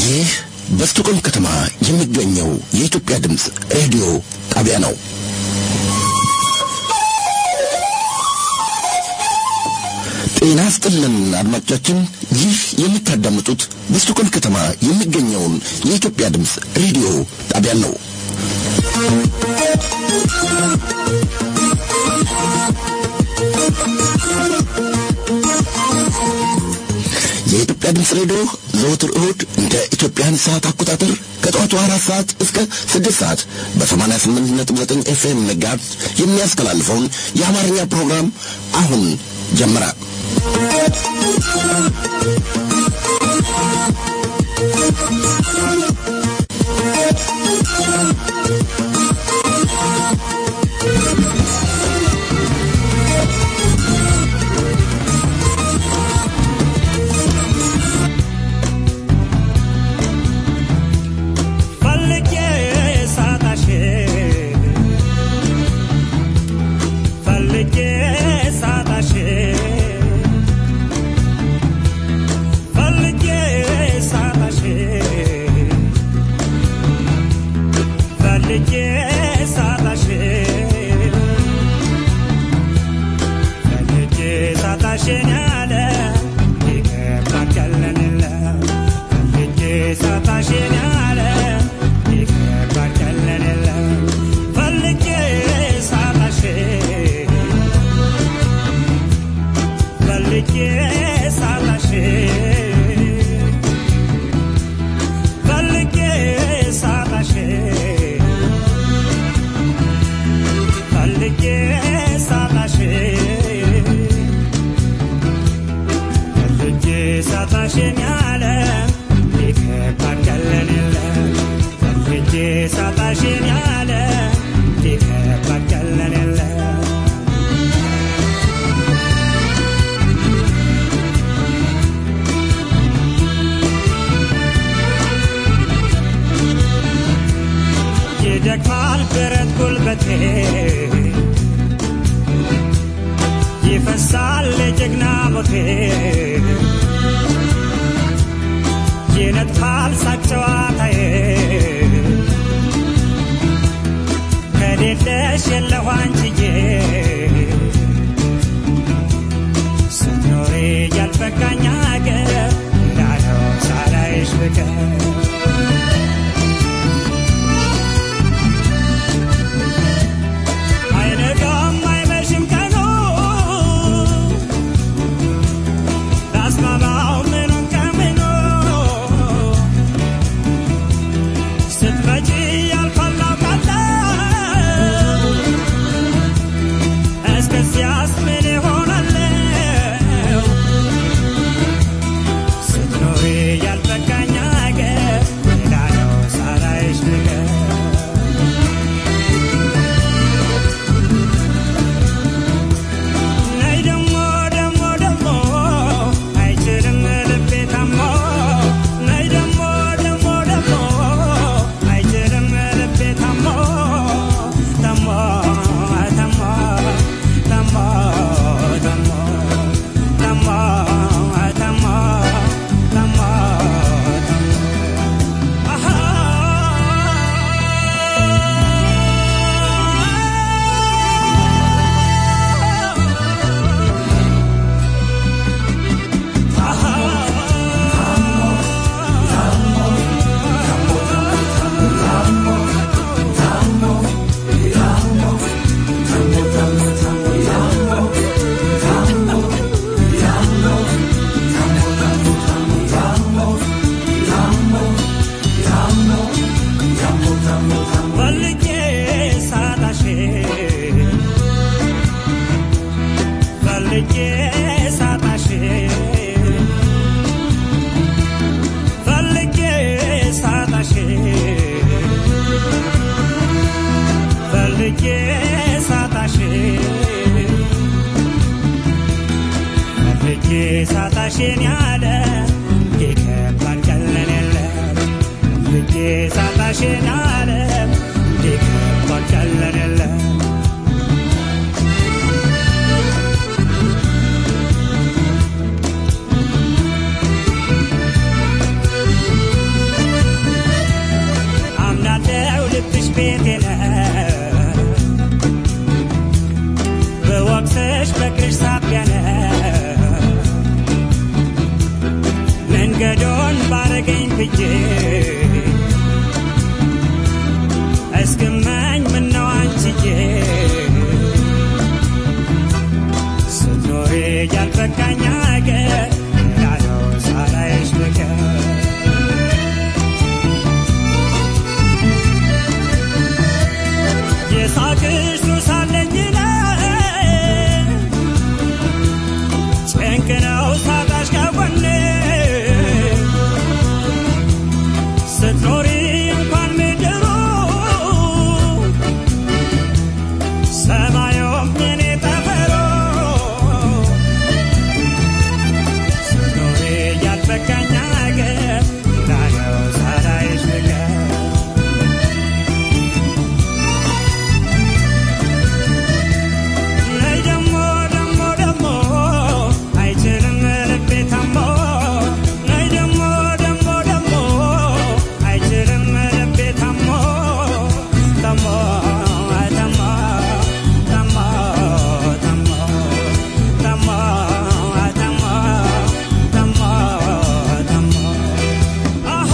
ይህ በስቶኮልም ከተማ የሚገኘው የኢትዮጵያ ድምፅ ሬዲዮ ጣቢያ ነው። ጤና ስጥልን አድማጮቻችን፣ ይህ የምታዳምጡት በስቶኮልም ከተማ የሚገኘውን የኢትዮጵያ ድምፅ ሬዲዮ ጣቢያን ነው። የኢትዮጵያ ድምፅ ሬዲዮ ዘወትር እሁድ እንደ ኢትዮጵያን ሰዓት አቆጣጠር ከጠዋቱ አራት ሰዓት እስከ ስድስት ሰዓት በሰማንያ ስምንት ነጥብ ዘጠኝ ኤፍኤም መጋዝ የሚያስተላልፈውን የአማርኛ ፕሮግራም አሁን ጀመረ። ይደክማል ብረት ጉልበቴ ይፈሳል የጀግና ሞቴ ይነጥፋል ሳቅ ጨዋታዬ ከሌለሽ የለሁ አንቺዬ ስትኖሪ ያልበቃኝ አገር እንዳለው ሳላይሽ ብቀር አይነጋም አይመሽም ቀኑ ላስማማው ምኑን ከምኑ ስትመጪ ያልፋል አውቃለሁ እስከዚያስ ምን እሆናለሁ ስትኖሪ ያልበቃኝ አገር ሌላ ነው ሳላይሽ ብቀር ነይ ደሞ ደሞ ደሞ አይችልም ልቤ ታሞ ነይ ደሞ ደሞ ደሞ አይችልም ልቤ ታሞ ታሞ ታሞ ታሞ ታሞ ታሞ ታሞ ታሞ ፈልጌ ሳጣሽ ፈልጌ ሳጣሽ ፈልጌ ሳጣሽ ፈልጌ ሳጣሽ ፈልጌ ሳጣሽን ያለ ይከባድ ቀለን የለም ፈልጌ ሳጣሽን ያለ ይከባድ ቀለን የለም አረገኝ ብዬ እስክመኝ ምነው አንቺዬ ስትኖሪ ያልበቃኝ አገር እንዳለው ሳላይሽ ብቀር የሳቅሽ ሱስ አለኝ እኔ ጭንቅ ነው ሳጣሽ ከጎኔ ስትኖሪ እንኳን ምድሩ ሰማዩም የኔ ጠፈሮ ስትኖሪ ያልበቃኝ አገር እንዳለው ሳላይሽ ብቀር ነይ ደሞ ደሞ ደሞ አይችልም ልቤ ታሞ ነይ ደሞ ደሞ ደሞ አይችልም ልቤ ታሞ ታሞ አይ ታሞ ታሞ ታሞ ታሞ አይ ታሞ ታሞ ታሞ አሃ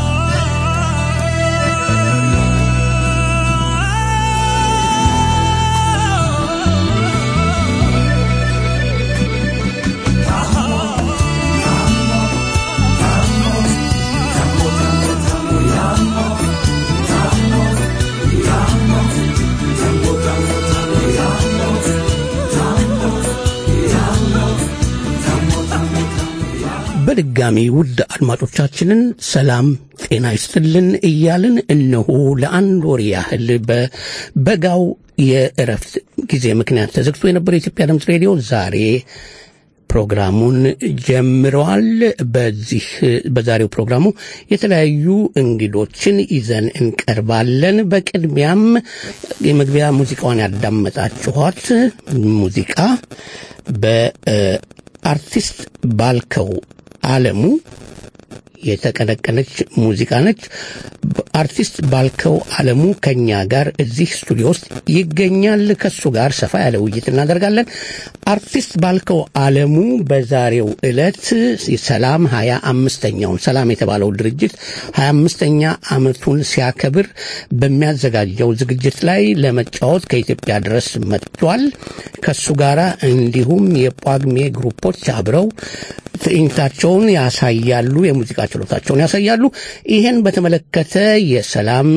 በድጋሚ ውድ አድማጮቻችንን ሰላም ጤና ይስጥልን እያልን እነሆ ለአንድ ወር ያህል በበጋው የእረፍት ጊዜ ምክንያት ተዘግቶ የነበረው የኢትዮጵያ ድምፅ ሬዲዮ ዛሬ ፕሮግራሙን ጀምረዋል። በዚህ በዛሬው ፕሮግራሙ የተለያዩ እንግዶችን ይዘን እንቀርባለን። በቅድሚያም የመግቢያ ሙዚቃዋን ያዳመጣችኋት ሙዚቃ በአርቲስት ባልከው አለሙ የተቀነቀነች ሙዚቃ ነች። አርቲስት ባልከው አለሙ ከኛ ጋር እዚህ ስቱዲዮ ውስጥ ይገኛል። ከሱ ጋር ሰፋ ያለ ውይይት እናደርጋለን። አርቲስት ባልከው አለሙ በዛሬው ዕለት ሰላም ሀያ አምስተኛውን ሰላም የተባለው ድርጅት ሀያ አምስተኛ ዓመቱን ሲያከብር በሚያዘጋጀው ዝግጅት ላይ ለመጫወት ከኢትዮጵያ ድረስ መጥቷል። ከሱ ጋር እንዲሁም የጳጉሜ ግሩፖች አብረው ትዕይንታቸውን ያሳያሉ፣ የሙዚቃ ችሎታቸውን ያሳያሉ። ይህን በተመለከተ የሰላም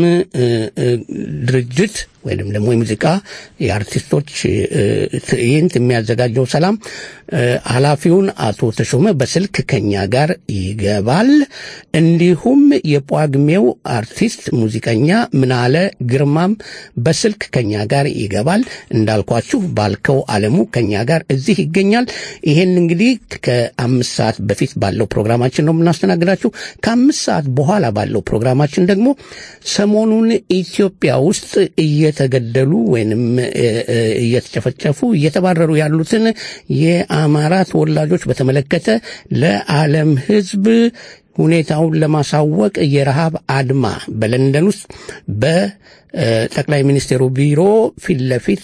ድርጅት ወይም ደግሞ የሙዚቃ የአርቲስቶች ትዕይንት የሚያዘጋጀው ሰላም ኃላፊውን አቶ ተሾመ በስልክ ከኛ ጋር ይገባል። እንዲሁም የጳጉሜው አርቲስት ሙዚቀኛ ምናለ ግርማም በስልክ ከኛ ጋር ይገባል። እንዳልኳችሁ ባልከው አለሙ ከኛ ጋር እዚህ ይገኛል። ይሄን እንግዲህ ከአምስት ሰዓት በፊት ባለው ፕሮግራማችን ነው የምናስተናግዳችሁ። ከአምስት ሰዓት በኋላ ባለው ፕሮግራማችን ደግሞ ሰሞኑን ኢትዮጵያ ውስጥ እየተገደሉ ወይንም እየተጨፈጨፉ እየተባረሩ ያሉትን የአማራ ተወላጆች በተመለከተ ለዓለም ሕዝብ ሁኔታውን ለማሳወቅ የረሃብ አድማ በለንደን ውስጥ በጠቅላይ ሚኒስቴሩ ቢሮ ፊት ለፊት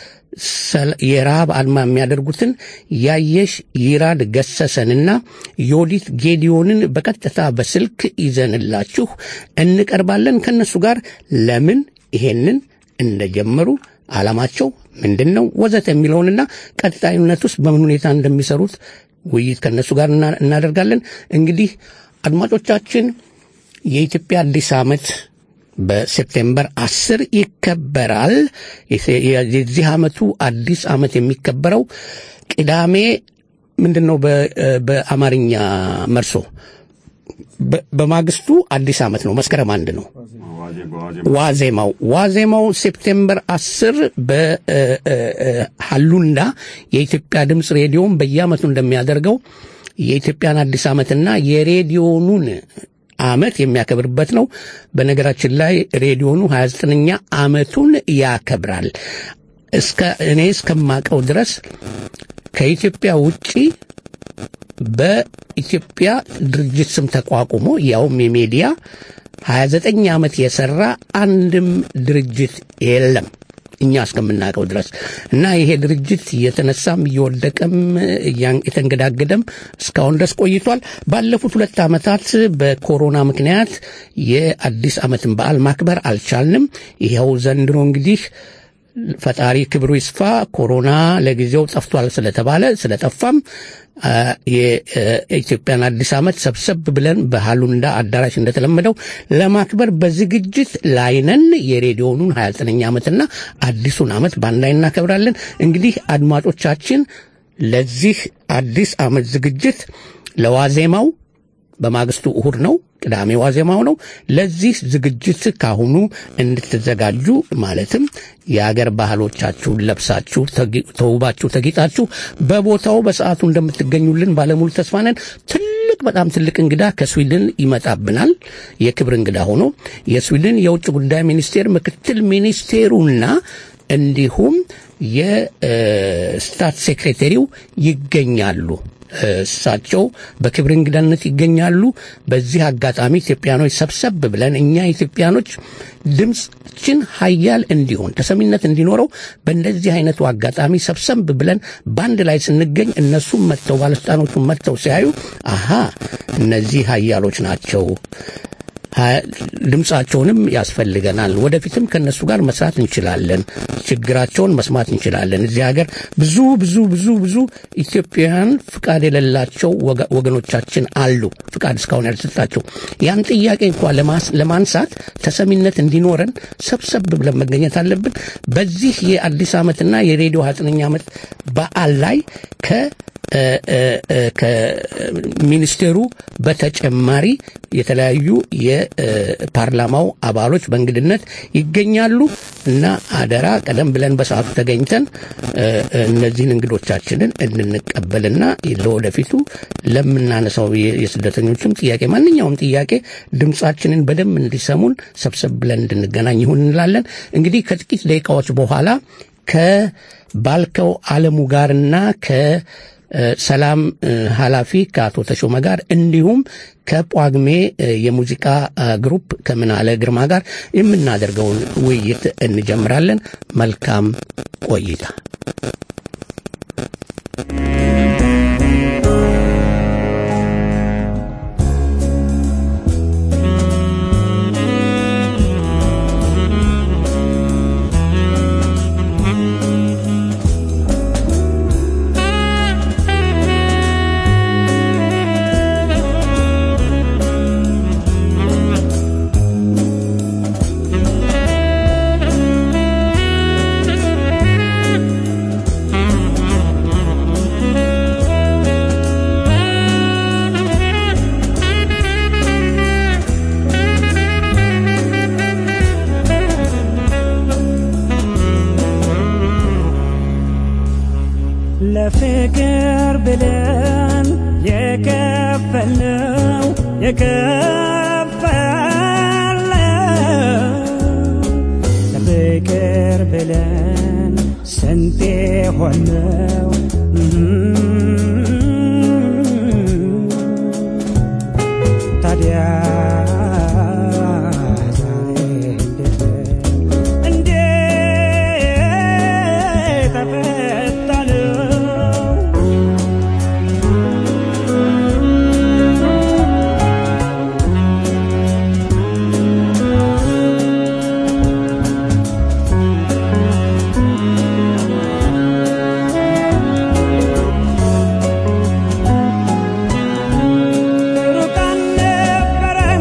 የረሃብ አድማ የሚያደርጉትን ያየሽ ይራድ ገሰሰንና ዮዲት ጌዲዮንን በቀጥታ በስልክ ይዘንላችሁ እንቀርባለን። ከነሱ ጋር ለምን ይሄንን እንደጀመሩ ዓላማቸው ምንድን ነው ወዘተ የሚለውንና ቀጣይነት ውስጥ በምን ሁኔታ እንደሚሰሩት ውይይት ከነሱ ጋር እናደርጋለን። እንግዲህ አድማጮቻችን የኢትዮጵያ አዲስ ዓመት በሴፕቴምበር አስር ይከበራል። የዚህ ዓመቱ አዲስ ዓመት የሚከበረው ቅዳሜ ምንድን ነው በአማርኛ መርሶ በማግስቱ አዲስ ዓመት ነው። መስከረም አንድ ነው ዋዜማው ዋዜማው ሴፕቴምበር አስር በሀሉንዳ የኢትዮጵያ ድምፅ ሬዲዮን በየዓመቱ እንደሚያደርገው የኢትዮጵያን አዲስ ዓመትና የሬዲዮኑን ዓመት የሚያከብርበት ነው። በነገራችን ላይ ሬዲዮኑ 29ኛ ዓመቱን ያከብራል። እስከ እኔ እስከማቀው ድረስ ከኢትዮጵያ ውጪ በኢትዮጵያ ድርጅት ስም ተቋቁሞ ያውም የሚዲያ 29 ዓመት የሰራ አንድም ድርጅት የለም። እኛ እስከምናውቀው ድረስ እና ይሄ ድርጅት እየተነሳም እየወደቀም እያን- የተንገዳገደም እስካሁን ድረስ ቆይቷል። ባለፉት ሁለት ዓመታት በኮሮና ምክንያት የአዲስ ዓመትን በዓል ማክበር አልቻልንም። ይኸው ዘንድሮ እንግዲህ ፈጣሪ ክብሩ ይስፋ ኮሮና ለጊዜው ጠፍቷል ስለተባለ ስለጠፋም አ፣ የኢትዮጵያን አዲስ ዓመት ሰብሰብ ብለን በሃሉንዳ አዳራሽ እንደተለመደው ለማክበር በዝግጅት ላይ ነን። የሬዲዮኑን 29ኛ ዓመትና አዲሱን ዓመት በአንድ ላይ እናከብራለን። እንግዲህ አድማጮቻችን ለዚህ አዲስ ዓመት ዝግጅት ለዋዜማው በማግስቱ እሁድ ነው፣ ቅዳሜ ዋዜማው ነው። ለዚህ ዝግጅት ካሁኑ እንድትዘጋጁ ማለትም የአገር ባህሎቻችሁን ለብሳችሁ ተጊ- ተውባችሁ ተጊጣችሁ በቦታው በሰዓቱ እንደምትገኙልን ባለሙሉ ተስፋ ነን። ትልቅ በጣም ትልቅ እንግዳ ከስዊድን ይመጣብናል። የክብር እንግዳ ሆኖ የስዊድን የውጭ ጉዳይ ሚኒስቴር ምክትል ሚኒስቴሩና እንዲሁም የስታት ሴክሬታሪው ይገኛሉ። እሳቸው በክብር እንግዳነት ይገኛሉ። በዚህ አጋጣሚ ኢትዮጵያኖች ሰብሰብ ብለን እኛ ኢትዮጵያኖች ድምፅችን ሀያል እንዲሆን ተሰሚነት እንዲኖረው በእንደዚህ አይነቱ አጋጣሚ ሰብሰብ ብለን በአንድ ላይ ስንገኝ እነሱም መጥተው ባለስልጣኖቹም መጥተው ሲያዩ አሃ እነዚህ ሀያሎች ናቸው ሀ- ድምፃቸውንም ያስፈልገናል። ወደፊትም ከነሱ ጋር መስራት እንችላለን። ችግራቸውን መስማት እንችላለን። እዚህ ሀገር ብዙ ብዙ ብዙ ብዙ ኢትዮጵያውያን ፍቃድ የሌላቸው ወገ- ወገኖቻችን አሉ። ፍቃድ እስካሁን ያልተሰጣቸው ያን ጥያቄ እንኳ ለማስ- ለማንሳት ተሰሚነት እንዲኖረን ሰብሰብ ብለን መገኘት አለብን። በዚህ የአዲስ ዓመትና የሬዲዮ ሀያዘጠነኛ ዓመት በዓል ላይ ከ እ- እ- እ- ከሚኒስቴሩ በተጨማሪ የተለያዩ የፓርላማው አባሎች በእንግድነት ይገኛሉ እና አደራ ቀደም ብለን በሰዓቱ ተገኝተን እ፣ እነዚህን እንግዶቻችንን እንድንቀበልና ለወደፊቱ ለምናነሳው የ- የስደተኞችም ጥያቄ ማንኛውም ጥያቄ ድምፃችንን በደንብ እንዲሰሙን ሰብሰብ ብለን እንድንገናኝ ይሁን እንላለን። እንግዲህ ከጥቂት ደቂቃዎች በኋላ ከባልከው አለሙ ጋርና ከ እ፣ ሰላም እ፣ ኃላፊ ከአቶ ተሾመ ጋር እንዲሁም ከጳጉሜ እ፣ የሙዚቃ እ፣ ግሩፕ ከምናለ ግርማ ጋር የምናደርገውን ውይይት እንጀምራለን። መልካም ቆይታ። ለፍቅር ብለን የከፈልነው የከፈልነው ለፍቅር ብለን ስንቴ ሆነው ታዲያ ዛሬ እንዴት እንዴት ተፈታነው ሩቅ አልነበረ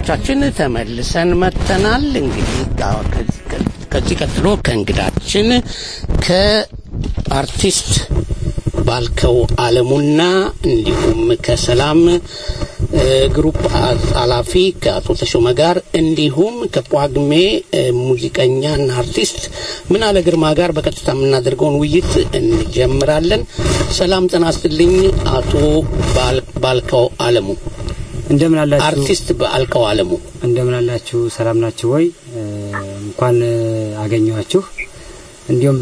አድማጮቻችን ተመልሰን መጥተናል። እንግዲህ ጋ- ከዚህ- ከዚህ ቀጥሎ ከእንግዳችን ከአርቲስት ባልከው አለሙና እንዲሁም ከሰላም እ፣ ግሩፕ አ- ኃላፊ ከአቶ ተሾመ ጋር እንዲሁም ከጳጉሜ እ፣ ሙዚቀኛና አርቲስት ምናለ ግርማ ጋር በቀጥታ የምናደርገውን ውይይት እንጀምራለን። ሰላም ጤና ይስጥልኝ አቶ ባል- ባልከው አለሙ እንደምን አላችሁ? አርቲስት ባልከው አለሙ እንደምን አላችሁ? ሰላም ናችሁ ወይ? እ፣ እንኳን እ፣ አገኘኋችሁ። እንዲሁም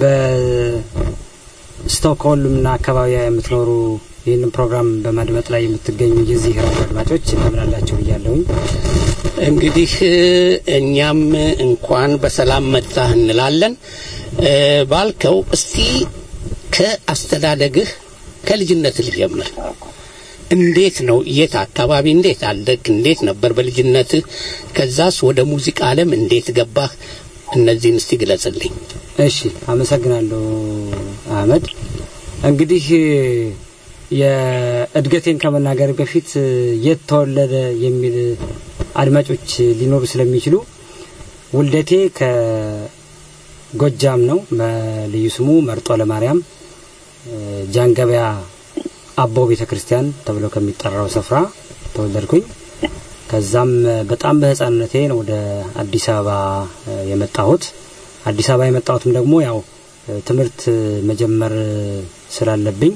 በስቶክሆልምና አካባቢ የምትኖሩ ይህንን ፕሮግራም በማድመጥ ላይ የምትገኙ የዚህ ራዲዮ አድማጮች እንደምን አላችሁ ብያለሁኝ። እንግዲህ እ፣ እኛም እንኳን በሰላም መጣህ እንላለን። እ፣ ባልከው እስቲ ከአስተዳደግህ ከልጅነት ልጀምር። እንዴት ነው? የት አካባቢ እንዴት አደግ? እንዴት ነበር በልጅነትህ? ከዛስ ወደ ሙዚቃ ዓለም እንዴት ገባህ? እነዚህን እስቲ ግለጽልኝ። እሺ፣ አመሰግናለሁ አህመድ። እንግዲህ የእድገቴን ከመናገር በፊት የት ተወለደ የሚል አድማጮች ሊኖሩ ስለሚችሉ ውልደቴ ከጎጃም ነው። በልዩ ስሙ መርጦ ለማርያም ጃንገበያ አቦ ቤተ ክርስቲያን ተብሎ ከሚጠራው ስፍራ ተወለድኩኝ። ከዛም በጣም በህፃንነቴ ነው ወደ አዲስ አበባ እ፣ የመጣሁት። አዲስ አበባ የመጣሁትም ደግሞ ያው እ፣ ትምህርት መጀመር ስላለብኝ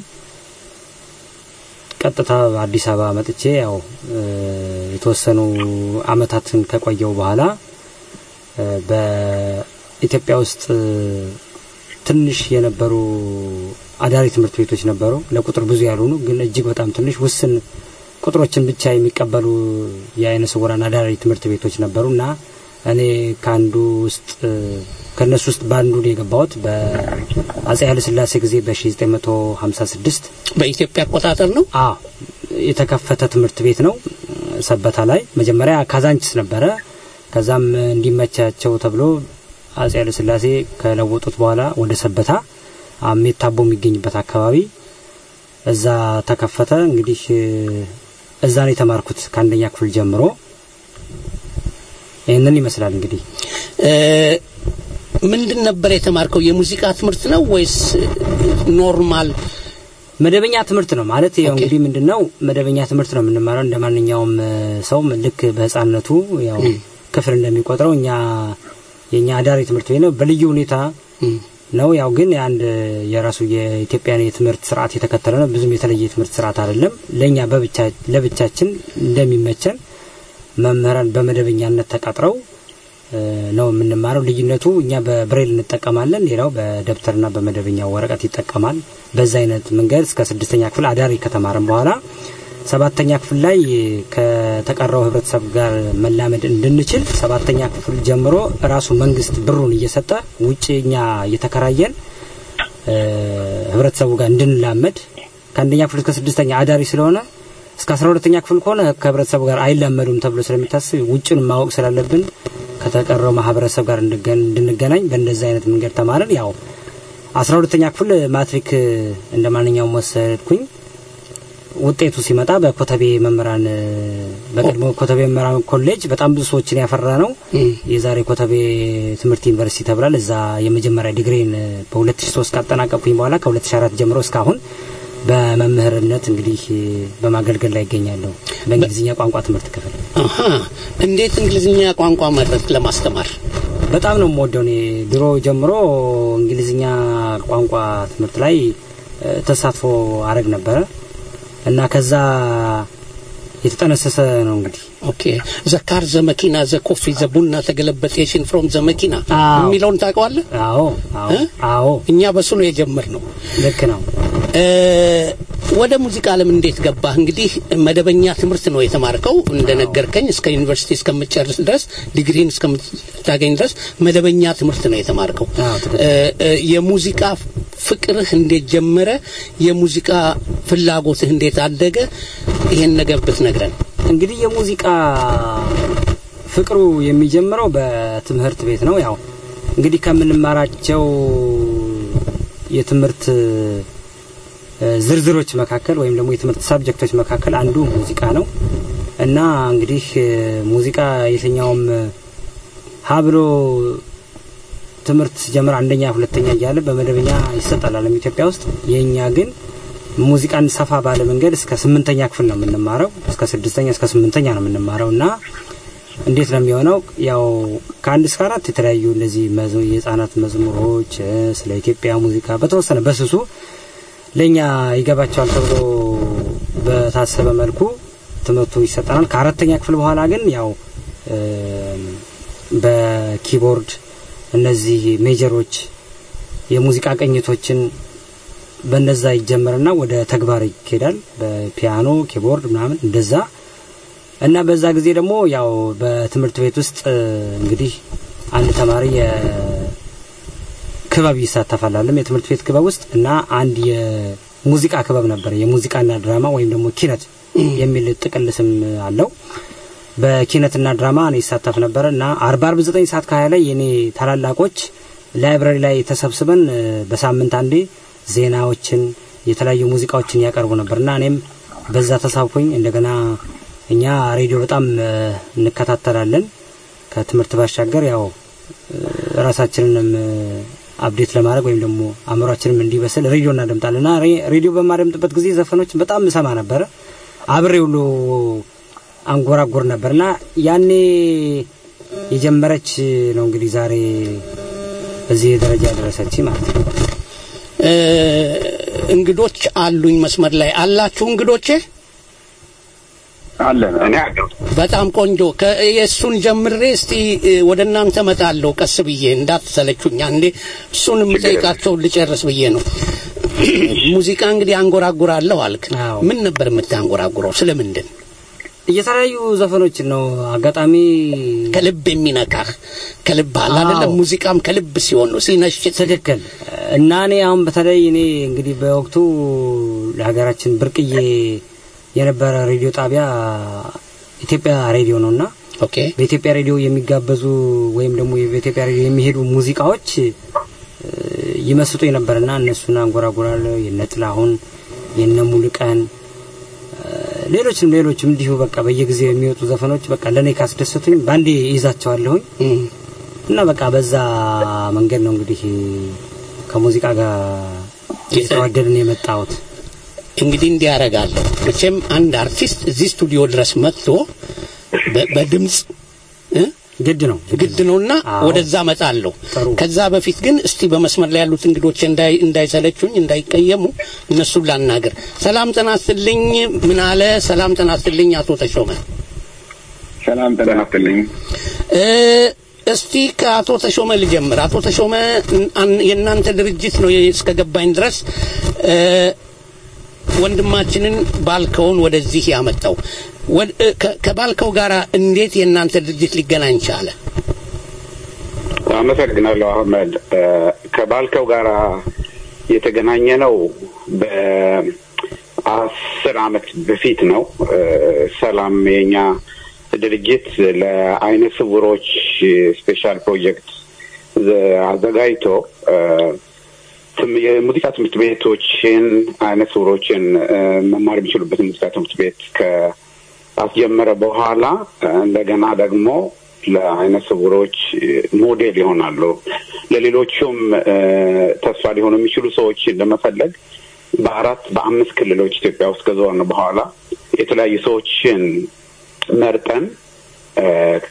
ቀጥታ አዲስ አበባ መጥቼ ያው እ፣ የተወሰኑ አመታትን ከቆየው በኋላ እ፣ በኢትዮጵያ ውስጥ እ፣ ትንሽ የነበሩ አዳሪ ትምህርት ቤቶች ነበሩ። ለቁጥር ብዙ ያልሆኑ ግን እጅግ በጣም ትንሽ ውስን ቁጥሮችን ብቻ የሚቀበሉ የአይነ ስውራን አዳሪ ትምህርት ቤቶች ነበሩ እና እኔ ከአንዱ ውስጥ ከእነሱ ውስጥ በአንዱ ነው የገባሁት በአጼ ኃይለሥላሴ ጊዜ በ1956 በኢትዮጵያ አቆጣጠር ነው። አ የተከፈተ ትምህርት ቤት ነው ሰበታ ላይ መጀመሪያ ካዛንችስ ነበረ ከዛም እንዲመቻቸው ተብሎ አጼ ኃይለሥላሴ ከለወጡት በኋላ ወደ ሰበታ አሜት ታቦ የሚገኝበት አካባቢ እዛ ተከፈተ እንግዲህ እዛ ነው የተማርኩት ከአንደኛ ክፍል ጀምሮ ይህንን ይመስላል እንግዲህ እ፣ ምንድን ነበር የተማርከው? የሙዚቃ ትምህርት ነው ወይስ ኖርማል? መደበኛ ትምህርት ነው ማለት ያው ኦኬ። እንግዲህ ምንድነው መደበኛ ትምህርት ነው የምንማረው እንደ ማንኛውም እ፣ ሰው ልክ በህፃንነቱ ያው ም። ክፍል እንደሚቆጥረው እኛ የኛ አዳሪ ትምህርት ቤት ነው በልዩ ሁኔታ እም፣ ነው ያው ግን የአንድ የራሱ የኢትዮጵያን የትምህርት ስርዓት የተከተለ ነው ብዙም የተለየ የትምህርት ስርዓት አይደለም ለእኛ በብቻ ለብቻችን እንደሚመቸን መምህራን በመደበኛነት ተቀጥረው እ፣ ነው የምንማረው ልዩነቱ እኛ በብሬል እንጠቀማለን ሌላው በደብተርና በመደበኛው ወረቀት ይጠቀማል በዛ አይነት መንገድ እስከ ስድስተኛ ክፍል አዳሪ ከተማርን በኋላ ሰባተኛ ክፍል ላይ ከተቀረው ህብረተሰብ ጋር መላመድ እንድንችል ሰባተኛ ክፍል ጀምሮ ራሱ መንግስት ብሩን እየሰጠ ውጭ እኛ እየተከራየን እ፣ ህብረተሰቡ ጋር እንድንላመድ ከአንደኛ ክፍል እስከ ስድስተኛ አዳሪ ስለሆነ እስከ አስራ ሁለተኛ ክፍል ከሆነ ከህብረተሰቡ ጋር አይላመዱም ተብሎ ስለሚታስብ ውጭን ማወቅ ስላለብን ከተቀረው ማህበረሰብ ጋር እንድገን- እንድንገናኝ በእንደዚህ አይነት መንገድ ተማርን። ያው አስራ ሁለተኛ ክፍል ማትሪክ እንደ ማንኛውም ወሰድኩኝ። ውጤቱ ሲመጣ በኮተቤ መምህራን በቀድሞ ኮተቤ መምህራን ኮሌጅ በጣም ብዙ ሰዎችን ያፈራ ነው። እም፣ የዛሬ ኮተቤ ትምህርት ዩኒቨርሲቲ ተብሏል። እዛ የመጀመሪያ ዲግሪን በ2003 ካጠናቀቅኩኝ በኋላ ከ2004 ጀምሮ እስካሁን በመምህርነት እንግዲህ በማገልገል ላይ ይገኛለሁ። በእንግሊዝኛ ቋንቋ ትምህርት ክፍል አሃ። እንዴት እንግሊዝኛ ቋንቋ መረጥ ለማስተማር? በጣም ነው የምወደው። እኔ ድሮ ጀምሮ እንግሊዝኛ ቋንቋ ትምህርት ላይ እ፣ ተሳትፎ አረግ ነበረ እና ከዛ የተጠነሰሰ ነው እንግዲህ ኦኬ ዘካር ዘመኪና ዘኮፊ ዘቡና ተገለበጤሽን ፍሮም ዘመኪና አዎ። የሚለውን ታውቀዋለህ? አዎ አዎ እ? አዎ እኛ በሱ ነው የጀመርነው። ልክ ነው። እ፣ ወደ ሙዚቃ ዓለም እንዴት ገባህ? እንግዲህ መደበኛ ትምህርት ነው የተማርከው እንደነገርከኝ እስከ ዩኒቨርሲቲ እስከምትጨርስ ድረስ ዲግሪን እስከምታገኝ ድረስ መደበኛ ትምህርት ነው የተማርከው። አዎ፣ ትክክል። እ፣ እ፣ የሙዚቃ ፍቅርህ እንዴት ጀመረ? የሙዚቃ ፍላጎትህ እንዴት አደገ? ይሄን ነገር ብትነግረን። እንግዲህ የሙዚቃ ፍቅሩ የሚጀምረው በትምህርት ቤት ነው። ያው እንግዲህ ከምንማራቸው የትምህርት እ፣ ዝርዝሮች መካከል ወይም ደግሞ የትምህርት ሳብጀክቶች መካከል አንዱ ሙዚቃ ነው። እና እንግዲህ እ፣ ሙዚቃ የትኛውም እ፣ ሀ ብሎ ትምህርት ጀምር አንደኛ ሁለተኛ እያለ በመደበኛ ይሰጣል ዓለም ኢትዮጵያ ውስጥ የእኛ ግን ሙዚቃን ሰፋ ባለ መንገድ እስከ ስምንተኛ ክፍል ነው የምንማረው እስከ ስድስተኛ እስከ ስምንተኛ ነው የምንማረው እና እንዴት ነው የሚሆነው ያው ከአንድ እስከ አራት የተለያዩ እነዚህ መዝ- የህፃናት መዝሙሮች እ፣ ስለ ኢትዮጵያ ሙዚቃ በተወሰነ በስሱ ለእኛ ይገባቸዋል ተብሎ በታሰበ መልኩ ትምህርቱ ይሰጠናል ከአራተኛ ክፍል በኋላ ግን ያው እ፣ በኪቦርድ እነዚህ ሜጀሮች የሙዚቃ ቅኝቶችን በእነዛ ይጀመርና ወደ ተግባር ይኬዳል። በፒያኖ ኪቦርድ ምናምን እንደዛ እና በዛ ጊዜ ደግሞ ያው በትምህርት ቤት ውስጥ እ፣ እንግዲህ አንድ ተማሪ የክበብ ይሳተፋል አለም የትምህርት ቤት ክበብ ውስጥ እና አንድ የሙዚቃ ክበብ ነበር። የሙዚቃና ድራማ ወይም ደግሞ ኪነት የሚል ጥቅል ስም አለው። በኪነትና ድራማ እኔ ይሳተፍ ነበረ እና አርባ አርብ ዘጠኝ ሰዓት ከሀያ ላይ የኔ ታላላቆች ላይብረሪ ላይ ተሰብስበን እ፣ በሳምንት አንዴ ዜናዎችን የተለያዩ ሙዚቃዎችን ያቀርቡ ነበር እና እኔም በዛ ተሳብኩኝ። እንደገና እኛ ሬዲዮ በጣም እ፣ እንከታተላለን ከትምህርት ባሻገር ያው እ፣ ራሳችንንም እ፣ አፕዴት ለማድረግ ወይም ደግሞ አእምሯችንም እንዲበስል ሬዲዮ እናደምጣለን እና ሬ- ሬዲዮ በማደምጥበት ጊዜ ዘፈኖችን በጣም እሰማ ነበረ። አብሬ ሁሉ አንጎራጎር ነበርና ያኔ የጀመረች ነው እንግዲህ ዛሬ በዚህ ደረጃ ያደረሰች ማለት ነው። እ፣ እንግዶች አሉኝ መስመር ላይ አላችሁ እንግዶቼ? አለን እኔ አለሁ። በጣም ቆንጆ ከ- የእሱን ጀምሬ እስቲ እ፣ ወደ እናንተ መጣለሁ ቀስ ብዬ እንዳትሰለቹኝ አንዴ እሱን የምጠይቃቸውን ልጨርስ ብዬ ነው ሙዚቃ እንግዲህ አንጎራጉራለሁ አልክ አዎ። ምን ነበር የምታንጎራጉረው ስለምንድን የተለያዩ ዘፈኖችን ነው አጋጣሚ ከልብ የሚነካህ ከልብ አለ አዎ። አይደለም ሙዚቃም ከልብ ሲሆን ነው ሲነሽጥ ትክክል እና እኔ አሁን በተለይ እኔ እንግዲህ በወቅቱ ለሀገራችን ብርቅዬ የነበረ ሬዲዮ ጣቢያ ኢትዮጵያ ሬዲዮ ነው እና ኦኬ በኢትዮጵያ ሬዲዮ የሚጋበዙ ወይም ደግሞ በኢትዮጵያ ሬዲዮ የሚሄዱ ሙዚቃዎች እ፣ ይመስጡኝ ነበርና እነሱን አንጎራጉራለሁ። የነ ጥላሁን የነ ሙሉቀን እ፣ ሌሎችም ሌሎችም እንዲሁ በቃ በየጊዜው የሚወጡ ዘፈኖች በቃ ለእኔ ካስደሰቱኝ በአንዴ ይዛቸዋለሁኝ እም። እና በቃ በዛ መንገድ ነው እንግዲህ ከሙዚቃ ጋር እየተዋደድን የመጣሁት። እንግዲህ እንዲህ ያደርጋለሁ መቼም አንድ አርቲስት እዚህ ስቱዲዮ ድረስ መጥቶ በ- በድምፅ እ? ግድ ነው ግድ ነውና አዎ። ወደዛ መጣለሁ። ጥሩ። ከዛ በፊት ግን እስቲ በመስመር ላይ ያሉት እንግዶች እንዳይ እንዳይሰለቹኝ እንዳይቀየሙ እነሱን ላናገር። ሰላም ጤና ይስጥልኝ። ምን አለ? ሰላም ጤና ይስጥልኝ አቶ ተሾመ። ሰላም ጤና ይስጥልኝ። እ፣ እስቲ ከአቶ ተሾመ ልጀምር። አቶ ተሾመ አን- የእናንተ ድርጅት ነው እስከገባኝ ድረስ እ፣ ወንድማችንን ባልከውን ወደዚህ ያመጣው ወድ- እ፣ ከ- ከባልከው ጋር እንዴት የእናንተ ድርጅት ሊገናኝ ቻለ? አመሰግናለሁ አህመድ። እ፣ ከባልከው ጋር የተገናኘ ነው በአስር አመት በፊት ነው። እ፣ ሰላም የኛ ድርጅት ለአይነ ስውሮች ስፔሻል ፕሮጀክት ዘ- አዘጋጅቶ እ፣ ትም- የሙዚቃ ትምህርት ቤቶችን አይነ ስውሮችን እ፣ መማር የሚችሉበትን ሙዚቃ ትምህርት ቤት ከአስጀመረ በኋላ እ፣ እንደገና ደግሞ ለአይነ ስውሮች እ፣ ሞዴል ይሆናሉ ለሌሎቹም እ፣ ተስፋ ሊሆኑ የሚችሉ ሰዎችን ለመፈለግ በአራት በአምስት ክልሎች ኢትዮጵያ ውስጥ ከዞርን በኋላ የተለያዩ ሰዎችን መርጠን እ፣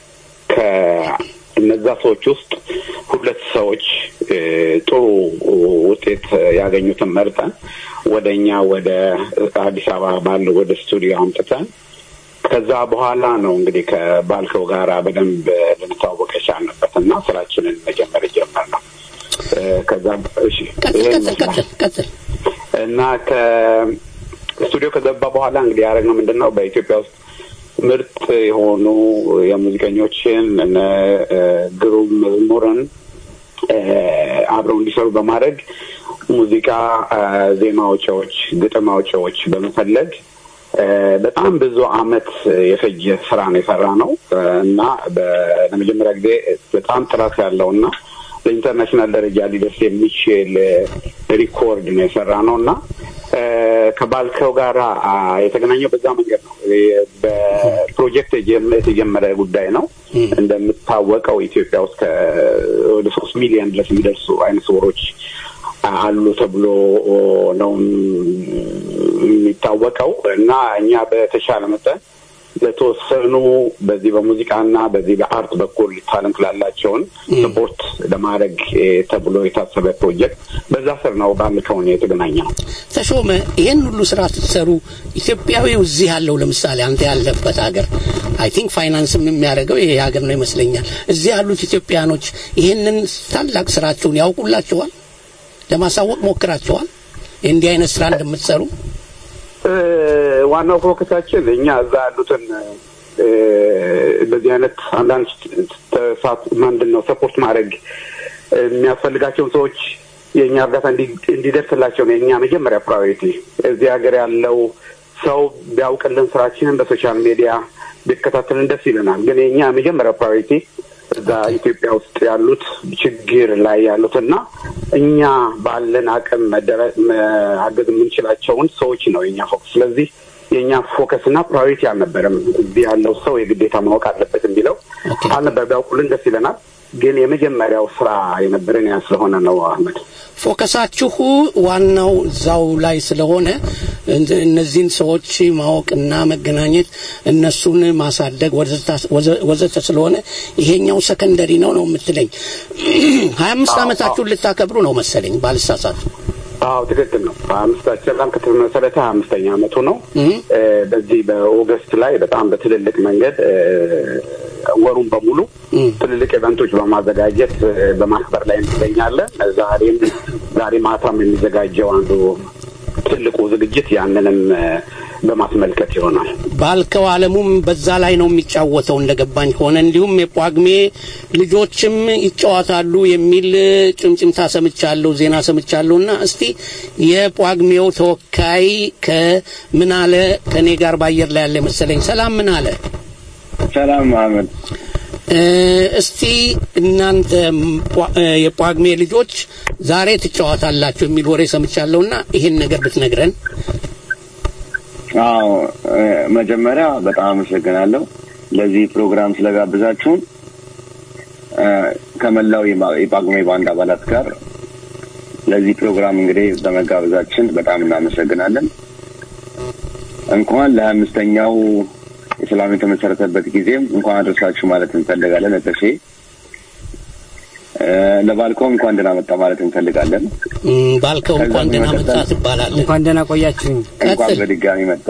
ከእነዛ ሰዎች ውስጥ ሁለት ሰዎች እ፣ ጥሩ ውጤት ያገኙትን መርጠን ወደ እኛ ወደ አዲስ አበባ ባለው ወደ ስቱዲዮ አምጥተን ከዛ በኋላ ነው እንግዲህ ከባልከው ጋራ በደንብ ልንተዋወቅ የቻልንበት እና ስራችንን መጀመር የጀመርነው። እ፣ ከዛ እሺ ቀጥል ይሄን ቀጥል ይመስላል። ቀጥል ቀጥል። እና ከስቱዲዮ ከገባ በኋላ እንግዲህ ያደረግነው ምንድን ነው በኢትዮጵያ ውስጥ ምርጥ የሆኑ የሙዚቀኞችን እነ እ፣ ግሩም መዝሙርን እ፣ አብረው እንዲሰሩ በማድረግ ሙዚቃ እ፣ ዜማ አውጪዎች፣ ግጥም አውጪዎች በመፈለግ እ፣ በጣም ብዙ አመት የፈጀ ስራ ነው የሰራ ነው እ፣ እና በ- ለመጀመሪያ ጊዜ በጣም ጥራት ያለው እና በኢንተርናሽናል ደረጃ ሊደርስ የሚችል እ፣ ሪኮርድ ነው የሰራ ነው እና እ፣ ከባልከው ጋር አ፣ የተገናኘው በዛ መንገድ ነው። እ፣ በፕሮጀክት የጀመ- የተጀመረ ጉዳይ ነው። እንደምታወቀው ኢትዮጵያ ውስጥ ከ- ወደ ሶስት ሚሊዮን ድረስ የሚደርሱ አይነ ስውሮች አሉ ተብሎ ነው የሚታወቀው እና እኛ በተሻለ መጠን ለተወሰኑ በዚህ በሙዚቃና በዚህ በአርት በኩል ታለንት ላላቸውን ስፖርት ለማድረግ እ፣ ተብሎ የታሰበ ፕሮጀክት በዛ ስር ነው ባልከውን የተገናኘ ነው። ተሾመ ይሄን ሁሉ ስራ ስትሰሩ ኢትዮጵያዊው እዚህ ያለው ለምሳሌ አንተ ያለበት ሀገር አይ ቲንክ ፋይናንስም የሚያደርገው ይሄ ሀገር ነው ይመስለኛል። እዚህ ያሉት ኢትዮጵያኖች ይሄንን ታላቅ ስራቸውን ያውቁላችኋል? ለማሳወቅ ሞክራችኋል? እንዲህ አይነት ስራ እንደምትሰሩ እ፣ ዋናው ፎከሳችን እኛ እዛ ያሉትን እ፣ በዚህ አይነት አንዳንድ ተሳት ምንድን ነው ሰፖርት ማድረግ የሚያስፈልጋቸውን ሰዎች የእኛ እርዳታ እንዲ- እንዲደርስላቸው ነው የእኛ መጀመሪያ ፕራዮሪቲ። እዚህ ሀገር ያለው ሰው ቢያውቅልን ስራችንን በሶሻል ሚዲያ ቢከታተልን ደስ ይለናል። ግን የእኛ መጀመሪያ ፕራዮሪቲ እዛ ኢትዮጵያ ውስጥ ያሉት ችግር ላይ ያሉትና እኛ ባለን አቅም መደረ- ማገዝ የምንችላቸውን ሰዎች ነው የኛ ፎከስ። ስለዚህ የእኛ ፎከስ እና ፕራዮሪቲ አልነበረም። እዚህ ያለው ሰው የግዴታ ማወቅ አለበት የሚለው ኦኬ። አልነበር። ቢያውቁልን ደስ ይለናል። ግን የመጀመሪያው ስራ የነበረን ያ ስለሆነ ነው አህመድ። ፎከሳችሁ ዋናው እዛው ላይ ስለሆነ እን- እነዚህን ሰዎች ማወቅና መገናኘት እነሱን ማሳደግ ወዘተ- ወዘ- ወዘተ ስለሆነ ይሄኛው ሰከንደሪ ነው ነው የምትለኝ። ሀያ አምስት አዎ፣ ዓመታችሁን ልታከብሩ ነው መሰለኝ ባልሳሳት። አዎ ትክክል ነው። አምስታችን በጣም ከተመሰረተ ሀያ አምስተኛ አመቱ ነው። እም። እ፣ በዚህ በኦገስት ላይ በጣም በትልልቅ መንገድ እ፣ ወሩን በሙሉ እም። ትልልቅ ኢቨንቶች በማዘጋጀት እ፣ በማክበር ላይ እንገኛለን። ዛሬም ዛሬ ማታም የሚዘጋጀው አንዱ ትልቁ ዝግጅት ያንንም እ፣ በማስመልከት ይሆናል። ባልከው አለሙም በዛ ላይ ነው የሚጫወተው እንደገባኝ ከሆነ እንዲሁም የጳጉሜ ልጆችም ይጫወታሉ የሚል ጭምጭምታ ሰምቻለሁ፣ ዜና ሰምቻለሁ። እና እስቲ የጳጉሜው ተወካይ ከምን አለ ከኔ ጋር በአየር ላይ ያለ መሰለኝ። ሰላም ምን አለ? ሰላም አህመድ። እ፣ እስቲ እናንተ ጳ- እ፣ የጳጉሜ ልጆች ዛሬ ትጫወታላችሁ የሚል ወሬ ሰምቻለሁና ይሄን ነገር ብትነግረን። አዎ እ፣ መጀመሪያ በጣም አመሰግናለሁ ለዚህ ፕሮግራም ስለጋብዛችሁን እ፣ ከመላው የማ- የጳጉሜ ባንድ አባላት ጋር ለዚህ ፕሮግራም እንግዲህ በመጋበዛችን በጣም እናመሰግናለን። እንኳን ለሀያ አምስተኛው የሰላም የተመሰረተበት ጊዜም እንኳን አደረሳችሁ ማለት እንፈልጋለን። እጥፌ እ፣ ለባልኮ እንኳን ደህና መጣ ማለት እንፈልጋለን። እም፣ ባልከው ከዛ እንኳን ደህና በመቀጠል- መጣ ትባላለህ። እንኳን ደህና ቆያችሁኝ። እንኳን ቀጥል። በድጋሚ መጣ።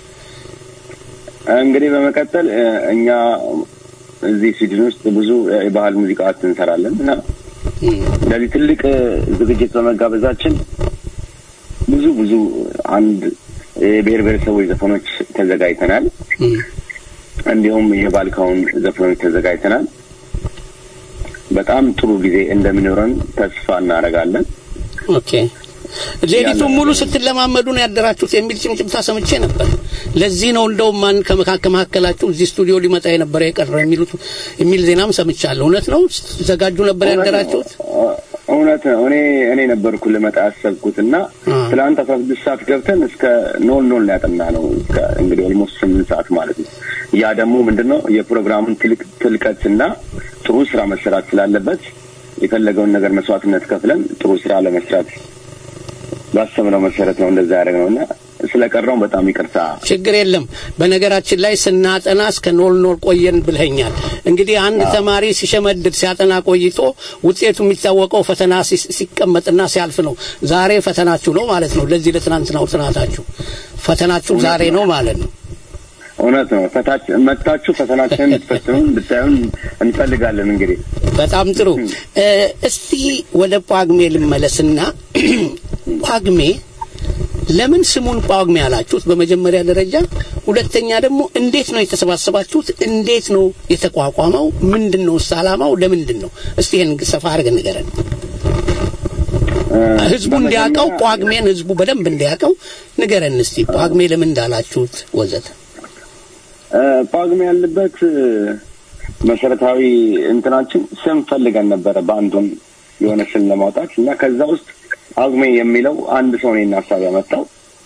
እንግዲህ በመቀጠል እ፣ እኛ እዚህ ስዊድን ውስጥ ብዙ የባህል ሙዚቃዎች እንሰራለን እና እም፣ ለዚህ ትልቅ እ፣ ዝግጅት በመጋበዛችን ብዙ ብዙ አንድ የብሔር ብሔረሰቦች ዘፈኖች ተዘጋጅተናል። እም። እንዲሁም የባልካውን ዘፈኖች ተዘጋጅተናል። በጣም ጥሩ ጊዜ እንደሚኖረን ተስፋ እናደርጋለን። ኦኬ ሌሊቱን ያለ- ሙሉ ስትለማመዱ ነው ያደራችሁት የሚል ጭምጭምታ ሰምቼ ነበር። ለዚህ ነው እንደውም ማን ከመካ- ከመካከላችሁ እዚህ ስቱዲዮ ሊመጣ የነበረ የቀረ የሚሉት የሚል ዜናም ሰምቻለሁ። እውነት ነው? ስትዘጋጁ ነበር ያደራችሁት? እውነት ነው። እኔ እኔ ነበርኩ ልመጣ ያሰብኩት እና አ። ትናንት አስራ ስድስት ሰዓት ገብተን እስከ ኖል ኖል ያጠና ነው እስከ እንግዲህ ኦልሞስት ስምንት ሰዓት ማለት ነው። ያ ደግሞ ምንድን ነው የፕሮግራሙን ትልቅ ትልቀት እና ጥሩ ስራ መሰራት ስላለበት የፈለገውን ነገር መስዋዕትነት ከፍለን ጥሩ ስራ ለመስራት ባሰብነው መሰረት ነው እንደዛ ያደረግነው እና ስለቀረው በጣም ይቅርታ። ችግር የለም። በነገራችን ላይ ስናጠና እስከ ኖል ኖል ቆየን ብለኛል። እንግዲህ አንድ ተማሪ ሲሸመድድ ሲያጠና ቆይቶ ውጤቱ የሚታወቀው ፈተና ሲ- ሲቀመጥና ሲያልፍ ነው። ዛሬ ፈተናችሁ ነው ማለት ነው። ለዚህ ለትናንትናው ጥናታችሁ ፈተናችሁ ዛሬ ነው ማለት ነው። እውነት ነው። ፈታች መታችሁ ፈተናችንን እንድትፈትኑ እንድታዩን እንፈልጋለን እንግዲህ በጣም ጥሩ። እ፣ እስቲ ወደ ጳጉሜ ልመለስና ጳጉሜ ለምን ስሙን ጳጉሜ ያላችሁት በመጀመሪያ ደረጃ፣ ሁለተኛ ደግሞ እንዴት ነው የተሰባሰባችሁት? እንዴት ነው የተቋቋመው? ምንድን ነው እስ ዓላማው? ለምንድን ነው? እስቲ ይህን ሰፋ አድርገን ንገረን። እ፣ ህዝቡ በመጀመሪያ- እንዲያውቀው ጳጉሜን ህዝቡ በደንብ እንዲያውቀው ንገረን እስቲ ጳጉሜ ለምን እንዳላችሁት ወዘተ። እ፣ ጳጉሜ ያለበት እ፣ መሰረታዊ እንትናችን ስም ፈልገን ነበረ በአንዱን የሆነ ስም ለማውጣት እና ከዛ ውስጥ ጳጉሜ የሚለው አንድ ሰው እኔን ሀሳብ ያመጣው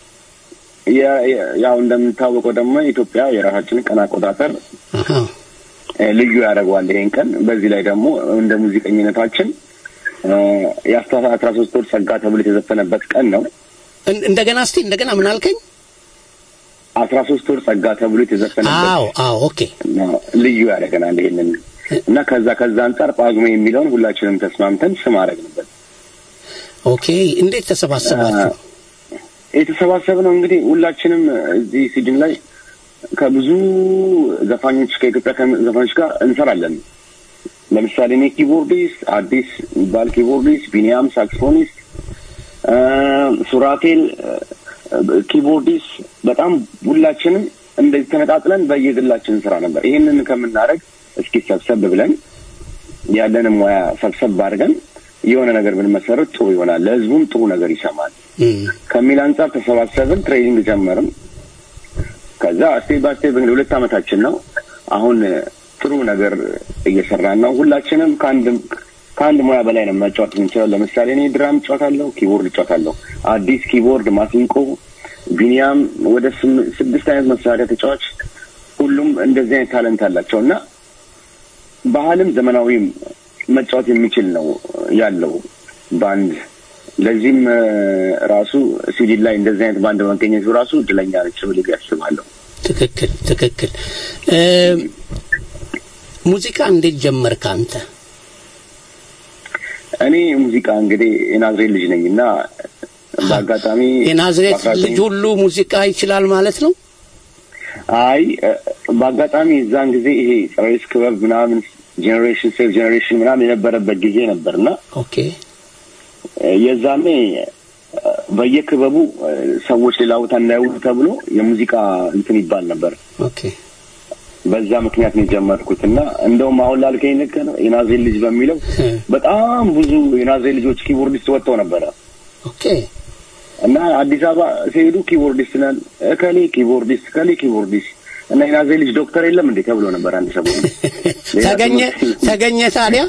የ- የ- ያው እንደምታወቀው ደግሞ ኢትዮጵያ የራሳችንን ቀን አቆጣጠር አሃ። እ፣ ልዩ ያደርገዋል ይሄን ቀን። በዚህ ላይ ደግሞ እንደ ሙዚቀኝነታችን እ፣ የአስራ አስራ ሶስት ወር ጸጋ ተብሎ የተዘፈነበት ቀን ነው። እን- እንደገና እስቲ እንደገና ምን አልከኝ? አስራ ሶስት ወር ጸጋ ተብሎ የተዘፈነበት አዎ አዎ ኦኬ ነው። ልዩ ያደርገናል ይሄንን እና ከዛ ከዛ አንጻር ጳጉሜ የሚለውን ሁላችንም ተስማምተን ስም አደረግንበት። ኦኬ። እንዴት ተሰባሰባችሁ? የተሰባሰብነው እንግዲህ ሁላችንም እዚህ ሲድን ላይ ከብዙ ዘፋኞች ከኢትዮጵያ ከ- ዘፋኞች ጋር እንሰራለን። ለምሳሌ እኔ ኪቦርዲስት፣ አዲስ የሚባል ኪቦርዲስት፣ ቢኒያም ሳክስፎኒስት፣ እ፣ ሱራቴል እ፣ ኪቦርዲስት፣ በጣም ሁላችንም እንደዚህ ተነጣጥለን በየግላችን እንሰራ ነበር። ይህንን ከምናደርግ እስኪ ሰብሰብ ብለን ያለንን ሙያ ሰብሰብ አድርገን የሆነ ነገር ብንመሰረት ጥሩ ይሆናል፣ ለህዝቡም ጥሩ ነገር ይሰማል እም፣ ከሚል አንጻር ተሰባሰብን፣ ትሬኒንግ ጀመርን። ከዛ ስቴፕ ባይ ስቴፕ እንግዲህ ሁለት ዓመታችን ነው። አሁን ጥሩ ነገር እየሰራን ነው። ሁላችንም ከአንድ ከአንድ ሙያ በላይ ነው መጫወት የምንችለው። ለምሳሌ እኔ ድራም እጫወታለሁ፣ ኪቦርድ እጫወታለሁ፣ አዲስ ኪቦርድ፣ ማሲንቆ፣ ቢኒያም ወደ ስም- ስድስት አይነት መሳሪያ ተጫዋች፣ ሁሉም እንደዚህ አይነት ታለንት አላቸው እና ባህልም ዘመናዊም መጫወት የሚችል ነው ያለው ባንድ። ለዚህም እ፣ ራሱ ስዊድን ላይ እንደዚህ አይነት ባንድ በመገኘቱ ራሱ እድለኛ ነች ብዬ ያስባለሁ። ትክክል ትክክል። እ፣ ሙዚቃ እንዴት ጀመርክ አንተ? እኔ ሙዚቃ እንግዲህ የናዝሬት ልጅ ነኝ እና በአጋጣሚ የናዝሬት በአስራ ልጅ ሁሉ ሙዚቃ ይችላል ማለት ነው? አይ እ፣ በአጋጣሚ እዛን ጊዜ ይሄ ጸሬስ ክበብ ምናምን ጄኔሬሽን ሴቭ ጄኔሬሽን ምናምን የነበረበት ጊዜ ነበርና ኦኬ እ፣ የዛኔ እ፣ በየክበቡ እ፣ ሰዎች ሌላ ቦታ እንዳይውሉ ተብሎ የሙዚቃ እንትን ይባል ነበር። ኦኬ በዛ ምክንያት ነው የጀመርኩት እና እንደውም አሁን ላልከኝ ነገር የናዝሬት ልጅ በሚለው በጣም ብዙ የናዝሬት ልጆች ኪቦርዲስት ወጥተው ነበረ ኦኬ እና አዲስ አበባ ሲሄዱ ኪቦርዲስት ነን እከሌ ኪቦርዲስት እከሌ ኪቦርዲስት እና የናዝሬት ልጅ ዶክተር የለም እንዴ ተብሎ ነበር አንድ ሰሞን ሌላ ተገኘ ትምህርት- ተገኘ ታዲያ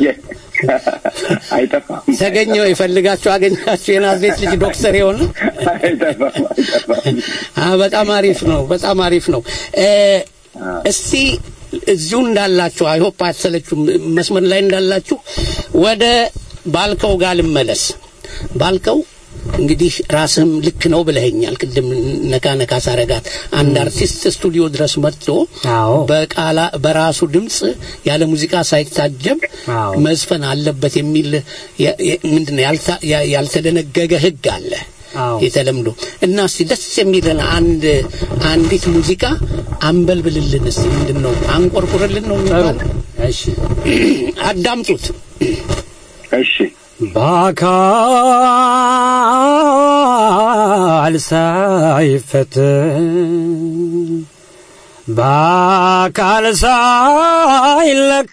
አይጠፋም ተገኘው የፈልጋችሁ አገኛችሁ የናዝሬት ልጅ ዶክተር የሆነ አይጠፋም አይጠፋም አ በጣም አሪፍ ነው በጣም አሪፍ ነው እ፣ እስቲ እዚሁ እንዳላችሁ አይሆፕ አትሰለችሁም መስመር ላይ እንዳላችሁ ወደ ባልከው ጋር ልመለስ ባልከው እንግዲህ ራስህም ልክ ነው ብለኸኛል ቅድም ነካ ነካ ሳረጋት አንድ አርቲስት ስቱዲዮ ድረስ መጥቶ አዎ። በቃላ በራሱ ድምፅ ያለ ሙዚቃ ሳይታጀብ አዎ። መዝፈን አለበት የሚል የ- የ- ምንድነው ያልታ- ያ- ያልተደነገገ ህግ አለ አዎ። የተለምዶ እና እስቲ ደስ የሚለን አንድ አንዲት ሙዚቃ አንበልብልልን እስቲ ምንድን ነው አንቆርቁርልን ነው የሚባለው እሺ አዳምጡት እሺ በአካል ሳይፈተን በአካል ሳይለካ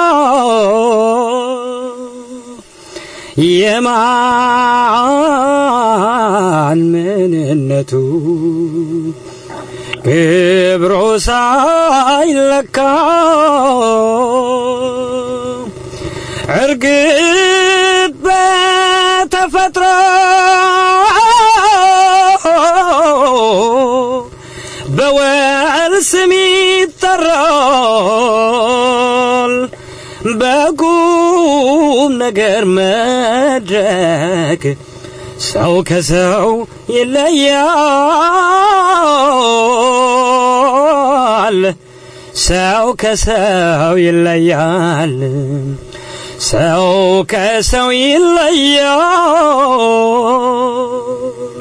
የማን ምንነቱ ክብሮ ሳይለካ እርግጥ በተፈጥሮ በወል ስም ይጠራል በቁም ነገር መድረክ ሰው ከሰው ይለያል ሰው ከሰው ይለያል ሰው ከሰው ይለያል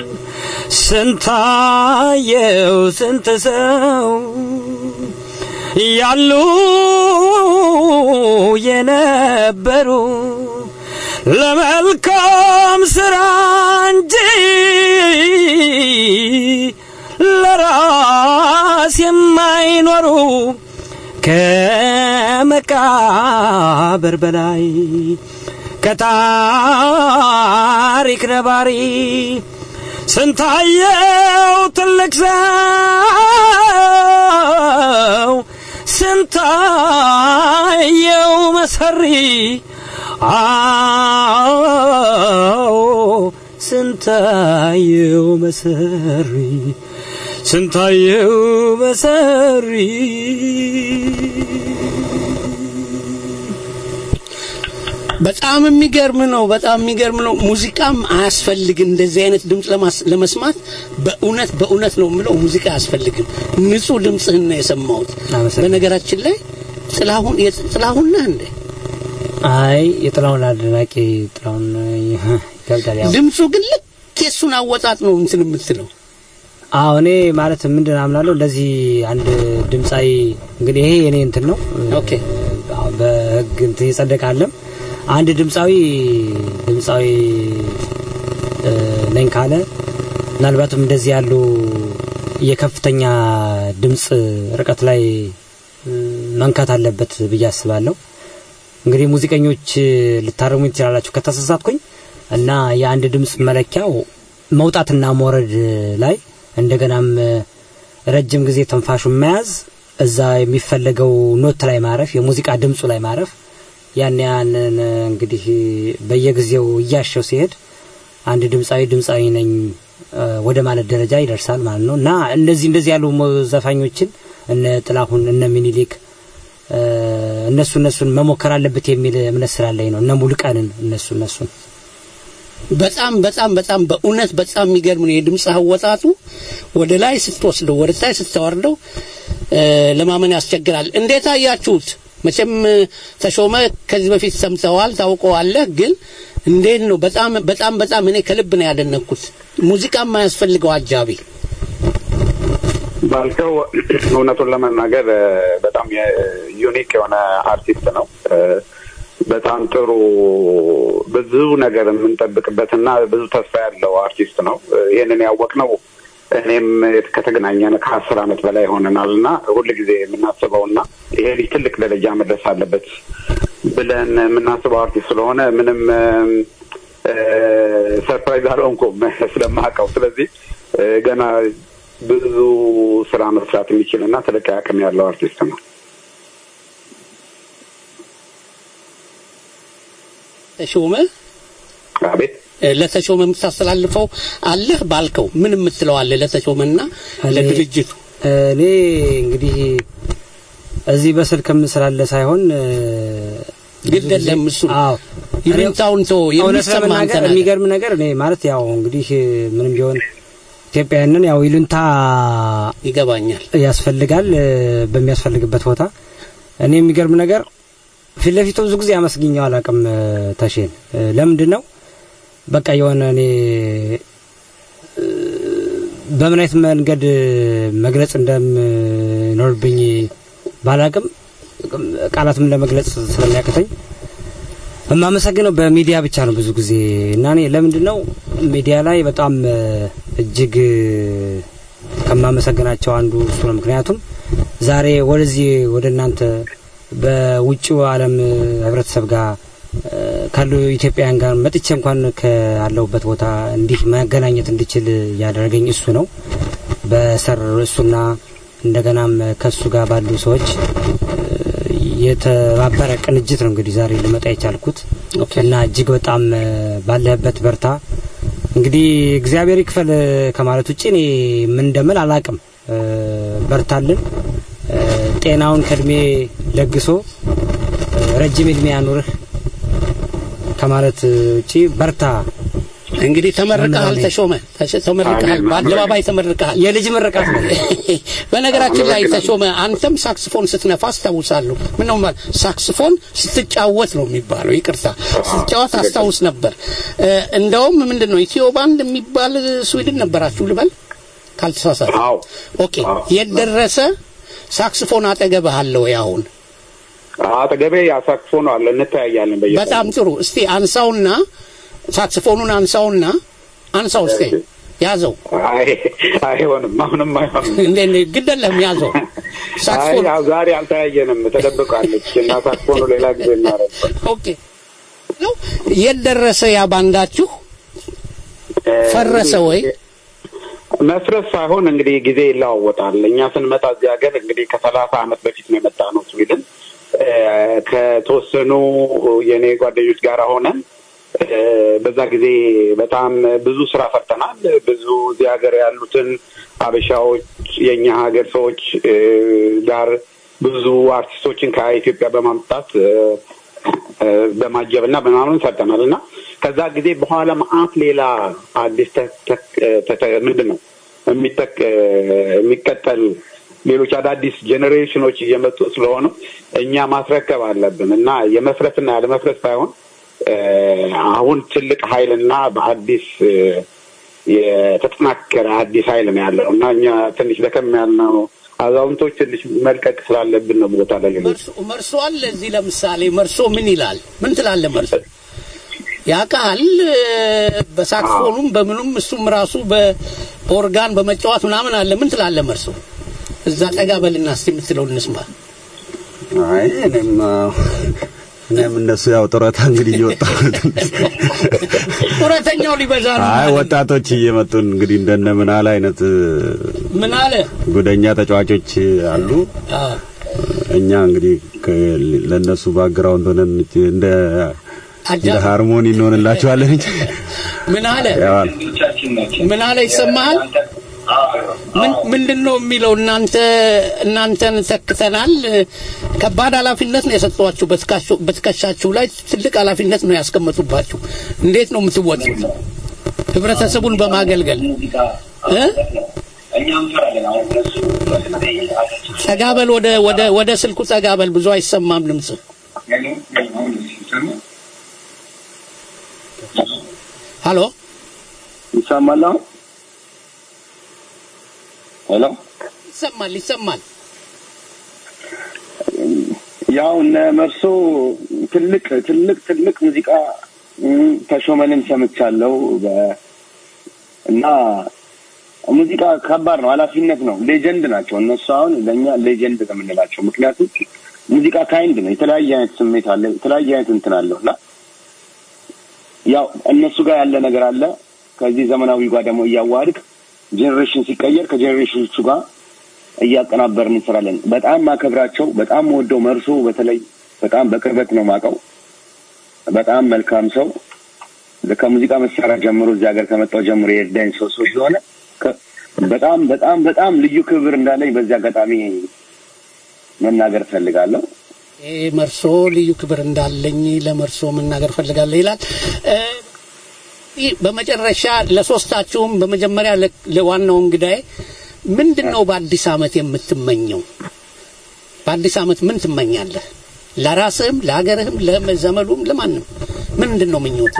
ስንታየው ስንት ሰው ያሉ የነበሩ ለመልካም ስራ እንጂ ለራስ የማይኖሩ ከመቃብር በላይ ከታሪክ ነባሪ ስንታየው ትልቅ ሰው ስንታየው መሰሪ አዎ ስንታየው መሰሪ ስንታየው በሰሪ በጣም የሚገርም ነው። በጣም የሚገርም ነው። ሙዚቃም አያስፈልግም እንደዚህ አይነት ድምፅ ለማስ- ለመስማት በእውነት በእውነት ነው የምለው ሙዚቃ አያስፈልግም። ንጹህ ድምፅህን ነው የሰማሁት። አመሰግናለሁ። በነገራችን ላይ ጥላሁን የጥ- ጥላሁን ነህ እንዴ? አይ የጥላውን አድናቂ ጥላውን ይከብዳል። ያው ድምፁ ግን ልክ የሱን አወጣጥ ነው እንትን የምትለው። አዎ እኔ ማለት ምንድን አምናለሁ እንደዚህ አንድ ድምፃዊ እንግዲህ ይሄ የኔ እንትን ነው ኦኬ። አዎ፣ በህግ እንትን ይጸደቃለም አንድ ድምፃዊ ድምፃዊ እ፣ ነኝ ካለ ምናልባትም እንደዚህ ያሉ የከፍተኛ ድምፅ ርቀት ላይ እ፣ መንካት አለበት ብዬ አስባለሁ። እንግዲህ ሙዚቀኞች ልታርሙ ትችላላችሁ ከተሳሳትኩኝ እና የአንድ ድምፅ መለኪያው መውጣትና መውረድ ላይ እንደገናም እ፣ ረጅም ጊዜ ትንፋሹን መያዝ እዛ የሚፈለገው ኖት ላይ ማረፍ የሙዚቃ ድምፁ ላይ ማረፍ ያን ያንን እ፣ እንግዲህ በየጊዜው እያሸው ሲሄድ አንድ ድምፃዊ ድምፃዊ ነኝ እ፣ ወደ ማለት ደረጃ ይደርሳል ማለት ነው እና እንደዚህ እንደዚህ ያሉ ሞ- ዘፋኞችን እነ ጥላሁን እነ ሚኒሊክ እ፣ እነሱ እነሱን መሞከር አለበት የሚል እምነት ስላለኝ ነው። እነ ሙሉቀንን እነሱ እነሱን በጣም በጣም በጣም በእውነት በጣም የሚገርም ነው የድምፅ አወጣጡ። ወደ ላይ ስትወስደው ወደ ታች ስታወርደው እ፣ ለማመን ያስቸግራል። እንዴት አያችሁት? መቼም እ፣ ተሾመ ከዚህ በፊት ሰምተዋል፣ ታውቀዋለህ። ግን እንዴት ነው? በጣም በጣም በጣም እኔ ከልብ ነው ያደነኩት። ሙዚቃ የማያስፈልገው አጃቢ ባልከው እውነቱን ለመናገር እ፣ በጣም ዩኒክ የሆነ አርቲስት ነው። እ፣ በጣም ጥሩ ብዙ ነገር የምንጠብቅበትና ብዙ ተስፋ ያለው አርቲስት ነው። እ፣ ይህንን ያወቅነው እኔም ከተገናኘን ከአስር ዓመት በላይ ሆነናል እና ሁል ጊዜ የምናስበውና ይሄ ልጅ ትልቅ ደረጃ መድረስ አለበት ብለን የምናስበው አርቲስት ስለሆነ ምንም ሰርፕራይዝ አልሆንኩም ስለማውቀው። ስለዚህ እ፣ ገና ብዙ ስራ መስራት የሚችል እና ትልቅ አቅም ያለው አርቲስት ነው። ተሾመ አቤት እ፣ ለተሾመ የምታስተላልፈው አለህ ባልከው ምን የምትለው አለ ለተሾመና ለድርጅቱ? እኔ እንግዲህ እዚህ በስልክም ስላለ ሳይሆን እ፣ ግድ የለም እሱ አዎ ይሉኝታውን ተው እውነት የሚሰማ አንተ ለመናገር ነህ። የሚገርም ነገር እኔ ማለት ያው እንግዲህ ምንም ቢሆን ኢትዮጵያውያንን ያው ይሉንታ ይገባኛል። ያስፈልጋል እ፣ በሚያስፈልግበት ቦታ እኔ የሚገርም ነገር ፊት ለፊቱ ብዙ ጊዜ አመስግኘው አላውቅም እ፣ ተሼን እ፣ ለምንድን ነው በቃ የሆነ እኔ እ፣ በምን አይነት መንገድ መግለጽ እንደምኖርብኝ ባላቅም ቃላትም ለመግለጽ ስለሚያቅተኝ የማመሰግነው በሚዲያ ብቻ ነው ብዙ ጊዜ እና እኔ ለምንድን ነው ሚዲያ ላይ በጣም እ፣ እጅግ እ፣ ከማመሰግናቸው አንዱ እሱ ነው። ምክንያቱም ዛሬ ወደዚህ ወደ እናንተ በውጭው ዓለም እ፣ ህብረተሰብ ጋር እ፣ ካሉ ኢትዮጵያውያን ጋር መጥቼ እንኳን ካለሁበት ቦታ እንዲህ መገናኘት እንድችል ያደረገኝ እሱ ነው። በሰር እሱና እንደገናም ከእሱ ጋር ባሉ ሰዎች የተባበረ ቅንጅት ነው እንግዲህ ዛሬ ልመጣ የቻልኩት እና እጅግ በጣም እ፣ ባለህበት በርታ። እንግዲህ እግዚአብሔር ይክፈል እ፣ ከማለት ውጭ እኔ ምን እንደምል አላቅም። እ፣ በርታልን፣ እ፣ ጤናውን ከእድሜ ለግሶ እ፣ ረጅም እድሜ ያኑርህ ከማለት ውጭ በርታ። እንግዲህ ተመርቀሃል ተሾመ ተሸ- ተመርቀሃል አሜን። በአደባባይ ተመርቀሃል የልጅ ምርቃት ነው። በነገራችን ላይ አመሰግናለሁ። ተሾመ አንተም ሳክስፎን ስትነፋ አስታውሳለሁ ምን ነው ማለት ሳክስፎን ስትጫወት ነው የሚባለው ይቅርታ ስትጫወት አስታውስ ነበር እ፣ እንደውም ምንድን ነው ኢትዮ ባንድ የሚባል ስዊድን ነበራችሁ ልበል ካልተሳሳት አዎ ኦኬ የት ደረሰ ሳክስፎን አጠገብህ አለ ወይ አሁን አጠገቤ ያሳክፎን አለ እንተያያለን በየ በጣም ጥሩ እስቲ አንሳውና ሳክስፎኑን አንሳውና አንሳው እስቲ ያዘው አይ አይሆንም አሁንም አይሆንም እንዴ እንዴ ግደለም ያዘው አይ ሳክስፎን ያው ዛሬ አልተያየንም ተደብቃለች እና ሳክፎኑ ሌላ ጊዜ እናረግ ኦኬ ነው የት ደረሰ ያ ባንዳችሁ ፈረሰ ወይ መፍረስ ሳይሆን እንግዲህ ጊዜ ይለዋወጣል። እኛ ስንመጣ እዚህ ሀገር እንግዲህ ከሰላሳ አመት በፊት ነው የመጣ ነው ስዊድን እ፣ ከተወሰኑ የእኔ ጓደኞች ጋር ሆነን እ፣ በዛ ጊዜ በጣም ብዙ ስራ ፈርተናል። ብዙ እዚህ ሀገር ያሉትን አበሻዎች የእኛ ሀገር ሰዎች እ፣ ጋር ብዙ አርቲስቶችን ከኢትዮጵያ በማምጣት እ፣ እ፣ በማጀብ እና በምናምን ሰርተናል እና ከዛ ጊዜ በኋላ መአት ሌላ አዲስ ተ- ተ- ተ- ምንድን ነው የሚተክ የሚቀጠል ሌሎች አዳዲስ ጄኔሬሽኖች እየመጡ ስለሆኑ እኛ ማስረከብ አለብን እና የመፍረስና ያለመፍረስ ሳይሆን እ፣ አሁን ትልቅ ኃይልና በአዲስ እ፣ የተጠናከረ አዲስ ኃይል ነው ያለው እና እኛ ትንሽ ደከም ያልነው አዛውንቶች ትንሽ መልቀቅ ስላለብን ነው ቦታ ለሌሎች መርሶ መርሶ አለ እዚህ ለምሳሌ መርሶ ምን ይላል? ምን ትላለህ መርሶ? ያውቃል በሳክፎኑም በምኑም እሱም ራሱ በኦርጋን በመጫወት ምናምን አለ። ምን ትላለህ መርሶ? እዛ ጠጋ በልና እስቲ የምትለውን እንስማ። አይ እኔም እኔም እነሱ ያው ጡረታ እንግዲህ እየወጣ ጡረተኛው ሊበዛ ነው አይ ማለት ነው። ወጣቶች እየመጡን እንግዲህ እንደነ ምናል አይነት ምን አለ? ጉደኛ ተጫዋቾች አሉ። አ፣ እኛ እንግዲህ ከ- ለእነሱ ባግራውንድ ሆነን እንደ አጃ እንደ ሃርሞኒ እንሆንላቸዋለን እንጂ ምን አለ? ያው ምን አለ? ይሰማሃል? ምን ምንድን ነው የሚለው? እናንተ እናንተን ተክተናል። ከባድ ኃላፊነት ነው የሰጧችሁ። በትከሻችሁ- በትከሻችሁ ላይ ትልቅ ኃላፊነት ነው ያስቀመጡባችሁ። እንዴት ነው የምትወጡት? ህብረተሰቡን በማገልገል እ? ጠጋበል ወደ ወደ ወደ ስልኩ ጠጋበል። ብዙ አይሰማም ድምጽ። ሀሎ ይሰማል አሁን? ሄሎ ይሰማል፣ ይሰማል። ያው እነ መርሶ ትልቅ ትልቅ ትልቅ ሙዚቃ እም፣ ተሾመንም ሰምቻለሁ በ- እና ሙዚቃ ከባድ ነው፣ ኃላፊነት ነው። ሌጀንድ ናቸው እነሱ። አሁን ለእኛ ሌጀንድ ነው የምንላቸው፣ ምክንያቱም ሙዚቃ ካይንድ ነው። የተለያየ አይነት ስሜት አለ፣ የተለያየ አይነት እንትን አለው እና ያው እነሱ ጋር ያለ ነገር አለ። ከዚህ ዘመናዊ ጋር ደግሞ እያዋሃድክ ጄኔሬሽን ሲቀየር ከጄኔሬሽኖቹ ጋር እያቀናበርን እንሰራለን። በጣም ማከብራቸው በጣም ወደው መርሶ በተለይ በጣም በቅርበት ነው ማቀው። በጣም መልካም ሰው ከሙዚቃ መሳሪያ ጀምሮ እዚህ ሀገር ከመጣው ጀምሮ የእርዳኝ ሰው ሰው ስለሆነ ከ- በጣም በጣም በጣም ልዩ ክብር እንዳለኝ በዚህ አጋጣሚ መናገር እፈልጋለሁ። ይሄ መርሶ ልዩ ክብር እንዳለኝ ለመርሶ መናገር ፈልጋለሁ ይላል። እ፣ ይህ በመጨረሻ ለሶስታችሁም በመጀመሪያ ለ- ለዋናው እንግዳዬ ምንድን ነው በአዲስ ዓመት የምትመኘው? በአዲስ ዓመት ምን ትመኛለህ? ለራስህም፣ ለሀገርህም፣ ለዘመዱም፣ ለማንም ምንድን ነው ምኞት?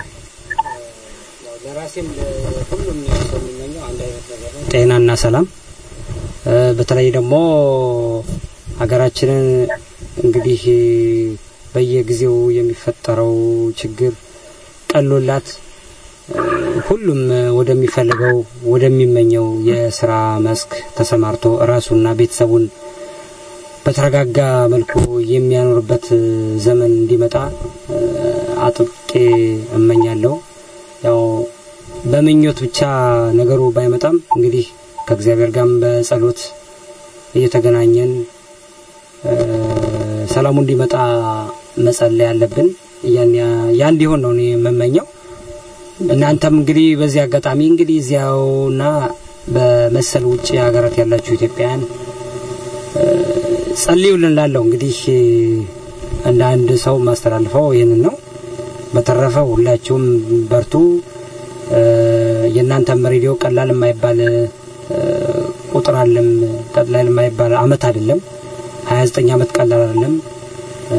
ለራሴም ለሁሉም ሰው የሚመኘው አንድ አይነት ነገር ነው፣ ጤናና ሰላም። እ፣ በተለይ ደግሞ ሀገራችንን እንግዲህ በየጊዜው የሚፈጠረው ችግር ቀሎላት እ፣ ሁሉም ወደሚፈልገው ወደሚመኘው የስራ መስክ ተሰማርቶ ራሱና ቤተሰቡን በተረጋጋ መልኩ የሚያኖርበት ዘመን እንዲመጣ እ፣ አጥብቄ እመኛለሁ። ያው በምኞት ብቻ ነገሩ ባይመጣም እንግዲህ ከእግዚአብሔር ጋርም በጸሎት እየተገናኘን እ፣ ሰላሙ እንዲመጣ መጸለይ አለብን። ያን ያ እንዲሆን ነው እኔ የምመኘው። እናንተም እንግዲህ በዚህ አጋጣሚ እንግዲህ እዚያውና በመሰል ውጭ ሀገራት ያላችሁ ኢትዮጵያውያን እ፣ ጸልዩልን ላለው እንግዲህ እንደ አንድ ሰው ማስተላልፈው ይህንን ነው። በተረፈ ሁላችሁም በርቱ። እ፣ የእናንተም ሬዲዮ ቀላል የማይባል እ፣ ቁጥር አለም ቀላል የማይባል አመት አይደለም። 29 አመት ቀላል አይደለም። እ፣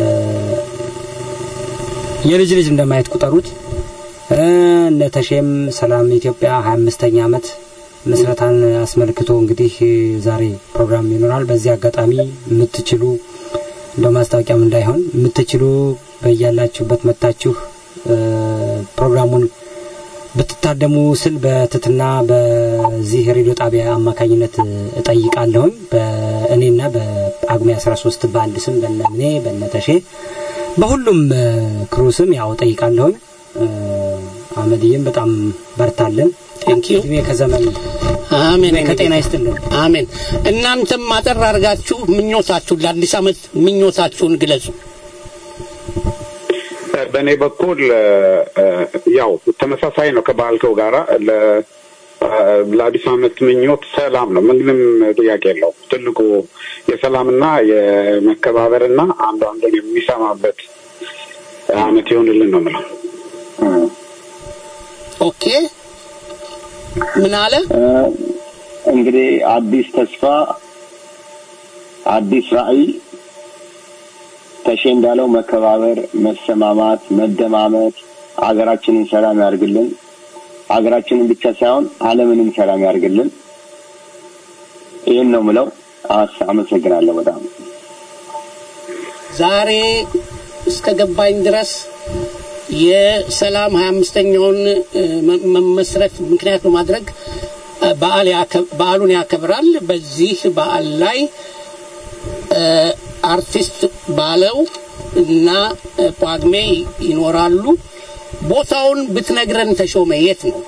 የልጅ ልጅ እንደማየት ቁጠሩት። እ፣ እነ ተሼም ሰላም ኢትዮጵያ 25ኛ አመት ምስረታን አስመልክቶ እንግዲህ ዛሬ ፕሮግራም ይኖራል። በዚህ አጋጣሚ የምትችሉ እንደ ማስታወቂያም እንዳይሆን የምትችሉ በያላችሁበት መታችሁ እ፣ ፕሮግራሙን ብትታደሙ ስል በትትና በዚህ ሬዲዮ ጣቢያ አማካኝነት እጠይቃለሁኝ። በእኔና በጳጉሜ 13 በአንድ ስም በነምኔ በነተሼ በሁሉም እ፣ ክሩ ስም ያው እጠይቃለሁኝ። እ፣ አመድዬም በጣም በርታለን። ቴንኪዩ እድሜ ከዘመን አሜን። እድሜ ከጤና ይስጥልን። አሜን። እናንተም አጠር አድርጋችሁ ምኞታችሁን ለአዲስ ዓመት ምኞታችሁን ግለጹ። በእኔ በኩል ያው ተመሳሳይ ነው ከባልከው ጋራ ለአዲስ ዓመት ምኞት ሰላም ነው። ምንም ጥያቄ የለው። ትልቁ የሰላምና የመከባበርና አንዱ አንዱን የሚሰማበት አመት ይሆንልን ነው የምለው። ኦኬ ምን አለ እንግዲህ አዲስ ተስፋ፣ አዲስ ራዕይ ተሼ እንዳለው መከባበር፣ መሰማማት፣ መደማመጥ ሀገራችንን ሰላም ያርግልን። ሀገራችንን ብቻ ሳይሆን ዓለምንም ሰላም ያርግልን። ይህን ነው ምለው። አመሰግናለሁ በጣም ዛሬ እስከ ገባኝ ድረስ የሰላም ሀያ አምስተኛውን መመስረት ምክንያት በማድረግ በዓል በዓሉን ያከብራል። በዚህ በዓል ላይ አርቲስት ባለው እና ጳጉሜ ይኖራሉ። ቦታውን ብትነግረን ተሾመ፣ የት ነው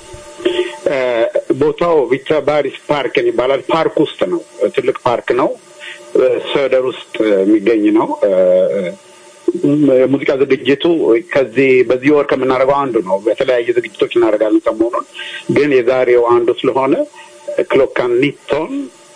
ቦታው? ቪክተር ባሪስ ፓርክ ይባላል። ፓርክ ውስጥ ነው። ትልቅ ፓርክ ነው። ሰደር ውስጥ የሚገኝ ነው። የሙዚቃ ዝግጅቱ ከዚህ በዚህ ወር ከምናደርገው አንዱ ነው። በተለያየ ዝግጅቶች እናደርጋለን ሰሞኑን፣ ግን የዛሬው አንዱ ስለሆነ ክሎካኒቶን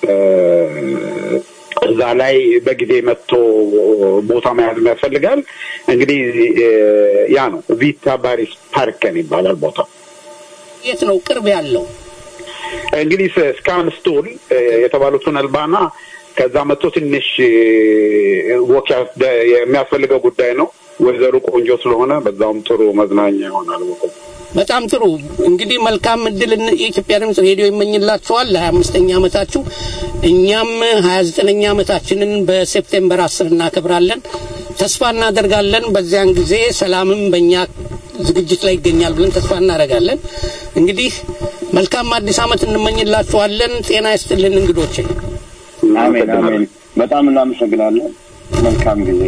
እዛ ላይ በጊዜ መጥቶ ቦታ መያዝ ያስፈልጋል። እንግዲህ ያ ነው ቪታ ባሪስ ፓርከን ይባላል ቦታው። የት ነው ቅርብ ያለው? እንግዲህ ስካን ስቱል የተባሉትን አልባና ከዛ መጥቶ ትንሽ ወክ የሚያስፈልገው ጉዳይ ነው። ወይዘሮ ቆንጆ ስለሆነ በዛውም ጥሩ መዝናኛ ይሆናል። በጣም ጥሩ እንግዲህ መልካም እድል የኢትዮጵያ ድምጽ ሬዲዮ ይመኝላችኋል ለሀያ አምስተኛ ዓመታችሁ። እኛም ሀያ ዘጠነኛ ዓመታችንን በሴፕቴምበር አስር እናከብራለን። ተስፋ እናደርጋለን በዚያን ጊዜ ሰላምም በእኛ ዝግጅት ላይ ይገኛል ብለን ተስፋ እናደርጋለን። እንግዲህ መልካም አዲስ ዓመት እንመኝላችኋለን። ጤና ይስጥልን እንግዶቼ። አሜን አሜን። በጣም እናመሰግናለን። መልካም ጊዜ።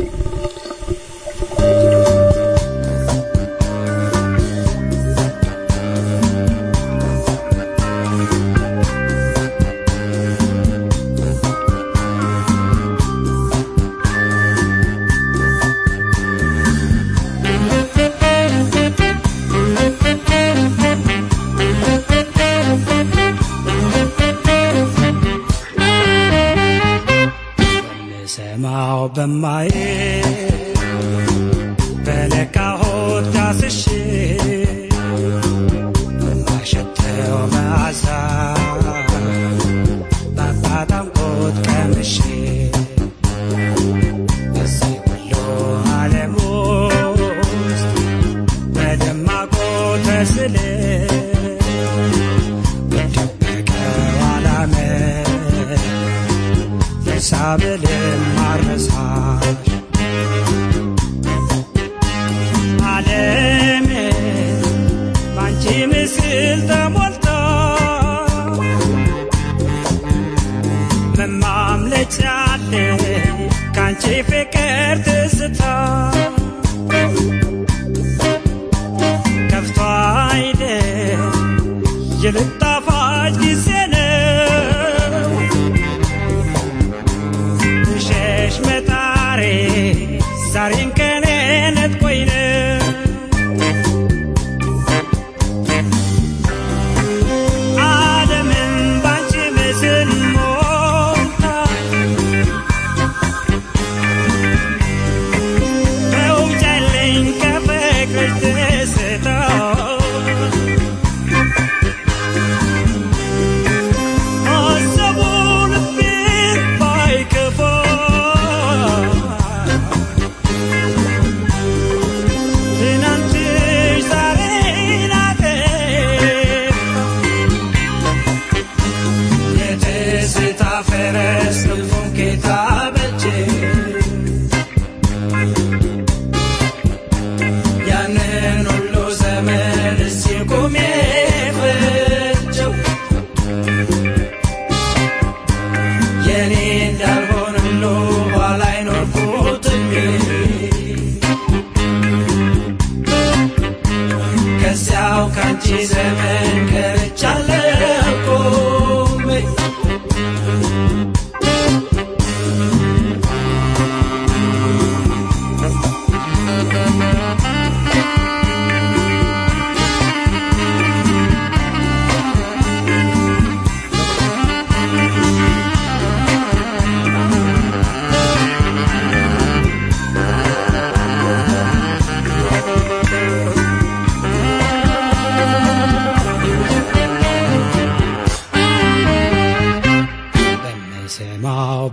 ሰማው በማዬ በለካሆት ዳስሼ በማሸተው መዓዛ ባጣጣምኩት ቀምሼ በዚህ ሁሉ ዓለም ውስጥ በደማቁ ተስለ በደበቀው ዓላመት ሳብልን ማረሳሽ ዓለም ባንቺ ምስል ተሞልታ መማምለጫ አለ ካንቺ ፍቅር ትዝታ ከፍቶ አይደል የልጣፋጭ ጊዜ ነው ሸሽ መጣሬ ዛሬን ከኔ ነጥቆኝ ነው ዓለምን ባንቺ ምስል ሞልታ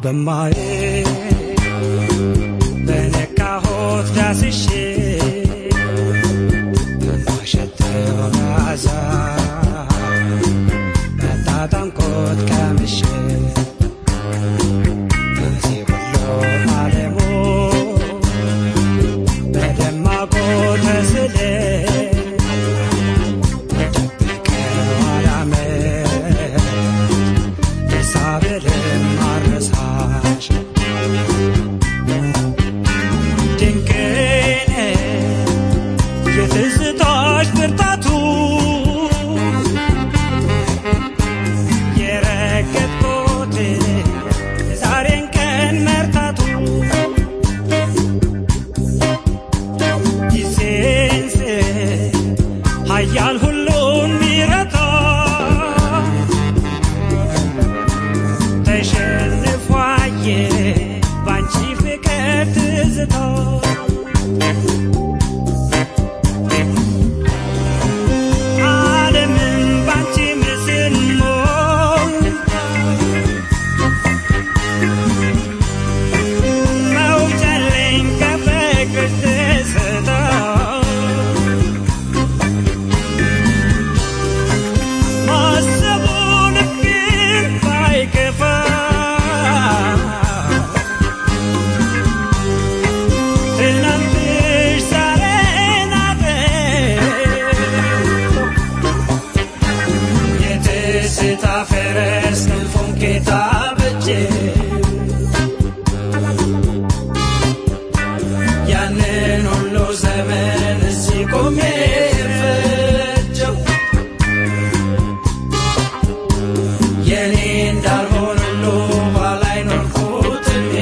በማየ በነካሆት ዳስሼ በማሸተው መዓዛ በጣጣምኮት ቀምሼ በዚህ ሁሉ ዓለሙ በደማቁ ተስሌ ደብቀው አላመት የሳብርም አረሳሽ ድንቅን የትዝታሽ ብርታቱ የረገጥኩት የዛሬን ቀን መርታቱ ጊዜንስ ሀያል ሁሉን ሚረታ ተሸንፏየ ባንቺ ፍቅር ትዝታ ዓለምን ባንቺ ምስል ሞልታ መውጫለኝ ከፍቅርሽ ትዝታ ማሰቡ ልቤን ባይከፋ ትናንትሽ ዛሬ ናት የትዝታ ፈረስ ክንፉን ጌታ በጀ ያንን ሁሉ ዘመን እዚህ ቆሜ ፈጀው የኔ እንዳልሆን ሁሉ ባላይ ኖርኩት እኔ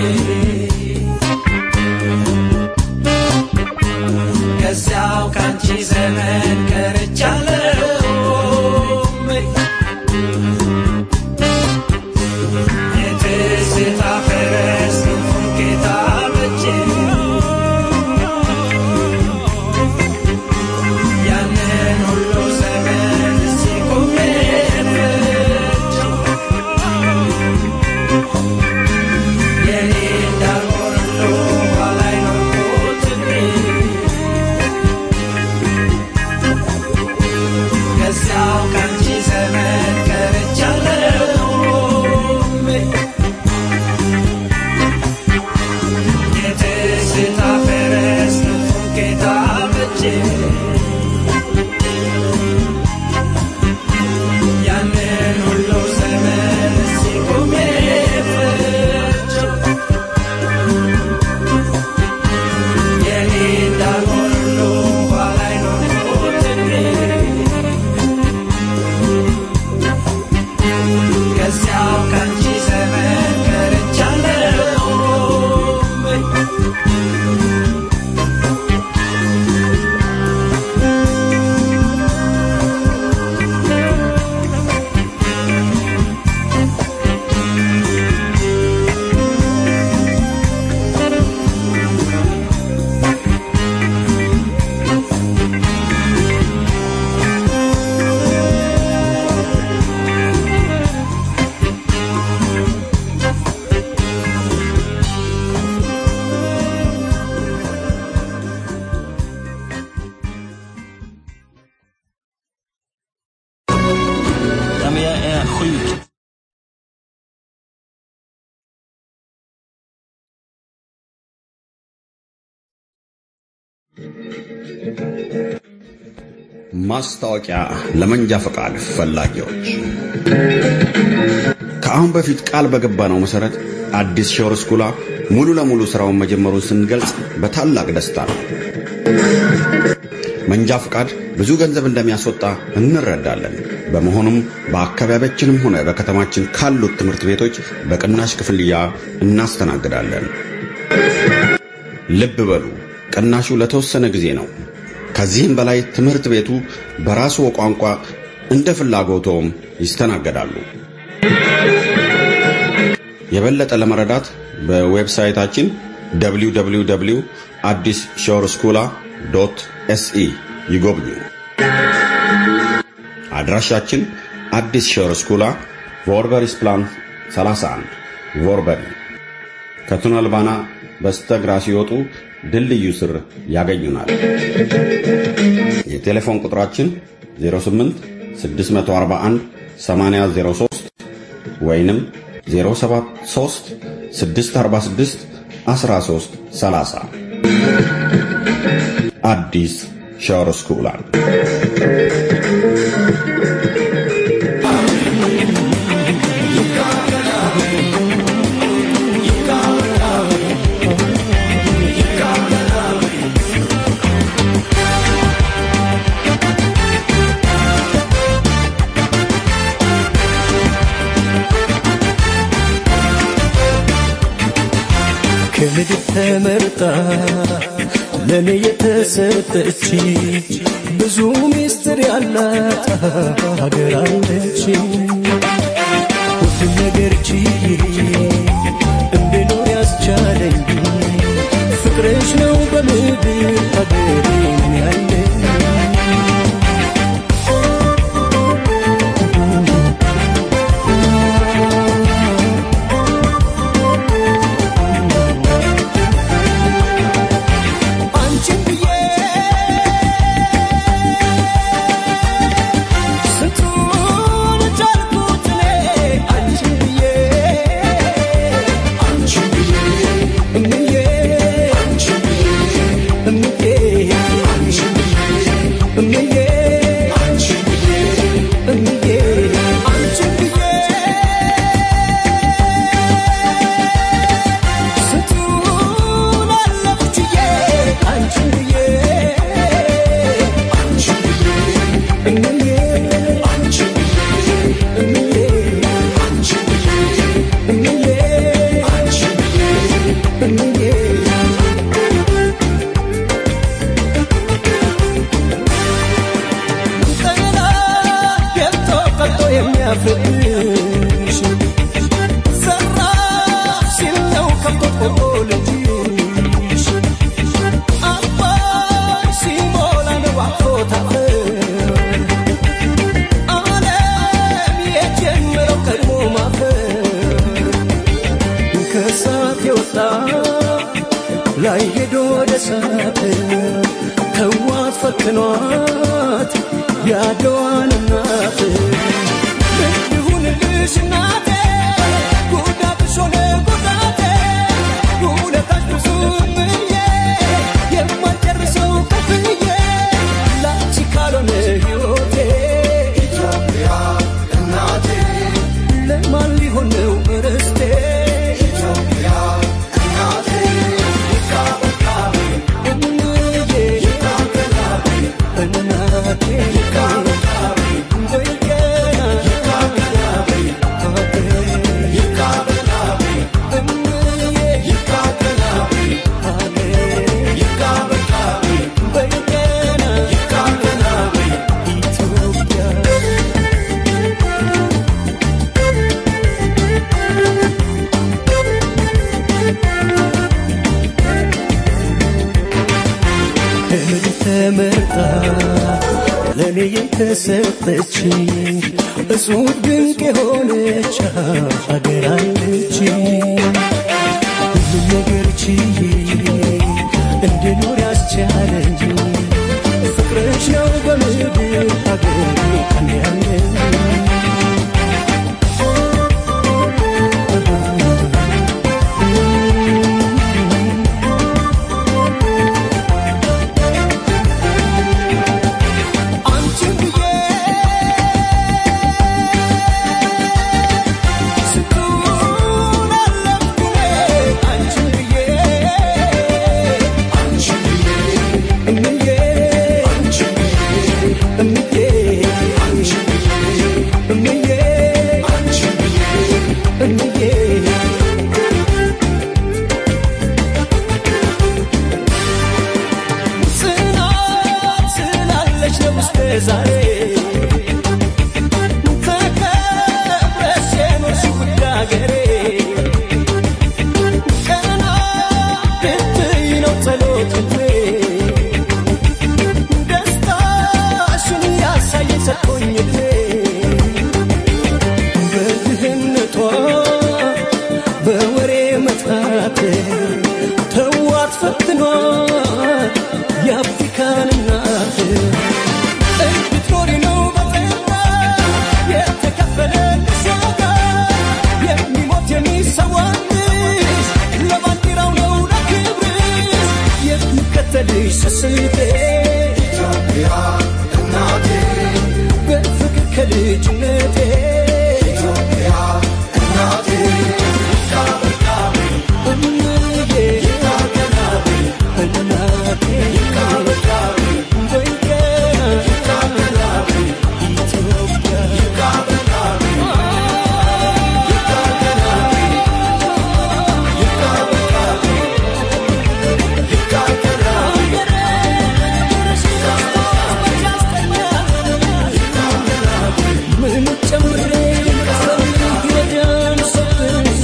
ከዚያው ካንቺ ዘመን ቀርቻለሁ የትዝታ ፈረስ ክንፉን ጌታ በጀ ያንን ሁሉ ዘመን እዚህ ቆሜ ፈጀው የኔ እንዳልሆን ሁሉ ባላይ ኖርኩት እኔ ከዚያው ካንቺ ዘመን ቀርቻለሁ የትዝታ ፈረስ ክንፉን ጌታ በጀ ያንን ሁሉ ዘመን እዚህ ቆሜ ፈጀው የኔ እንዳልሆን ሁሉ ባላይ ኖርኩት እኔ ከዚያው ካንቺ ዘመን ቀርቻለሁ Ja, men jag är sjuk. ማስታወቂያ ለመንጃ ፈቃድ ፈላጊዎች ከአሁን በፊት ቃል በገባነው መሰረት አዲስ ሾር ስኩላ ሙሉ ለሙሉ ስራውን መጀመሩን ስንገልጽ በታላቅ ደስታ ነው። መንጃ ፈቃድ ብዙ ገንዘብ እንደሚያስወጣ እንረዳለን። በመሆኑም በአካባቢያችንም ሆነ በከተማችን ካሉት ትምህርት ቤቶች በቅናሽ ክፍያ እናስተናግዳለን። ልብ በሉ፣ ቅናሹ ለተወሰነ ጊዜ ነው። ከዚህም በላይ ትምህርት ቤቱ በራሱ ቋንቋ እንደ ፍላጎቶም ይስተናገዳሉ። የበለጠ ለመረዳት በዌብሳይታችን www አዲስ ሾር ስኩላ ዶት ኤስኢ ይጎብኙ። አድራሻችን አዲስ ሾር ስኩላ ቮርበሪስ ፕላን 31 ቮርበሪ ከቱነል ባና በስተግራ ሲወጡ ድልድዩ ስር ያገኙናል። የቴሌፎን ቁጥራችን 08 641 8003 ወይንም 073 646 13 30 አዲስ ሻወር ስኩላል ከምድር ተመርጣ ለእኔ የተሰጠች ብዙ ሚስጥር ያላት ሀገር አለች። ሁሉም ነገር ችዬ እንድኖር ያስቻለኝ ፍቅርሽ ነው በምድር ሀገሬን ያለኝ አንቺን ብዬ ስንቱን ቻልኩት እኔ አንቺን ብዬ አንቺን ብዬ እምዬ አንቺን ብዬ እምዬ አንቺን ብዬ እምዬ አንቺን ብዬ እምዬ አንቺን ብዬ ስንቱን አለፍኩትዬ አንቺን ብዬ አንቺን ብዬ እምዬ አንቺን ብዬ እምዬ አንቺን ብዬ እምዬ አንቺን ብዬ እምዬ ቀና ገብቶ ቀልጦ የሚያፍርብሽ ሰራ ሲል ነው ከብቶ ልጅሽ አባይ ሲሞላ ነው አፎታ ዓለም የጀመረው ቀድሞ ማፈር ከእሳት የወጣ ላይ ሄዶ ወደ እሳት ተዋት ፈትኗት ያድዋን እናት ምን ይሁንልሽ እናቴ ጉዳትሽ ሆነ ጉዳቴ ውለታሽ ብዙ ምዬ የማልጨርሰው ከፍዬ ላንቺ ካልሆነ ሕይወቴ ኢትዮጵያ እናቴ ለማን ሊሆን ነው ርስቴ ኢትዮጵያ እናቴ እምዬ እናቴ ወይ ገና ተመርጣ ለእኔ የተሰጠች እጹብ ድንቅ የሆነች አገር አለች። ሁሉም ነገር ችዬ እንድኖር ያስቻለኝ ፍቅርሽ ነው በምድር ሀገሬ ቀን ያለኝ አንቺን ብዬ ስንቱን አለፍኩ ውሃ የአፍሪካን እናት እንድትኖሪ ነው በጤና የተከፈለልሽ ዋጋ የሚሞት የሚሰዋልሽ ለባንዲራው ነው ለክብርሽ የምከተልሽ ስስቴ ኢትዮጵያ እናቴ በፍቅር ከልጅነቴ ኢትዮጵያ እናቴ ምን ጨምሬ ልጨምር ይረዳን ሰብኛ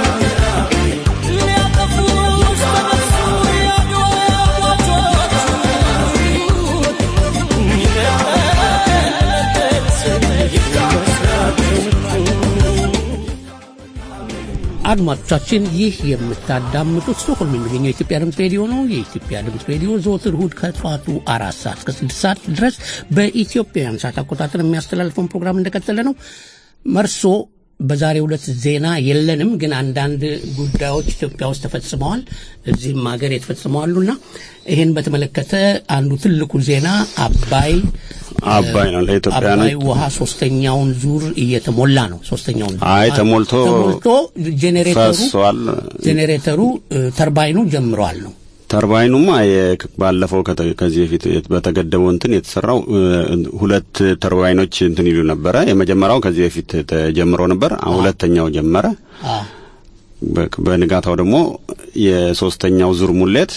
አድማጮቻችን ይህ የምታዳምጡት ስቶክሆልም የሚገኘው የኢትዮጵያ ድምፅ ሬዲዮ ነው። የኢትዮጵያ ድምፅ ሬዲዮ ዘወትር እሁድ ከጠዋቱ አራት ሰዓት እስከ ስድስት ሰዓት ድረስ በኢትዮጵያውያን ሰዓት አቆጣጠር የሚያስተላልፈውን ፕሮግራም እንደቀጠለ ነው። መርሶ በዛሬው ዕለት ዜና የለንም፣ ግን አንዳንድ ጉዳዮች ኢትዮጵያ ውስጥ ተፈጽመዋል፣ እዚህም ሀገር የተፈጽመዋሉና ይህን በተመለከተ አንዱ ትልቁ ዜና አባይ አባይ ነው ለኢትዮጵያኖች አባይ ውሃ ሶስተኛውን ዙር እየተሞላ ነው። ሶስተኛውን ዙር አይ ተሞልቶ ተሞልቶ ጄኔሬተሩ ፈሷል። ጄኔሬተሩ እ፣ ተርባይኑ ጀምረዋል ነው ተርባይኑማ የ- ባለፈው ከተ- ከዚህ በፊት የት- በተገደበው እንትን የተሰራው እ፣ ሁለት ተርባይኖች እንትን ይሉ ነበረ። የመጀመሪያው ከዚህ በፊት ተጀምሮ ነበር። አሁን ሁለተኛው ጀመረ። አ፣ በ- በንጋታው ደግሞ የሶስተኛው ዙር ሙሌት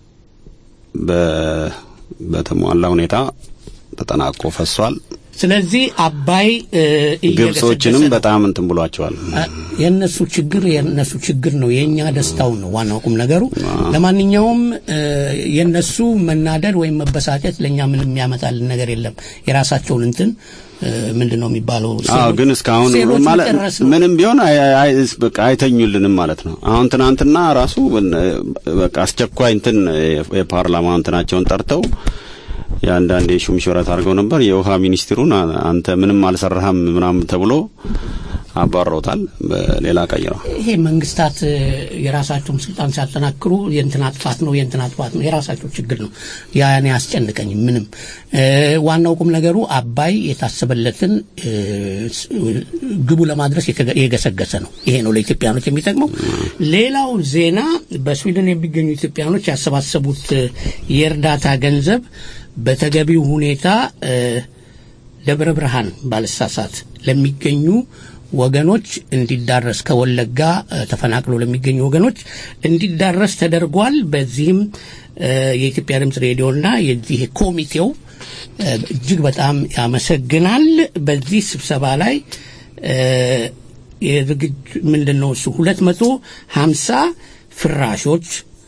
በ- በተሟላ ሁኔታ ተጠናቆ ፈሷል። ስለዚህ አባይ እ፣ እየገሰገሰ ግብጾችንም ነው። በጣም እንትን ብሏቸዋል። አ፣ የእነሱ ችግር የእነሱ ችግር ነው፣ የእኛ ደስታው ነው ዋናው ቁም ነገሩ። ለማንኛውም እ፣ የእነሱ መናደድ ወይም መበሳጨት ለእኛ ምንም የሚያመጣልን ነገር የለም። የራሳቸውን እንትን እ፣ ምንድን ነው የሚባለው? አዎ ሴሎች- ግን እስካሁን ሴሎች ማለት መጨረስ ነው። ምንም ቢሆን አይ- አይ- በቃ አይተኙልንም ማለት ነው። አሁን ትናንትና ራሱ በቃ አስቸኳይ እንትን የፓርላማ እንትናቸውን ጠርተው የአንዳንድ የሹም ሽረት አድርገው ነበር። የውሃ ሚኒስትሩን አ- አንተ ምንም አልሰራህም ምናምን ተብሎ አባረውታል። በሌላ ቀይረው ይሄ መንግስታት እ፣ የራሳቸውን ስልጣን ሲያጠናክሩ የእንትና ጥፋት ነው የእንትና ጥፋት ነው የራሳቸው ችግር ነው። ያ እኔ አያስጨንቀኝም ምንም። እ፣ ዋናው ቁም ነገሩ አባይ የታሰበለትን እ፣ ስ- ግቡ ለማድረስ የተገ- የገሰገሰ ነው። ይሄ ነው ለኢትዮጵያኖች የሚጠቅመው። ሌላው ዜና በስዊድን የሚገኙ ኢትዮጵያኖች ያሰባሰቡት እ፣ የእርዳታ ገንዘብ በተገቢው ሁኔታ እ፣ ደብረ ብርሃን ባለሳሳት ለሚገኙ ወገኖች እንዲዳረስ ከወለጋ እ፣ ተፈናቅሎ ለሚገኙ ወገኖች እንዲዳረስ ተደርጓል። በዚህም እ፣ የኢትዮጵያ ድምፅ ሬዲዮና የዚህ ኮሚቴው እ፣ እጅግ በጣም ያመሰግናል። በዚህ ስብሰባ ላይ እ፣ የዝግጅ ምንድን ነው እሱ ሁለት መቶ ሀምሳ ፍራሾች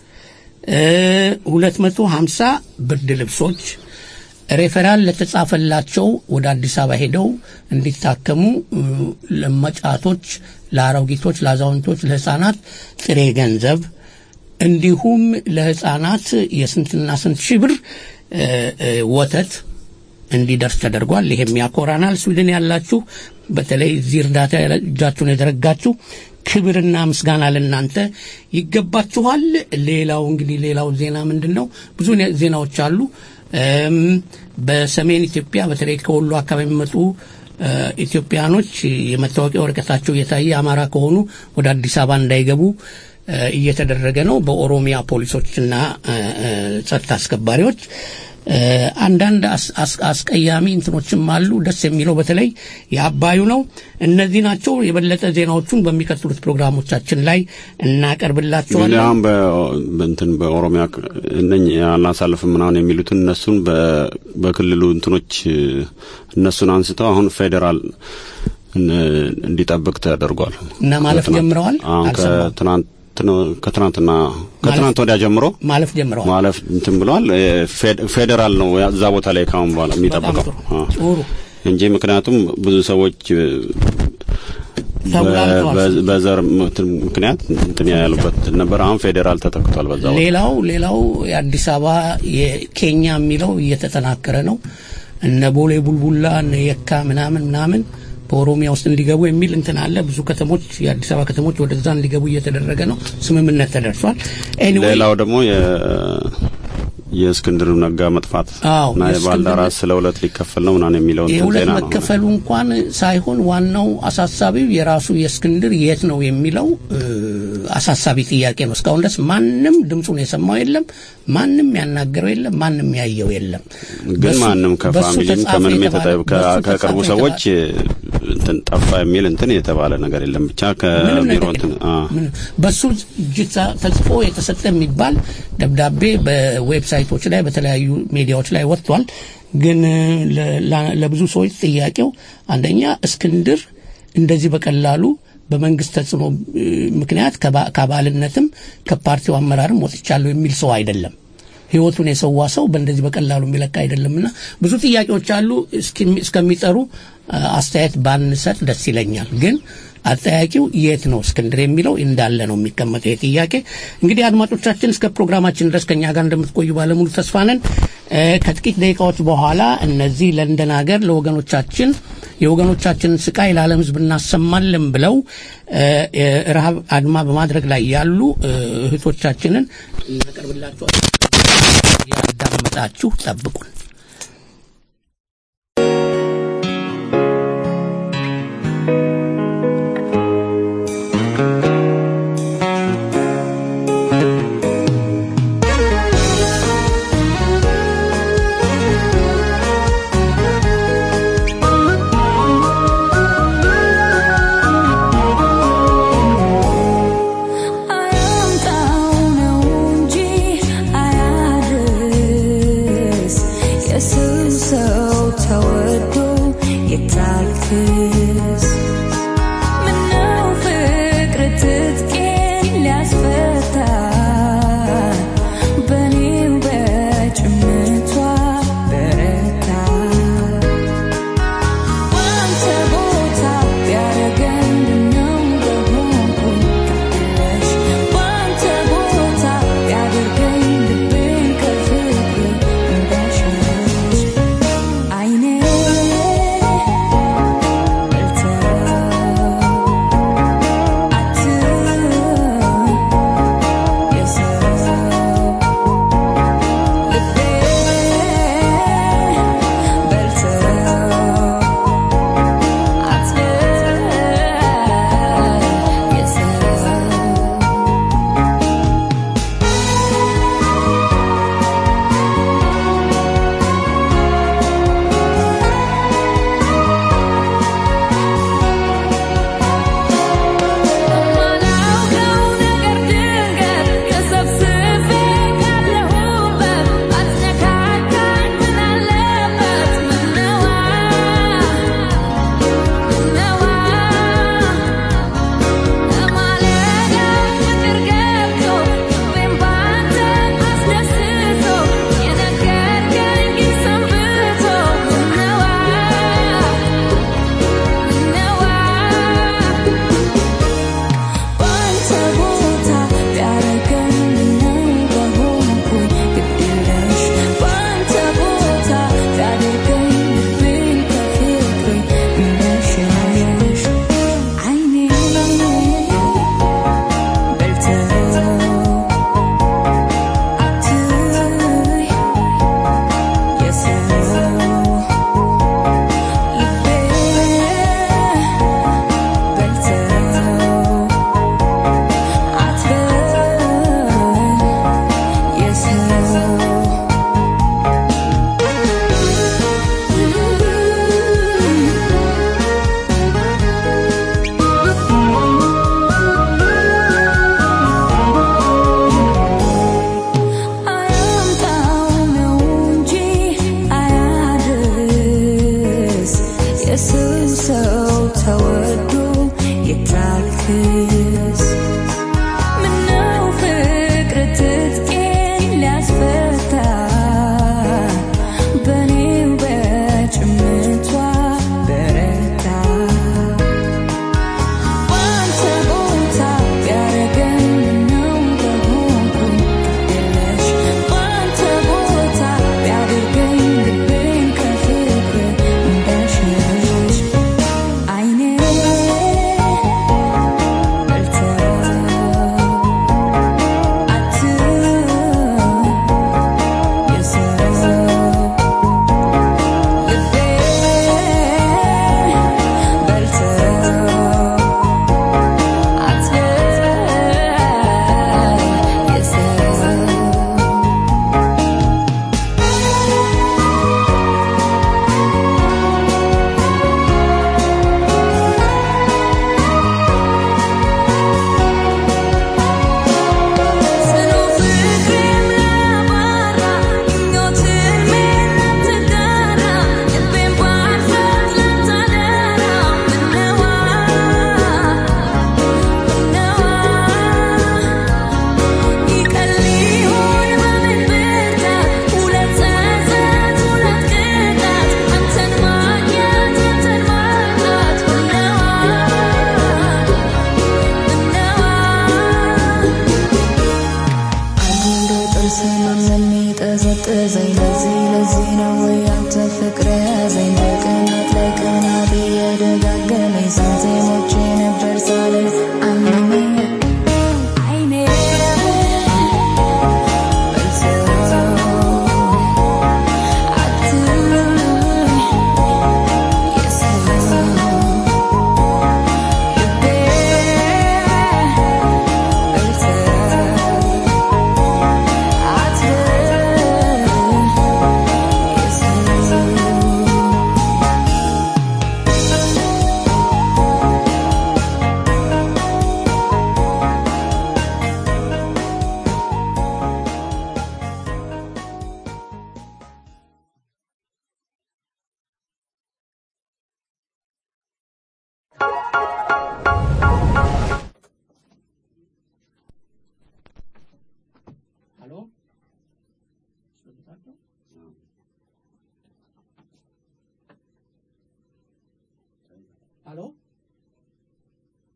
ሁለት መቶ ሀምሳ ብርድ ልብሶች ሬፈራል ለተጻፈላቸው ወደ አዲስ አበባ ሄደው እንዲታከሙ እ፣ ለመጫቶች፣ ለአሮጊቶች፣ ለአዛውንቶች፣ ለህፃናት ጥሬ ገንዘብ እንዲሁም ለህፃናት የስንትና ስንት ሺህ ብር እ፣ እ፣ ወተት እንዲደርስ ተደርጓል። ይሄም ያኮራናል። ስዊድን ያላችሁ በተለይ እዚህ እርዳታ እጃችሁን የዘረጋችሁ ክብርና ምስጋና ለእናንተ ይገባችኋል። ሌላው እንግዲህ ሌላው ዜና ምንድን ነው? ብዙ ኔ- ዜናዎች አሉ። እም፣ በሰሜን ኢትዮጵያ በተለይ ከወሎ አካባቢ የሚመጡ እ፣ ኢትዮጵያኖች የመታወቂያ ወረቀታቸው እየታየ አማራ ከሆኑ ወደ አዲስ አበባ እንዳይገቡ እ፣ እየተደረገ ነው በኦሮሚያ ፖሊሶችና እ፣ እ፣ ጸጥታ አስከባሪዎች። እ፣ አንዳንድ አስ- አስ- አስቀያሚ እንትኖችም አሉ። ደስ የሚለው በተለይ የአባዩ ነው። እነዚህ ናቸው። የበለጠ ዜናዎቹን በሚቀጥሉት ፕሮግራሞቻችን ላይ እንግዲህ እናቀርብላቸዋለን። አሁን በ- በእንትን በኦሮሚያ ክ- እነኝ አላሳልፍም ምናምን የሚሉትን እነሱን በ- በክልሉ እንትኖች እ፣ እነሱን አንስተው አሁን ፌዴራል እን- እንዲጠብቅ ተደርጓል እና ማለፍ ከትናንት- ጀምረዋል? አሁን አልሰማሁም። ከትናንት ነው ከትናንትና ከትናንት ወዲያ ጀምሮ ማለፍ ጀምረዋል። ማለፍ እንትን ብለዋል። እ፣ ፌድ- ፌዴራል ነው ያ- እዛ ቦታ ላይ ካሁን በኋላ የሚጠብቀው ጥሩ። አ። ጥሩ። እንጂ ምክንያቱም ብዙ ሰዎች እ፣ ተብላልተዋል። በ- በዘር ምት- ምክንያት እንትን ያሉበት ነበር። አሁን ፌዴራል ተተክቷል። በዛ ወቅት ሌላው ሌላው የአዲስ አበባ የኬኛ የሚለው እየተጠናከረ ነው። እነ ቦሌ ቡልቡላ እነ የካ ምናምን ምናምን በኦሮሚያ ውስጥ እንዲገቡ የሚል እንትን አለ። ብዙ ከተሞች የአዲስ አበባ ከተሞች ወደዛ እንዲገቡ እየተደረገ ነው። ስምምነት ተደርሷል። ኤኒዌይ ሌላው ደግሞ የ- የእስክንድር ነጋ መጥፋት አዎ፣ እና የእስክንድር የባልደራስ ስለ ሁለት ሊከፈል ነው ምናምን የሚለው እንትን የሁለት ዜና ነው። መከፈሉ እንኳን ሳይሆን ዋናው አሳሳቢው የራሱ የእስክንድር የት ነው የሚለው እ፣ አሳሳቢ ጥያቄ ነው። እስካሁን ድረስ ማንም ድምፁን የሰማው የለም፣ ማንም ያናገረው የለም፣ ማንም ያየው የለም። ግን በሱ- ማንም በሱ ከፋሚሊም ተጻፈ ከምንም የተባለ- የተጠ- ከ- በሱ ከቅርቡ ተጻፈ ሰዎች እንትን ጠፋ የሚል እንትን የተባለ ነገር የለም። ብቻ ምንም ከቢሮ ነገር እንትን የለም። አ ምን- በሱ እጅ ተ- ተጽፎ የተሰጠ የሚባል ደብዳቤ በዌብሳይቶች ላይ በተለያዩ ሚዲያዎች ላይ ወጥቷል። ግን ለ- ላ- ለብዙ ሰዎች ጥያቄው አንደኛ እስክንድር እንደዚህ በቀላሉ በመንግስት ተጽዕኖ እ፣ ምክንያት ከባ- ከአባልነትም ከፓርቲው አመራርም ወጥቻለሁ የሚል ሰው አይደለም። ህይወቱን የሰዋ ሰው በእንደዚህ በቀላሉ የሚለካ አይደለምና ብዙ ጥያቄዎች አሉ። እስኪ- እስከሚጠሩ አ፣ አስተያየት ባንሰጥ ደስ ይለኛል። ግን አጠያቂው የት ነው እስክንድር የሚለው እንዳለ ነው የሚቀመጠው ይህ ጥያቄ። እንግዲህ አድማጮቻችን እስከ ፕሮግራማችን ድረስ ከኛ ጋር እንደምትቆዩ ባለሙሉ ተስፋ ነን። እ፣ ከጥቂት ደቂቃዎች በኋላ እነዚህ ለንደን ሀገር ለወገኖቻችን የወገኖቻችንን ስቃይ ለዓለም ሕዝብ እናሰማለን ብለው እ፣ የረሃብ አድማ በማድረግ ላይ ያሉ እ፣ እህቶቻችንን እናቀርብላቸዋል። ያዳመጣችሁ ጠብቁን። አያምጣው ነው እንጂ አያድርስ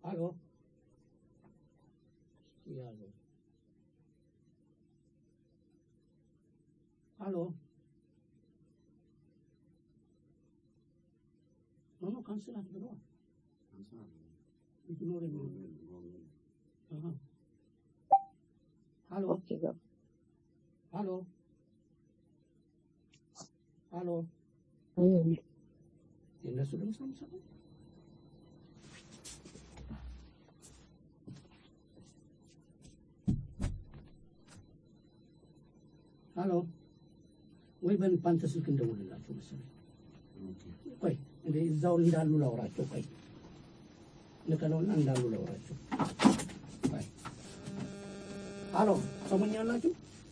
አሎ ያዙ አሎ ኖ ኖ ካንስል አትብለዋል ኢግኖር የሚሆን አሃ አሎ አሎ አሎ የእነሱ ድምፅ ነው የምሰማው ሀሎ ወይ በአንተ ስልክ እንደውልላቸው መሰለኝ። ቆይ እንደ እዛው እንዳሉ ላውራቸው። ቆይ ልከለውና እንዳሉ ላውራቸው። ቆይ ሀሎ ሰሞኛላችሁ?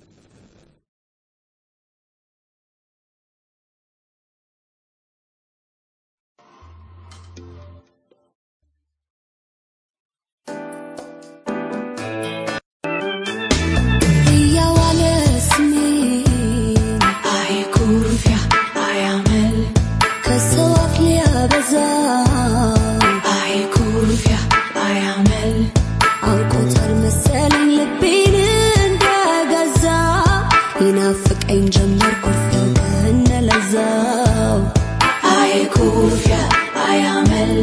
እያዋለ ስሜን አይ ኩርፊያ አያመል ከሰው አፍ ሊያበዛ አይ ኩርፊያ አያመል አውቆታል መሰለኝ ልቤን እንደገዛ ይናፍቀኝ ጀመር ኩርፊያው ከነለዛው አይ ኩርፊያ አያመል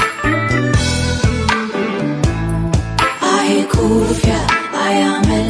አይ ኩርፊያ አያመል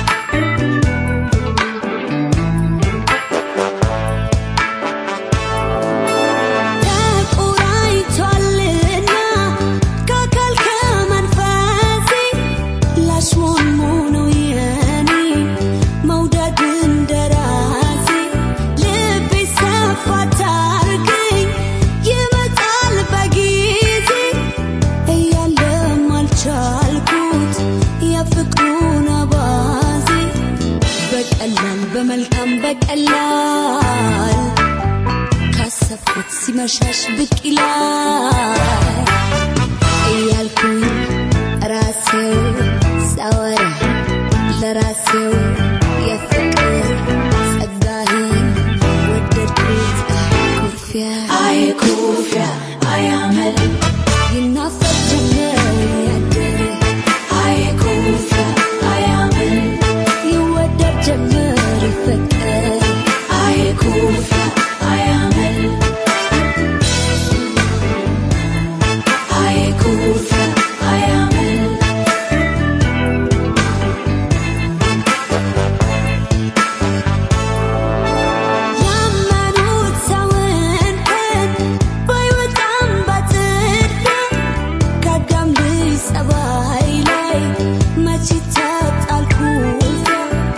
ተቆራኝቷልና ከአካል ከመንፈሴ ላሽሞንሙነው የኔ መውደድ እንደራሴ ልቤ ሰፋ ታርገኝ ይመጣል በጊዜ እያለም አልቻልኩት የፍቅሩን አባዜ በቀላል በመልካም በቀላል ካሰብኩት ሲመሻሽ ብቅ ይላል እያልኩኝ ራሴው ሳወራ ለራሴው የፍቅር ጸጋህን ወደድኩት ኩርፊያ አይ ኩርፊያ አያመል ይናፈቅ ጀመር ያደረ አይ ኩርፊያ አያመል ይወደድ ጀመር ይፈቀር አይ ኩርፊያ አያመል አይ ኩርፊያ አያመል ያመኑት ሰውን ቀን ባይወጣም በጥድፊያ ከአዳም ልጅ ጸባይ ላይ መች ይታጣል ኩርፊያ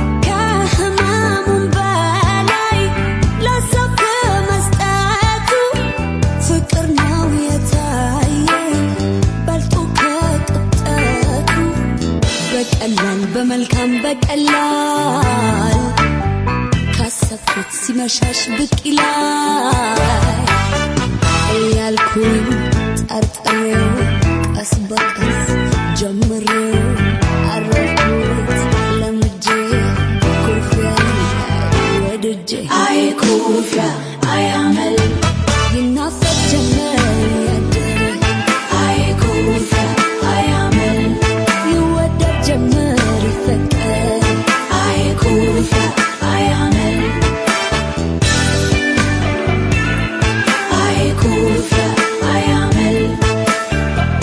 ከህመሙም በላይ ለሰው ከመስጠቱ ፍቅር ነው የታየኝ በልጦ ከቅጠቱ በቀላል በመልካም በቀላል ካሰብኩት ሲመሻሽ ብቅ ይላል እያልኩኝ ጠርጥሬው ቀስ በቀስ ጀምሬው አረፍኩት ለምጄ ኩርፊያ ወድጄ አይ ኩርፊያ አያመል ይናፈቅ ጀመር ያደረ አይ ኩርፊያ አያመል ይወደድ ጀመር ይፈቀር አይ ኩርፊያ አያመል አይ ኩርፊያ አያመል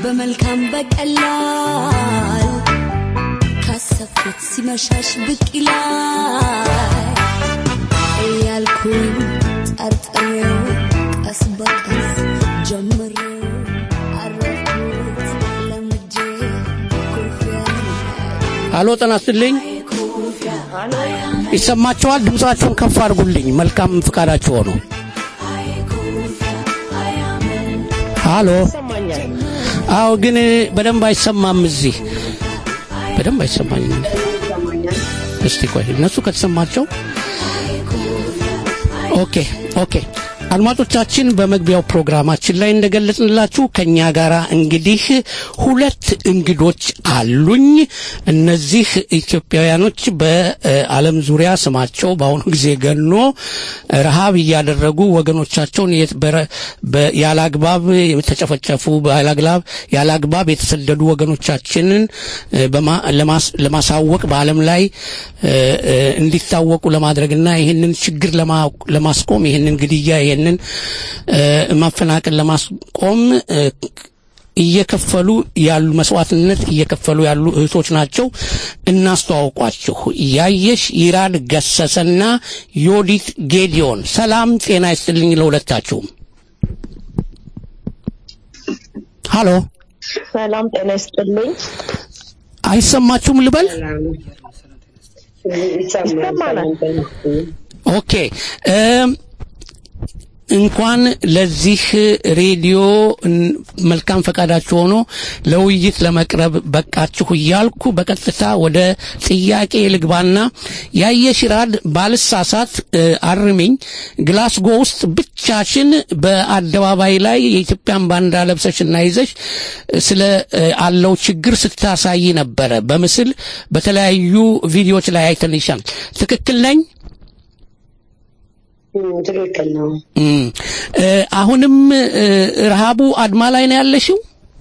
በመልካም በቀላል ካሰብኩት ሲመሻሽ ብቅ ይላል እያልኩኝ ጠርጥሬው ቀስ በቀስ ጀምሬው አረፍኩት ለምጄ ኩርፊያ አሎ ጤና ይስጥልኝ ይሰማችኋል ድምጻችሁን ከፍ አድርጉልኝ መልካም ፍቃዳችሁ ሆኖ አሎ አዎ ግን በደንብ አይሰማም እዚህ በደንብ አይሰማኝም እስቲ ቆይ እነሱ ከተሰማቸው ኦኬ ኦኬ አድማጮቻችን በመግቢያው ፕሮግራማችን ላይ እንደገለጽንላችሁ ከኛ ጋር እንግዲህ ሁለት እንግዶች አሉኝ። እነዚህ ኢትዮጵያውያኖች በዓለም ዙሪያ ስማቸው በአሁኑ ጊዜ ገኖ ረሃብ እያደረጉ ወገኖቻቸውን የት- በረ- በ- ያለ አግባብ የተጨፈጨፉ ያላግባብ ያለ አግባብ የተሰደዱ ወገኖቻችንን እ፣ በማ- ለማስ- ለማሳወቅ በዓለም ላይ እ፣ እ፣ እንዲታወቁ ለማድረግና ይህንን ችግር ለማ- ለማስቆም ይህንን ግድያ ይህንን እ፣ ማፈናቀል ለማስቆም እ፣ እየከፈሉ ያሉ መስዋዕትነት እየከፈሉ ያሉ እህቶች ናቸው። እናስተዋውቋችሁ። ያየሽ ይራድ ገሰሰና ዮዲት ጌዲዮን። ሰላም ጤና ይስጥልኝ ለሁለታችሁም። ሃሎ ሰላም ጤና ይስጥልኝ። አይሰማችሁም ልበል? ይሰማናል። ኦኬ እም፣ እንኳን ለዚህ ሬዲዮ እን- መልካም ፈቃዳችሁ ሆኖ ለውይይት ለመቅረብ በቃችሁ እያልኩ በቀጥታ ወደ ጥያቄ ልግባና ያየሽ ይራድ ባልሳሳት እ፣ አርሚኝ ግላስጎ ውስጥ ብቻሽን በአደባባይ ላይ የኢትዮጵያን ባንዲራ ለብሰሽና ይዘሽ እ፣ ስለ እ፣ አለው ችግር ስታሳይ ነበረ በምስል በተለያዩ ቪዲዮዎች ላይ አይተንሻል። ትክክል ነኝ? ትክክል ነው። እም፣ እ፣ አሁንም እ፣ ረሃቡ አድማ ላይ ነው ያለሽው?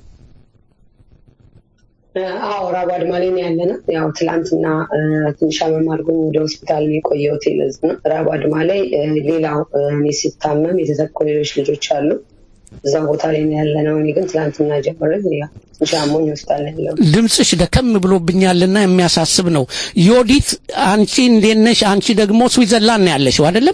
አዎ ራብ አድማ ላይ ነው ያለ ነው። ያው ትላንትና እ፣ ትንሽ አመም አድርጎኝ ወደ ሆስፒታል ነው የቆየሁት። ለዚህ ነው ራብ አድማ ላይ እ፣ ሌላው እ፣ እኔ ሲታመም የተተኩ ሌሎች ልጆች አሉ። እዛ ቦታ ላይ ነው ያለ ነው። እኔ ግን ትላንትና ጀምሬ ያው ትንሽ አሞኝ ሆስፒታል ነው ያለው። ድምፅሽ ደከም ብሎብኛልና የሚያሳስብ ነው። ዮዲት አንቺ እንዴት ነሽ? አንቺ ደግሞ ስዊዘርላንድ ነው ያለሽው አይደለም?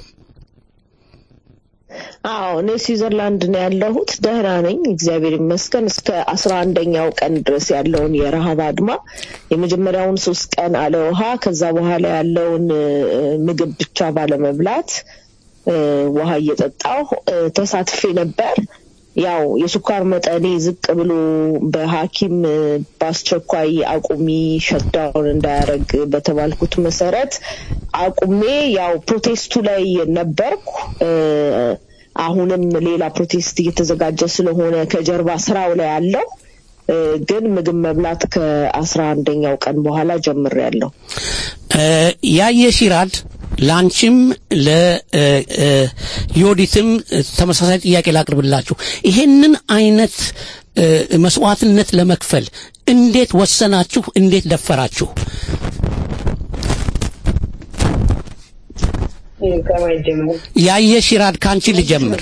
አዎ እኔ ስዊዘርላንድ ነው ያለሁት። ደህና ነኝ፣ እግዚአብሔር ይመስገን። እስከ አስራ አንደኛው ቀን ድረስ ያለውን የረሃብ አድማ የመጀመሪያውን ሶስት ቀን አለ ውሃ፣ ከዛ በኋላ ያለውን እ፣ ምግብ ብቻ ባለመብላት እ፣ ውሃ እየጠጣሁ እ፣ ተሳትፌ ነበር። ያው የስኳር መጠኔ ዝቅ ብሎ በሐኪም እ፣ በአስቸኳይ አቁሚ ሸትዳውን እንዳያደርግ በተባልኩት መሰረት አቁሜ ያው ፕሮቴስቱ ላይ ነበርኩ። እ፣ አሁንም ሌላ ፕሮቴስት እየተዘጋጀ ስለሆነ ከጀርባ ስራው ላይ አለው። እ፣ ግን ምግብ መብላት ከአስራ አንደኛው ቀን በኋላ ጀምሬያለሁ። እ፣ ያየሽ ይራድ ለአንቺም ለዮዲትም ተመሳሳይ ጥያቄ ላቅርብላችሁ። ይሄንን አይነት እ፣ መስዋዕትነት ለመክፈል እንዴት ወሰናችሁ? እንዴት ደፈራችሁ? ከማየት ጀምሮ ያየሽ ይራድ ከአንቺ ልጀምር።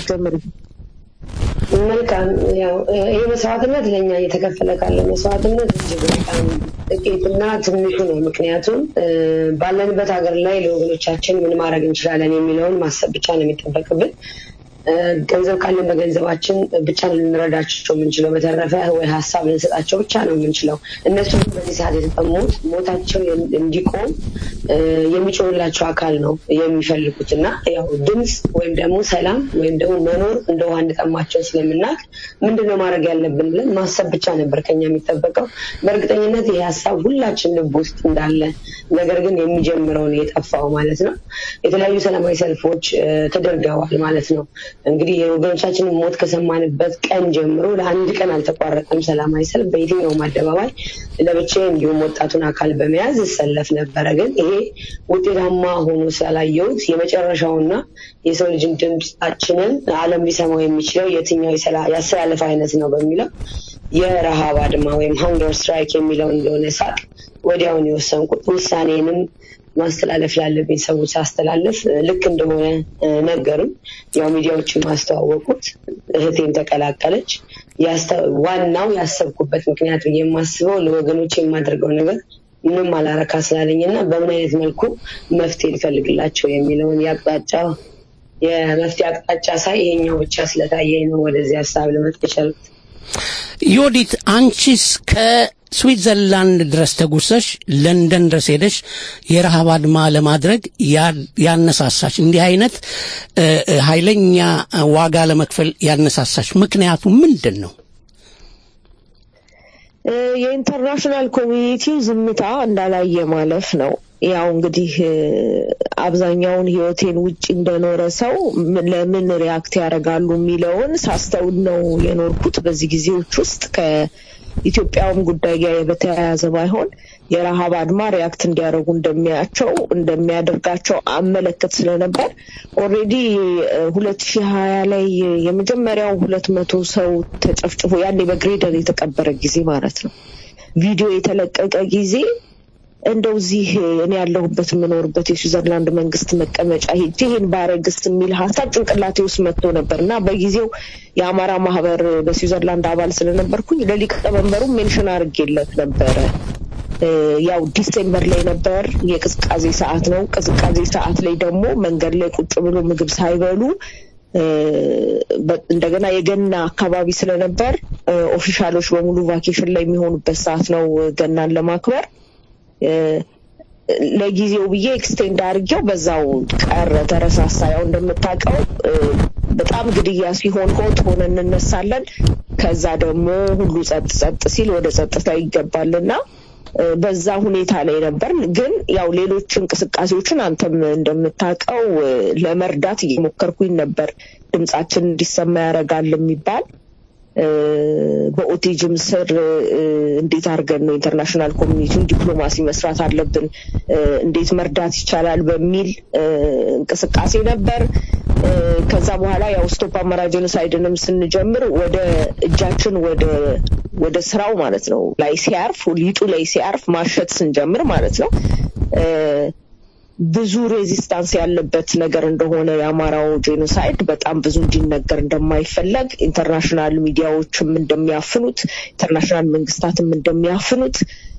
መልካም ያው እ፣ ይህ መስዋዕትነት ለእኛ እየተከፈለ ካለ መስዋዕትነት እጅግ በጣም ጥቂትና ትንሹ ነው። ምክንያቱም እ፣ ባለንበት ሀገር ላይ ለወገኖቻችን ምን ማድረግ እንችላለን የሚለውን ማሰብ ብቻ ነው የሚጠበቅብን። እ፣ ገንዘብ ካለን በገንዘባችን ብቻ ነው ልንረዳቸው የምንችለው። በተረፈ ወይ ሀሳብ ልንሰጣቸው ብቻ ነው የምንችለው። እነሱ ግን በዚህ ሰዓት የተጠሙት ሞታቸው እንዲቆም እ፣ የሚጮህላቸው አካል ነው የሚፈልጉት እና ያው ድምፅ ወይም ደግሞ ሰላም ወይም ደግሞ መኖር እንደ ውሃ እንደጠማቸው ስለምናውቅ ምንድነው ማድረግ ያለብን ብለን ማሰብ ብቻ ነበር ከኛ የሚጠበቀው። በእርግጠኝነት ይሄ ሀሳብ ሁላችን ልብ ውስጥ እንዳለ ነገር ግን የሚጀምረው ነው የጠፋው ማለት ነው። የተለያዩ ሰላማዊ ሰልፎች እ፣ ተደርገዋል ማለት ነው። እንግዲህ የወገኖቻችንን ሞት ከሰማንበት ቀን ጀምሮ ለአንድ ቀን አልተቋረጠም ሰላማዊ ሰልፍ በየትኛውም አደባባይ ለብቻዬ እንዲሁም ወጣቱን አካል በመያዝ እሰለፍ ነበረ። ግን ይሄ ውጤታማ ሆኖ ስላላየሁት የመጨረሻውና የሰው ልጅን ድምፃችንን ዓለም ሊሰማው የሚችለው የትኛው የሰላ- የአሰላለፍ አይነት ነው በሚለው የረሃብ አድማ ወይም ሃንገር ስትራይክ የሚለው እንደሆነ ሳቅ ወዲያውን የወሰንኩት ውሳኔንም ማስተላለፍ ላለብኝ ሰዎች ሳስተላለፍ እ፣ ልክ እንደሆነ እ፣ ነገሩኝ። ያው ሚዲያዎችን ማስተዋወቁት፣ እህቴም ተቀላቀለች። ያስተ- ዋናው ያሰብኩበት ምክንያት ብዬ የማስበው ለወገኖች የማደርገው ነገር ምንም አላረካ ስላለኝ እና በምን አይነት መልኩ መፍትሄ ልፈልግላቸው የሚለውን የአቅጣጫ የመፍትሄ አቅጣጫ ሳይ ይሄኛው ብቻ ስለታየኝ ነው ወደዚህ ሀሳብ ልመጣ የቻልኩት። ዮዲት አንቺስ ከስዊትዘርላንድ ድረስ ተጉሰሽ ለንደን ድረስ ሄደሽ የረሃብ አድማ ለማድረግ ያ- ያነሳሳሽ እንዲህ አይነት እ፣ እ፣ ኃይለኛ ዋጋ ለመክፈል ያነሳሳሽ ምክንያቱ ምንድን ነው? እ፣ የኢንተርናሽናል ኮሚኒቲው ዝምታ እንዳላየ ማለፍ ነው። ያው እንግዲህ እ፣ አብዛኛውን ህይወቴን ውጭ እንደኖረ ሰው ም- ለምን ሪያክት ያደርጋሉ የሚለውን ሳስተውል ነው የኖርኩት። በዚህ ጊዜዎች ውስጥ ከኢትዮጵያውም ጉዳይ ጋር በተያያዘ ባይሆን የረሃብ አድማ ሪያክት እንዲያደርጉ እንደሚያቸው እንደሚያደርጋቸው አመለከት ስለነበር ኦልሬዲ ሁለት ሺህ ሀያ ላይ የመጀመሪያው ሁለት መቶ ሰው ተጨፍጭፎ ያኔ በግሬደር የተቀበረ ጊዜ ማለት ነው ቪዲዮ የተለቀቀ ጊዜ እንደው እዚህ እኔ ያለሁበት የምኖርበት የስዊዘርላንድ መንግስት መቀመጫ ሄጄ ይህን ባረግስ የሚል ሀሳብ ጭንቅላቴ ውስጥ መጥቶ ነበር እና በጊዜው የአማራ ማህበር በስዊዘርላንድ አባል ስለነበርኩኝ ለሊቀመንበሩ ሜንሽን አድርጌለት ነበረ። እ፣ ያው ዲሴምበር ላይ ነበር፣ የቅዝቃዜ ሰዓት ነው። ቅዝቃዜ ሰዓት ላይ ደግሞ መንገድ ላይ ቁጭ ብሎ ምግብ ሳይበሉ እ፣ በ- እንደገና የገና አካባቢ ስለነበር እ፣ ኦፊሻሎች በሙሉ ቫኬሽን ላይ የሚሆኑበት ሰዓት ነው ገናን ለማክበር እ፣ ለጊዜው ብዬ ኤክስቴንድ አድርጌው በዛው ቀረ፣ ተረሳሳ። ያው እንደምታውቀው እ፣ በጣም ግድያ ሲሆን ሆት ሆነ እንነሳለን። ከዛ ደግሞ ሁሉ ጸጥ ጸጥ ሲል ወደ ጸጥታ ይገባልና እ፣ በዛ ሁኔታ ላይ ነበር። ግን ያው ሌሎች እንቅስቃሴዎችን አንተም እንደምታውቀው እ፣ ለመርዳት እየሞከርኩኝ ነበር። ድምጻችን እንዲሰማ ያደርጋል የሚባል እ፣ በኦቲጅም ስር እ፣ እንዴት አድርገን ነው ኢንተርናሽናል ኮሚኒቲውን ዲፕሎማሲ መስራት አለብን፣ እ፣ እንዴት መርዳት ይቻላል በሚል እ፣ እንቅስቃሴ ነበር። እ፣ ከዛ በኋላ ያው ስቶፕ አማራ ጄኖሳይድንም ስንጀምር ወደ እጃችን ወደ ወደ ስራው ማለት ነው ላይ ሲያርፍ ሊጡ ላይ ሲያርፍ ማሸት ስንጀምር ማለት ነው እ፣ ብዙ ሬዚስታንስ ያለበት ነገር እንደሆነ የአማራው ጄኖሳይድ በጣም ብዙ እንዲነገር እንደማይፈለግ ኢንተርናሽናል ሚዲያዎችም እንደሚያፍኑት ኢንተርናሽናል መንግስታትም እንደሚያፍኑት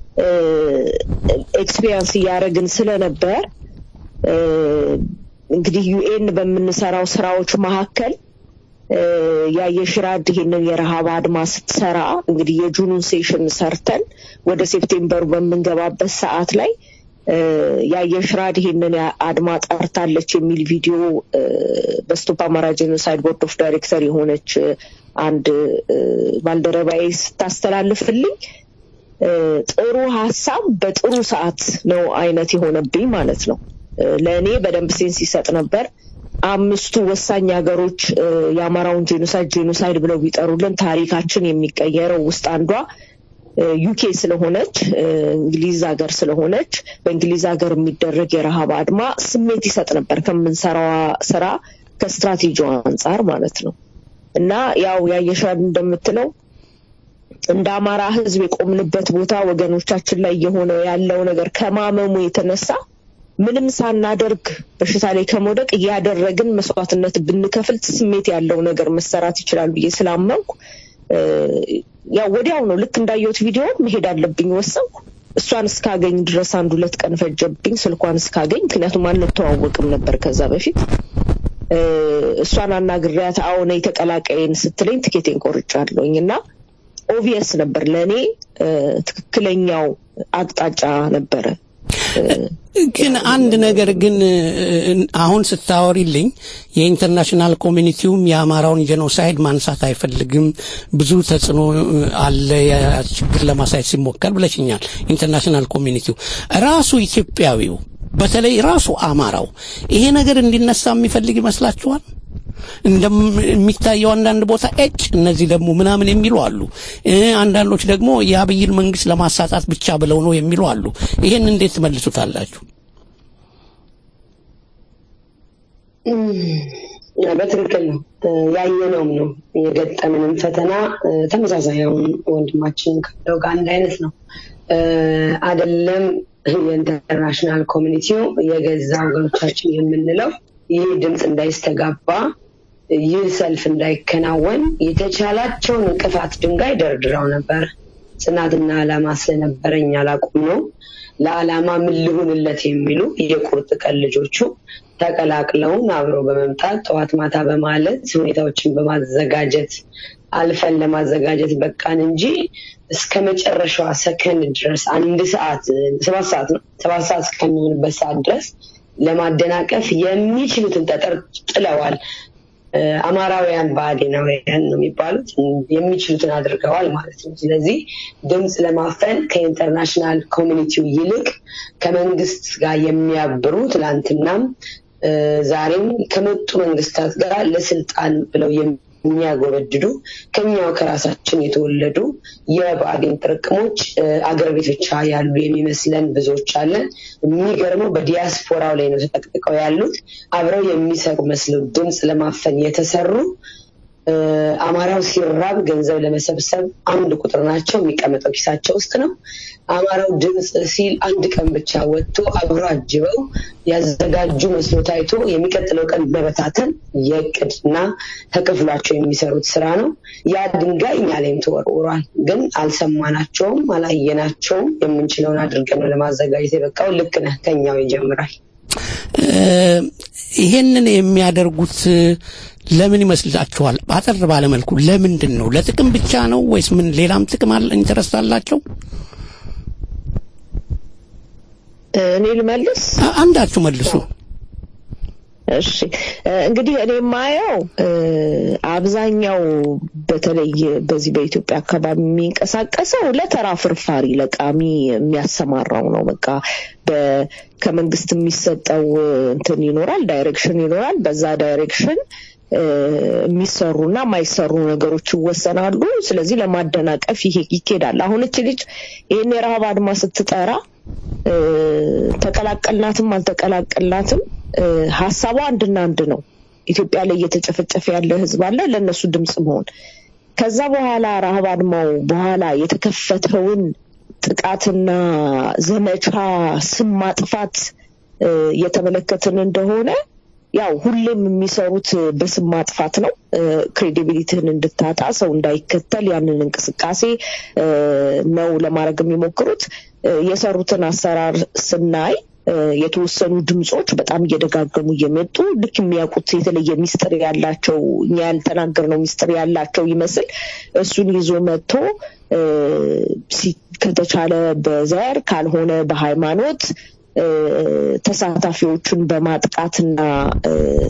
ኤክስፒሪንስ እያደረግን ስለነበር እ፣ እንግዲህ ዩኤን በምንሰራው ስራዎች መካከል እ፣ ያየሽራድ ይሄንን የረሃብ አድማ ስትሰራ እንግዲህ የጁኑን ሴሽን ሰርተን ወደ ሴፕቴምበሩ በምንገባበት ሰዓት ላይ እ፣ ያየሽራድ ይሄንን ያ- አድማ ጠርታለች የሚል ቪዲዮ እ፣ በስቶፕ አማራ ጄኖሳይድ ቦርድ ኦፍ ዳይሬክተር የሆነች እ፣ አንድ እ፣ ባልደረባዬ ስታስተላልፍልኝ እ፣ ጥሩ ሀሳብ በጥሩ ሰዓት ነው አይነት የሆነብኝ ማለት ነው። እ፣ ለእኔ በደንብ ሴንስ ይሰጥ ነበር። አምስቱ ወሳኝ ሀገሮች እ፣ የአማራውን ጄኖሳይድ ጄኖሳይድ ብለው ቢጠሩልን ታሪካችን የሚቀየረው ውስጥ አንዷ እ፣ ዩኬ ስለሆነች እ፣ እንግሊዝ ሀገር ስለሆነች በእንግሊዝ ሀገር የሚደረግ የረሃብ አድማ ስሜት ይሰጥ ነበር ከምንሰራዋ ስራ ከስትራቴጂው አንጻር ማለት ነው። እና ያው ያየሻል እንደምትለው እንደ አማራ ሕዝብ የቆምንበት ቦታ ወገኖቻችን ላይ እየሆነ ያለው ነገር ከማመሙ የተነሳ ምንም ሳናደርግ በሽታ ላይ ከመውደቅ እያደረግን መስዋዕትነት ብንከፍል ስሜት ያለው ነገር መሰራት ይችላል ብዬ ስላመንኩ እ፣ ያው ወዲያው ነው ልክ እንዳየሁት ቪዲዮ መሄድ አለብኝ ወሰንኩ። እሷን እስካገኝ ድረስ አንድ ሁለት ቀን ፈጀብኝ ስልኳን እስካገኝ፣ ምክንያቱም አንተዋወቅም ነበር ከዛ በፊት እ፣ እሷን አናግሪያት አዎ ነይ ተቀላቀይን ስትለኝ ትኬቴን ቆርጫለሁኝ እና ኦቪየስ ነበር ለእኔ እ፣ ትክክለኛው አቅጣጫ ነበረ። ግን አንድ ነገር ግን እ፣ አሁን ስታወሪልኝ የኢንተርናሽናል ኮሚኒቲውም የአማራውን ጄኖሳይድ ማንሳት አይፈልግም፣ ብዙ ተጽዕኖ እ፣ አለ ያ ችግር ለማሳየት ሲሞከር ብለሽኛል። ኢንተርናሽናል ኮሚኒቲው ራሱ ኢትዮጵያዊው በተለይ ራሱ አማራው ይሄ ነገር እንዲነሳ የሚፈልግ ይመስላችኋል? እንደሚታየው አንዳንድ ቦታ ኤጭ እነዚህ ደግሞ ምናምን የሚሉ አሉ። እ፣ አንዳንዶች ደግሞ የአብይን መንግስት ለማሳጣት ብቻ ብለው ነው የሚሉ አሉ። ይሄን እንዴት ትመልሱታላችሁ? እም፣ በትክክል ነው እ፣ ያየነውም ነው የገጠምንም ፈተና እ፣ ተመሳሳይ አሁን ወንድማችን ካለው ጋር አንድ አይነት ነው እ፣ አይደለም የኢንተርናሽናል ኮሚኒቲው የገዛ ወገኖቻችን የምንለው ይህ ድምፅ እንዳይስተጋባ ይህ ሰልፍ እንዳይከናወን የተቻላቸውን እንቅፋት ድንጋይ ደርድረው ነበር። ጽናትና ዓላማ ስለነበረኝ አላቁም ነው። ለዓላማ ምን ልሁንለት የሚሉ የቁርጥ ቀን ልጆቹ ተቀላቅለውን አብረው በመምጣት ጠዋት ማታ በማለት ሁኔታዎችን በማዘጋጀት አልፈን ለማዘጋጀት በቃን እንጂ እስከ መጨረሻዋ ሰከንድ ድረስ አንድ ሰዓት ሰባት ሰዓት ነው ሰባት ሰዓት እስከሚሆንበት ሰዓት ድረስ ለማደናቀፍ የሚችሉትን ጠጠር ጥለዋል። እ፣ አማራውያን ብአዴናውያን ነው የሚባሉት የሚችሉትን አድርገዋል ማለት ነው። ስለዚህ ድምፅ ለማፈን ከኢንተርናሽናል ኮሚኒቲው ይልቅ ከመንግስት ጋር የሚያብሩ ትላንትናም እ፣ ዛሬም ከመጡ መንግስታት ጋር ለስልጣን ብለው የሚያጎበድዱ ከኛው ከራሳችን የተወለዱ የብአዴን ጥርቅሞች እ፣ አገር ቤት ብቻ ያሉ የሚመስለን ብዙዎች አለን። የሚገርመው በዲያስፖራው ላይ ነው ተጠቅጥቀው ያሉት አብረው የሚሰሩ መስለው ድምፅ ለማፈን የተሰሩ እ፣ አማራው ሲራብ ገንዘብ ለመሰብሰብ አንድ ቁጥር ናቸው። የሚቀመጠው ኪሳቸው ውስጥ ነው። አማራው ድምፅ ሲል አንድ ቀን ብቻ ወጥቶ አብሮ አጅበው ያዘጋጁ መስሎ ታይቶ የሚቀጥለው ቀን መበታተን የእቅድና ተከፍሏቸው የሚሰሩት ስራ ነው። ያ ድንጋይ እኛ ላይም ተወርውሯል። ግን አልሰማናቸውም፣ አላየናቸውም። የምንችለውን አድርገን ነው ለማዘጋጀት የበቃው። ልክ ነህ፣ ከኛው ይጀምራል። እ፣ ይሄንን የሚያደርጉት እ፣ ለምን ይመስላችኋል? አጠር ባለመልኩ ለምንድን ነው? ለጥቅም ብቻ ነው ወይስ ምን ሌላም ጥቅም አለ ኢንተረስት አላቸው? እኔ ልመልስ። አንዳችሁ መልሱ። እሺ እ፣ እንግዲህ እኔ የማየው እ፣ አብዛኛው በተለይ በዚህ በኢትዮጵያ አካባቢ የሚንቀሳቀሰው ለተራ ፍርፋሪ ለቃሚ የሚያሰማራው ነው። በቃ በ- ከመንግስት የሚሰጠው እንትን ይኖራል፣ ዳይሬክሽን ይኖራል። በዛ ዳይሬክሽን እ፣ የሚሰሩና የማይሰሩ ነገሮች ይወሰናሉ። ስለዚህ ለማደናቀፍ ይሄ ይኬዳል። አሁን እች ልጅ ይህን የረሃብ አድማ ስትጠራ እ፣ ተቀላቀልናትም አልተቀላቀልናትም እ፣ ሀሳቧ አንድና አንድ ነው። ኢትዮጵያ ላይ እየተጨፈጨፈ ያለ ህዝብ አለ፣ ለእነሱ ድምፅ መሆን። ከዛ በኋላ ረሃብ አድማው በኋላ የተከፈተውን ጥቃትና ዘመቻ ስም ማጥፋት እ፣ እየተመለከትን እንደሆነ ያው ሁሌም የሚሰሩት በስም ማጥፋት ነው። ክሬዲቢሊቲህን እንድታጣ ሰው እንዳይከተል ያንን እንቅስቃሴ እ፣ ነው ለማድረግ የሚሞክሩት። እ፣ የሰሩትን አሰራር ስናይ እ፣ የተወሰኑ ድምፆች በጣም እየደጋገሙ እየመጡ ልክ የሚያውቁት የተለየ ሚስጥር ያላቸው እኛ ያልተናገርነው ሚስጥር ያላቸው ይመስል እሱን ይዞ መጥቶ እ፣ ሲ- ከተቻለ በዘር ካልሆነ በሃይማኖት እ፣ ተሳታፊዎቹን በማጥቃትና እ፣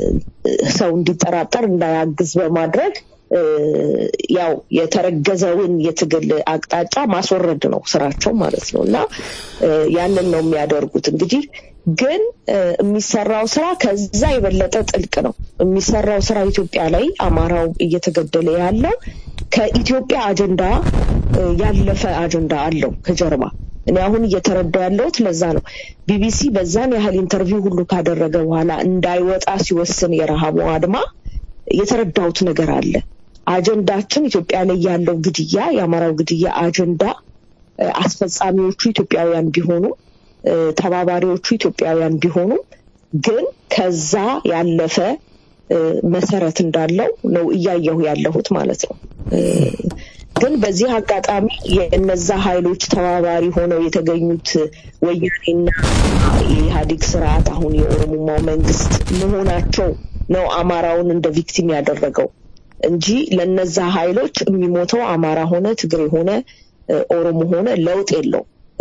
ሰው እንዲጠራጠር እንዳያግዝ በማድረግ እ፣ ያው የተረገዘውን የትግል አቅጣጫ ማስወረድ ነው ስራቸው ማለት ነው እና እ፣ ያንን ነው የሚያደርጉት እንግዲህ ግን እ፣ የሚሰራው ስራ ከዛ የበለጠ ጥልቅ ነው የሚሰራው ስራ ኢትዮጵያ ላይ አማራው እየተገደለ ያለው ከኢትዮጵያ አጀንዳ እ፣ ያለፈ አጀንዳ አለው ከጀርባ እኔ አሁን እየተረዳ ያለሁት ለዛ ነው ቢቢሲ በዛን ያህል ኢንተርቪው ሁሉ ካደረገ በኋላ እንዳይወጣ ሲወስን የረሃቡ አድማ የተረዳሁት ነገር አለ አጀንዳችን ኢትዮጵያ ላይ ያለው ግድያ የአማራው ግድያ አጀንዳ እ፣ አስፈጻሚዎቹ ኢትዮጵያውያን ቢሆኑ እ፣ ተባባሪዎቹ ኢትዮጵያውያን ቢሆኑ ግን ከዛ ያለፈ እ፣ መሰረት እንዳለው ነው እያየሁ ያለሁት ማለት ነው እ፣ ግን በዚህ አጋጣሚ የእነዛ ኃይሎች ተባባሪ ሆነው የተገኙት ወያኔና የኢህአዴግ ስርዓት አሁን የኦሮሞማው መንግስት መሆናቸው ነው አማራውን እንደ ቪክቲም ያደረገው እንጂ ለነዛ ኃይሎች የሚሞተው አማራ ሆነ ትግሬ ሆነ እ፣ ኦሮሞ ሆነ ለውጥ የለው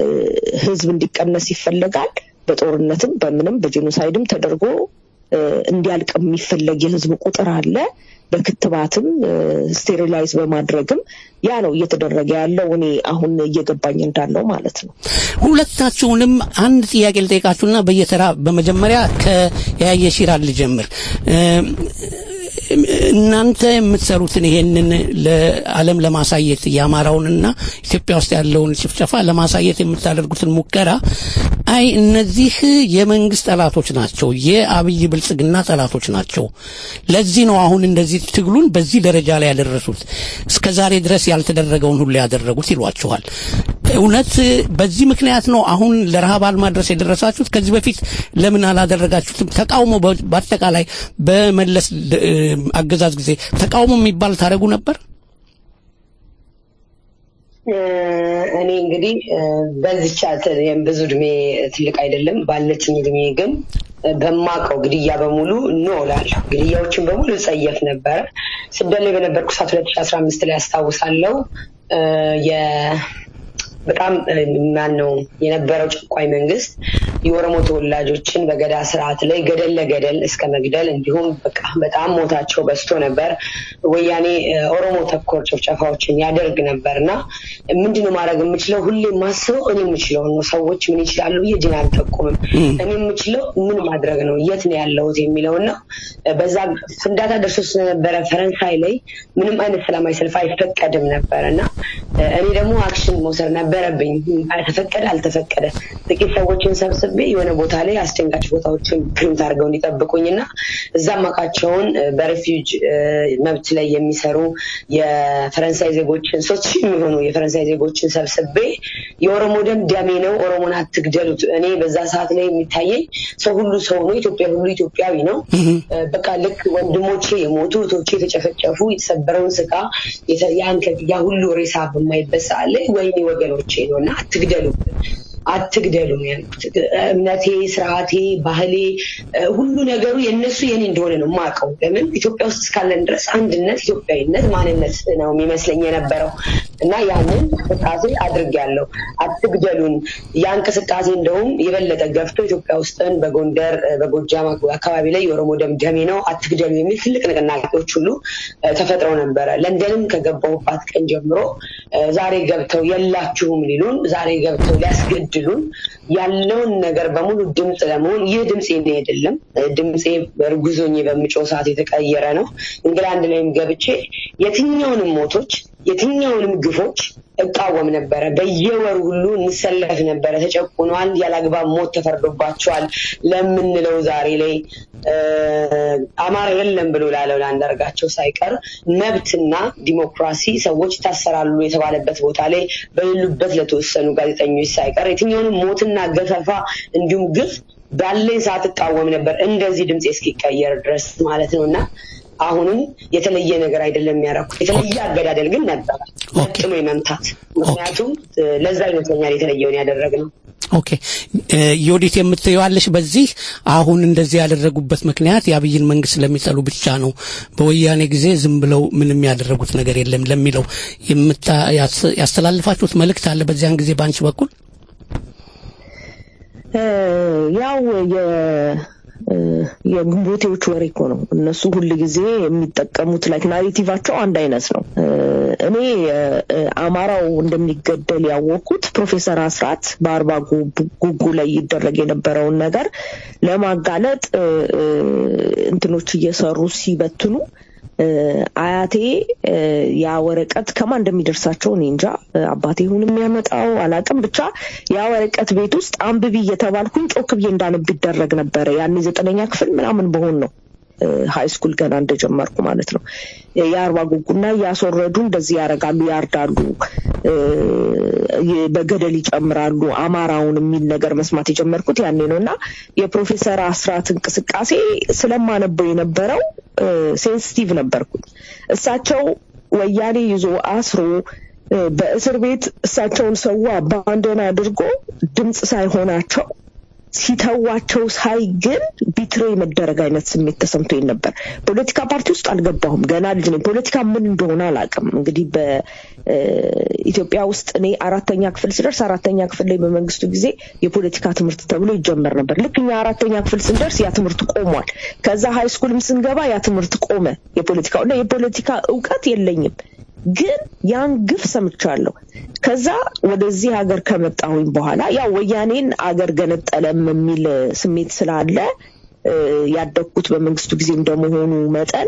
ህዝብ እንዲቀነስ ይፈለጋል በጦርነትም በምንም በጄኖሳይድም ተደርጎ እ፣ እንዲያልቅ የሚፈለግ የህዝብ ቁጥር አለ በክትባትም ስቴሪላይዝ በማድረግም ያ ነው እየተደረገ ያለው እኔ አሁን እየገባኝ እንዳለው ማለት ነው ሁለታችሁንም አንድ ጥያቄ ልጠይቃችሁና በየተራ በመጀመሪያ ከያየ ሲራል ልጀምር እ፣ እናንተ የምትሰሩትን ይሄንን ለዓለም ለማሳየት የአማራውንና ኢትዮጵያ ውስጥ ያለውን ጭፍጨፋ ለማሳየት የምታደርጉትን ሙከራ አይ እነዚህ የመንግስት ጠላቶች ናቸው፣ የአብይ ብልጽግና ጠላቶች ናቸው። ለዚህ ነው አሁን እንደዚህ ትግሉን በዚህ ደረጃ ላይ ያደረሱት፣ እስከ ዛሬ ድረስ ያልተደረገውን ሁሉ ያደረጉት ይሏችኋል። እውነት በዚህ ምክንያት ነው አሁን ለረሃብ አድማ ድረስ የደረሳችሁት? ከዚህ በፊት ለምን አላደረጋችሁትም? ተቃውሞ በ- በአጠቃላይ በመለስ ድ- እ፣ አገዛዝ ጊዜ ተቃውሞ የሚባል ታደርጉ ነበር? እ፣ እኔ እንግዲህ እ፣ በዚች አት- ብዙ እድሜ ትልቅ አይደለም ባለችኝ እድሜ ግን እ፣ በማውቀው ግድያ በሙሉ ኖ እላለሁ። ግድያዎችን በሙሉ ጸየፍ ነበረ። ስደት ላይ በነበርኩ ሰዓት ሁለት ሺ አስራ አምስት ላይ ያስታውሳለሁ እ፣ የ- በጣም ማን ነው የነበረው ጨቋኝ መንግስት የኦሮሞ ተወላጆችን በገዳ ስርዓት ላይ ገደል ለገደል እስከ መግደል እንዲሁም በቃ በጣም ሞታቸው በዝቶ ነበር። ወያኔ እ፣ ኦሮሞ ተኮር ጭፍጨፋዎችን ያደርግ ነበር እና ምንድነው ማድረግ የምችለው? ሁሌ የማስበው እኔ የምችለው ነው። ሰዎች ምን ይችላሉ ብዬ እጄን አልጠቁምም። እኔ የምችለው ምን ማድረግ ነው፣ የት ነው ያለሁት የሚለው እና በዛ ፍንዳታ ደርሶ ስለነበረ ፈረንሳይ ላይ ምንም አይነት ሰላማዊ ሰልፍ አይፈቀድም ነበር እና እ፣ እኔ ደግሞ አክሽን መውሰድ ነበረብኝ። ተፈቀደ አልተፈቀደ ጥቂት ሰዎችን ሰብስቤ የሆነ ቦታ ላይ አስደንጋጭ ቦታዎችን ፕሪንት አድርገው እንዲጠብቁኝ እና እዛ ማቃቸውን በሬፊውጅ መብት ላይ የሚሰሩ የፈረንሳይ ዜጎችን ሶስት ሺህ የሚሆኑ የፈረንሳይ ዜጎችን ሰብስቤ የኦሮሞ ደም ደሜ ነው፣ ኦሮሞን አትግደሉት። እኔ በዛ ሰዓት ላይ የሚታየኝ ሰው ሁሉ ሰው ነው፣ ኢትዮጵያ ሁሉ ኢትዮጵያዊ ነው። እ፣ በቃ ልክ ወንድሞቼ የሞቱ እህቶቼ የተጨፈጨፉ የተሰበረውን ስጋ የተ- ያን ከ- ያ ሁሉ ሬሳ በማይበት ሰዓት ላይ ወይኔ ወገኖቼ ነው እና አትግደሉ አትግደሉ ነው ያልኩት። እምነቴ፣ ስርዓቴ፣ ባህሌ እ፣ ሁሉ ነገሩ የእነሱ የኔ እንደሆነ ነው የማውቀው። ለምን ኢትዮጵያ ውስጥ እስካለን ድረስ አንድነት፣ ኢትዮጵያዊነት፣ ማንነት ነው የሚመስለኝ የነበረው እና ያንን እንቅስቃሴ አድርጌያለሁ። አትግደሉን። ያ እንቅስቃሴ እንደውም የበለጠ ገፍቶ ኢትዮጵያ ውስጥን በጎንደር እ፣ በጎጃም አካባቢ ላይ የኦሮሞ ደም ደሜ ነው አትግደሉ የሚል ትልቅ ንቅናቄዎች ሁሉ እ፣ ተፈጥረው ነበረ። ለንደንም ከገባሁባት ቀን ጀምሮ እ፣ ዛሬ ገብተው የላችሁም ሊሉን፣ ዛሬ ገብተው ሊያስገድሉን ያለውን ነገር በሙሉ ድምፅ ለመሆን ይህ ድምፅ የኔ አይደለም። እ፣ ድምፄ እርጉዞኜ በምጮህ ሰዓት የተቀየረ ነው። እንግላንድ ላይም ገብቼ የትኛውንም ሞቶች የትኛውንም ግፎች እቃወም ነበረ። በየወሩ ሁሉ እንሰለፍ ነበረ። ተጨቁኗል፣ ያላግባብ ሞት ተፈርዶባቸዋል ለምንለው ዛሬ ላይ እ፣ አማራ የለም ብሎ ላለው ለአንዳርጋቸው ሳይቀር መብትና ዲሞክራሲ ሰዎች ይታሰራሉ የተባለበት ቦታ ላይ በሌሉበት ለተወሰኑ ጋዜጠኞች ሳይቀር የትኛውንም ሞትና ገፈፋ እንዲሁም ግፍ ባለኝ ሰዓት እቃወም ነበር እንደዚህ ድምፄ እስኪቀየር ድረስ ማለት ነው እና አሁንም የተለየ ነገር አይደለም የሚያደርጉት። የተለየ አገዳደል ግን ነበረ ጥሎ የመምታት ምክንያቱም እ፣ ለዛ ይመስለኛል የተለየውን ያደረግነው። ኦኬ እ፣ ዮዲት የምትየዋለሽ በዚህ አሁን እንደዚህ ያደረጉበት ምክንያት የአብይን መንግስት ስለሚጠሉ ብቻ ነው። በወያኔ ጊዜ ዝም ብለው ምንም ያደረጉት ነገር የለም ለሚለው የምታ- ያስ- ያስተላልፋችሁት መልእክት አለ በዚያን ጊዜ በአንቺ በኩል? እ፣ ያው የ እ፣ የግንቦቴዎች ወሬ እኮ ነው። እነሱ ሁል ጊዜ የሚጠቀሙት ላይክ ናሬቲቫቸው አንድ አይነት ነው። እ፣ እኔ እ፣ እ፣ አማራው እንደሚገደል ያወቅኩት ፕሮፌሰር አስራት በአርባ ጉ- ጉጉ ላይ ይደረግ የነበረውን ነገር ለማጋለጥ እ፣ እ፣ እንትኖች እየሰሩ ሲበትኑ እ፣ አያቴ እ፣ ያ ወረቀት ከማን እንደሚደርሳቸው እኔ እንጃ። እ፣ አባቴ ይሁን የሚያመጣው አላቅም። ብቻ ያ ወረቀት ቤት ውስጥ አንብቢ እየተባልኩኝ ጮክ ብዬ እንዳነብ ይደረግ ነበረ። ያኔ ዘጠነኛ ክፍል ምናምን በሆን ነው ሀይ ስኩል ገና እንደጀመርኩ ማለት ነው። የአርባ ጉጉና እያስወረዱ እንደዚህ ያደርጋሉ፣ ያርዳሉ፣ እ፣ የ- በገደል ይጨምራሉ አማራውን የሚል ነገር መስማት የጀመርኩት ያኔ ነው እና የፕሮፌሰር አስራት እንቅስቃሴ ስለማነበው የነበረው ሴንሲቲቭ ነበርኩኝ። እሳቸው ወያኔ ይዞ አስሮ እ፣ በእስር ቤት እሳቸውን ሰው አባንደን አድርጎ ድምፅ ሳይሆናቸው ሲተዋቸው ሳይ ግን ቢትሬ መደረግ አይነት ስሜት ተሰምቶኝ ነበር። ፖለቲካ ፓርቲ ውስጥ አልገባሁም፣ ገና ልጅ ነኝ። ፖለቲካ ምን እንደሆነ አላውቅም። እንግዲህ በኢትዮጵያ ውስጥ እኔ አራተኛ ክፍል ስደርስ አራተኛ ክፍል ላይ በመንግስቱ ጊዜ የፖለቲካ ትምህርት ተብሎ ይጀመር ነበር። ልክ እኛ አራተኛ ክፍል ስንደርስ ያ ትምህርት ቆሟል። ከዛ ሀይ ስኩልም ስንገባ ያ ትምህርት ቆመ። የፖለቲካው እና የፖለቲካ እውቀት የለኝም ግን ያን ግፍ ሰምቻለሁ። ከዛ ወደዚህ ሀገር ከመጣሁኝ በኋላ ያው ወያኔን አገር ገነጠለም የሚል ስሜት ስላለ እ፣ ያደግኩት በመንግስቱ ጊዜ እንደመሆኑ መጠን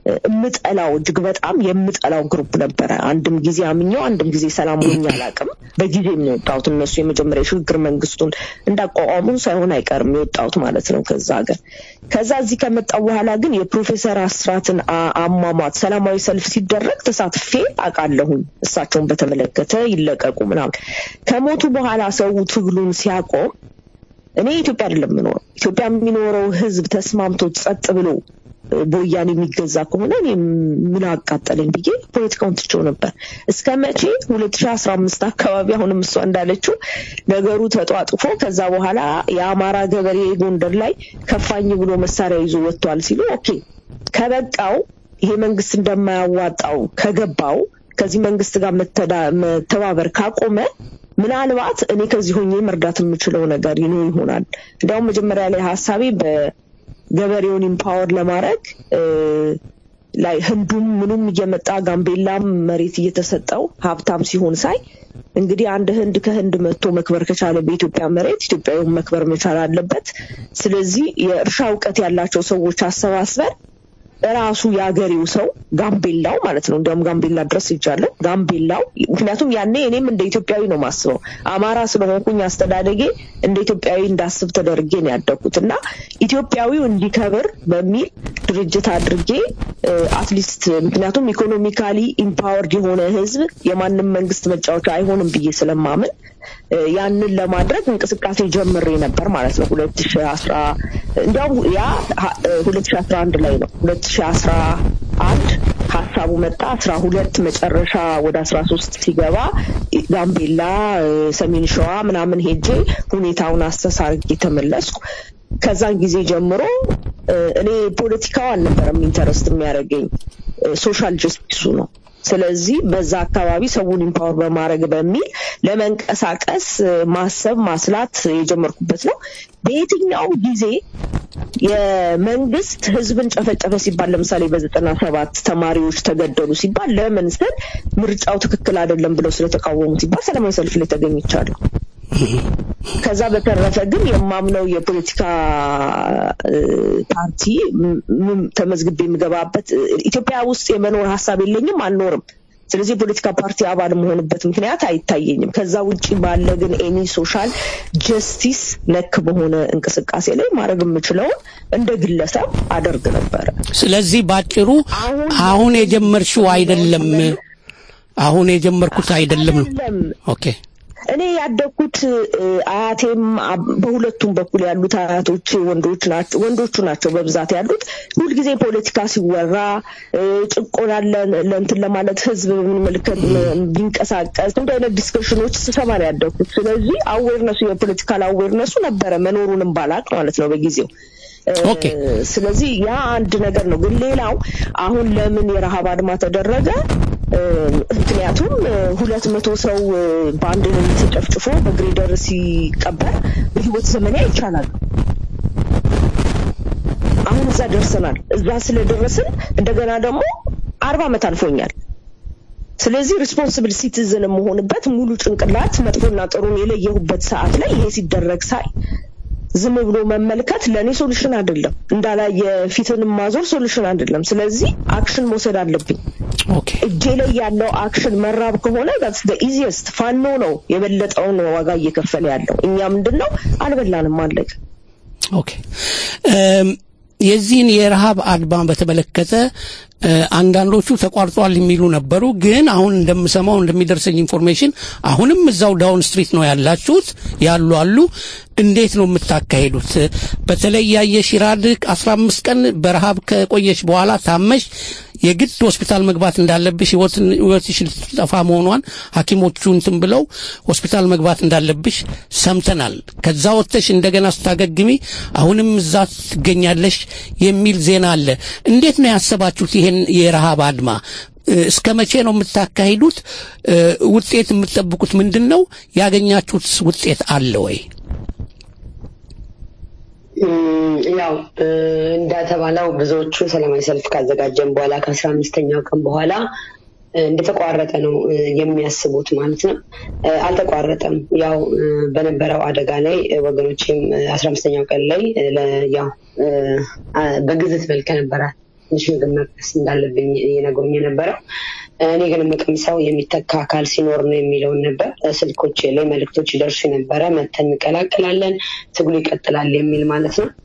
የምጠላው እጅግ በጣም የምጠላው ግሩፕ ነበረ። አንድም ጊዜ አምኘው አንድም ጊዜ ሰላም ሆኜ አላውቅም። በጊዜም ነው የወጣሁት። እነሱ የመጀመሪያ የሽግግር መንግስቱን እንዳቋቋሙ ሳይሆን አይቀርም የወጣሁት ማለት ነው ከዛ ሀገር። ከዛ እዚህ ከመጣሁ በኋላ ግን የፕሮፌሰር አስራትን አ- አሟሟት ሰላማዊ ሰልፍ ሲደረግ ተሳትፌ አውቃለሁኝ። እሳቸውን በተመለከተ ይለቀቁ ምናምን። ከሞቱ በኋላ ሰው ትግሉን ሲያቆም እኔ ኢትዮጵያ አይደለም የምኖረው። ኢትዮጵያ የሚኖረው ህዝብ ተስማምቶት ጸጥ ብሎ እ፣ በወያኔ የሚገዛ ከሆነ እኔ ምን አቃጠለኝ ብዬ ፖለቲካውን ትቼው ነበር። እስከ መቼ ሁለት ሺ አስራ አምስት አካባቢ አሁንም እሷ እንዳለችው ነገሩ ተጧጥፎ ከዛ በኋላ የአማራ ገበሬ ጎንደር ላይ ከፋኝ ብሎ መሳሪያ ይዞ ወጥቷል ሲሉ ኦኬ ከበቃው ይሄ መንግስት እንደማያዋጣው ከገባው ከዚህ መንግስት ጋር መተዳ- መተባበር ካቆመ ምናልባት እኔ ከዚህ ሆኜ መርዳት የምችለው ነገር ይኖር ይሆናል። እንዲያውም መጀመሪያ ላይ ሀሳቤ በገበሬውን ኢምፓወር ለማድረግ እ፣ ላይ ህንዱም ምኑም እየመጣ ጋምቤላም መሬት እየተሰጠው ሀብታም ሲሆን ሳይ እንግዲህ አንድ ህንድ ከህንድ መጥቶ መክበር ከቻለ በኢትዮጵያ መሬት ኢትዮጵያዊውን መክበር መቻል አለበት። ስለዚህ የእርሻ እውቀት ያላቸው ሰዎች አሰባስበን ራሱ የአገሬው ሰው ጋምቤላው ማለት ነው። እንዲያውም ጋምቤላ ድረስ ይጃለን ጋምቤላው። ምክንያቱም ያኔ እኔም እንደ ኢትዮጵያዊ ነው ማስበው። አማራ ስለሆንኩኝ አስተዳደጌ እንደ ኢትዮጵያዊ እንዳስብ ተደርጌ ነው ያደግኩት እና ኢትዮጵያዊው እንዲከብር በሚል ድርጅት አድርጌ አትሊስት ምክንያቱም ኢኮኖሚካሊ ኢምፓወርድ የሆነ ህዝብ የማንም መንግስት መጫወቻ አይሆንም ብዬ ስለማምን እ፣ ያንን ለማድረግ እንቅስቃሴ ጀምሬ ነበር ማለት ነው። ሁለት ሺ አስራ እንዲያውም ያ ሁለት ሺ አስራ አንድ ላይ ነው ሁለት ሺ አስራ አንድ ሀሳቡ መጣ። አስራ ሁለት መጨረሻ ወደ አስራ ሶስት ሲገባ ጋምቤላ፣ እ፣ ሰሜን ሸዋ ምናምን ሄጄ ሁኔታውን አስተሳርጌ ተመለስኩ። ከዛን ጊዜ ጀምሮ እ፣ እኔ ፖለቲካው አልነበረም ኢንተረስት የሚያደርገኝ ሶሻል ጀስቲሱ ነው። ስለዚህ በዛ አካባቢ ሰውን ኢምፓወር በማድረግ በሚል ለመንቀሳቀስ እ፣ ማሰብ ማስላት የጀመርኩበት ነው። በየትኛውም ጊዜ የመንግስት ህዝብን ጨፈጨፈ ሲባል ለምሳሌ በዘጠና ሰባት ተማሪዎች ተገደሉ ሲባል ለምን ስል ምርጫው ትክክል አይደለም ብለው ስለተቃወሙ ሲባል ሰላማዊ ሰልፍ ላይ ተገኝቻለሁ። ከዛ በተረፈ ግን የማምነው የፖለቲካ እ፣ ፓርቲ ም- ም- ተመዝግቤ የምገባበት እ፣ ኢትዮጵያ ውስጥ የመኖር ሀሳብ የለኝም፣ አልኖርም። ስለዚህ የፖለቲካ ፓርቲ አባል መሆንበት ምክንያት አይታየኝም። ከዛ ውጭ ባለ ግን ኤኒ ሶሻል ጀስቲስ ነክ በሆነ እንቅስቃሴ ላይ ማድረግ የምችለውን እንደ ግለሰብ አደርግ ነበረ። ስለዚህ ባጭሩ አሁን የጀመርሽው አይደለም፣ አሁን የጀመርኩት አይደለም ነው። አይደለም ኦኬ እኔ ያደግኩት እ፣ አያቴም አብ- በሁለቱም በኩል ያሉት አያቶች ወንዶች ናቸው ወንዶቹ ናቸው በብዛት ያሉት። ሁልጊዜ ፖለቲካ ሲወራ እ፣ ጭቆና ለ- ለእንትን ለማለት ህዝብ በምንመለከት ቢንቀሳቀስ እንደ አይነት ዲስከሽኖች ስሰማ ነው ያደግኩት። ስለዚህ አዌርነሱ የፖለቲካል አዌርነሱ ነበረ መኖሩንም ባላቅ ማለት ነው በጊዜው እ፣ ስለዚህ ያ አንድ ነገር ነው። ግን ሌላው አሁን ለምን የረሃብ አድማ ተደረገ? እ፣ ምክንያቱም እ፣ ሁለት መቶ ሰው እ፣ በአንድ ሌሊት ተጨፍጭፎ በግሬደር ሲቀበር በህይወት ዘመኔ አይቻላል። አሁን እዛ ደርሰናል። እዛ ስለደረስን እንደገና ደግሞ አርባ ዓመት አልፎኛል። ስለዚህ ሪስፖንስብል ሲቲዝን የምሆንበት ሙሉ ጭንቅላት መጥፎና ጥሩን የለየሁበት ሰዓት ላይ ይሄ ሲደረግ ሳይ ዝም ብሎ መመልከት ለእኔ ሶሉሽን አይደለም። እንዳላየ ፊትን ማዞር ሶሉሽን አይደለም። ስለዚህ አክሽን መውሰድ አለብኝ። እጄ ላይ ያለው አክሽን መራብ ከሆነ ዳትስ ዘ ኢዚየስት። ፋኖ ነው የበለጠውን ዋጋ እየከፈለ ያለው። እኛ ምንድን ነው አልበላንም፣ አለቀ። ኦኬ እም፣ የዚህን የረሃብ አድማ በተመለከተ እ፣ አንዳንዶቹ ተቋርጧል የሚሉ ነበሩ። ግን አሁን እንደምሰማው እንደሚደርሰኝ ኢንፎርሜሽን አሁንም እዛው ዳውን ስትሪት ነው ያላችሁት ያሉ አሉ። እንዴት ነው የምታካሄዱት? በተለይ ያየሽ ኢራድ አስራ አምስት ቀን በረሃብ ከቆየች በኋላ ታመሽ የግድ ሆስፒታል መግባት እንዳለብሽ ህይወትን- ህይወትሽ ልትጠፋ መሆኗን ሐኪሞቹ እንትን ብለው ሆስፒታል መግባት እንዳለብሽ ሰምተናል። ከዛ ወጥተሽ እንደገና ስታገግሚ አሁንም እዛ ትገኛለሽ የሚል ዜና አለ። እንዴት ነው ያሰባችሁት ይሄን የረሃብ አድማ? እ፣ እስከ መቼ ነው የምታካሂዱት? እ፣ ውጤት የምትጠብቁት ምንድን ነው? ያገኛችሁት ውጤት አለ ወይ? እም፣ ያው እ፣ እንደተባለው ብዙዎቹ ሰላማዊ ሰልፍ ካዘጋጀን በኋላ ከአስራ አምስተኛው ቀን በኋላ እ፣ እንደተቋረጠ ነው እ፣ የሚያስቡት ማለት ነው። እ፣ አልተቋረጠም። ያው እ፣ በነበረው አደጋ ላይ እ፣ ወገኖችም አስራ አምስተኛው ቀን ላይ እ፣ ለ- ያው እ፣ አ- በግዝት መልክ ነበረ ትንሽ ምግብ መቅመስ እንዳለብኝ የነግሩኝ የነበረው። እኔ ግን የምቀምሰው የሚተካ አካል ሲኖር ነው የሚለውን ነበር። ስልኮች ላይ መልእክቶች ይደርሱ ነበረ። መተን እንቀላቀላለን፣ ትግሉ ይቀጥላል የሚል ማለት ነው።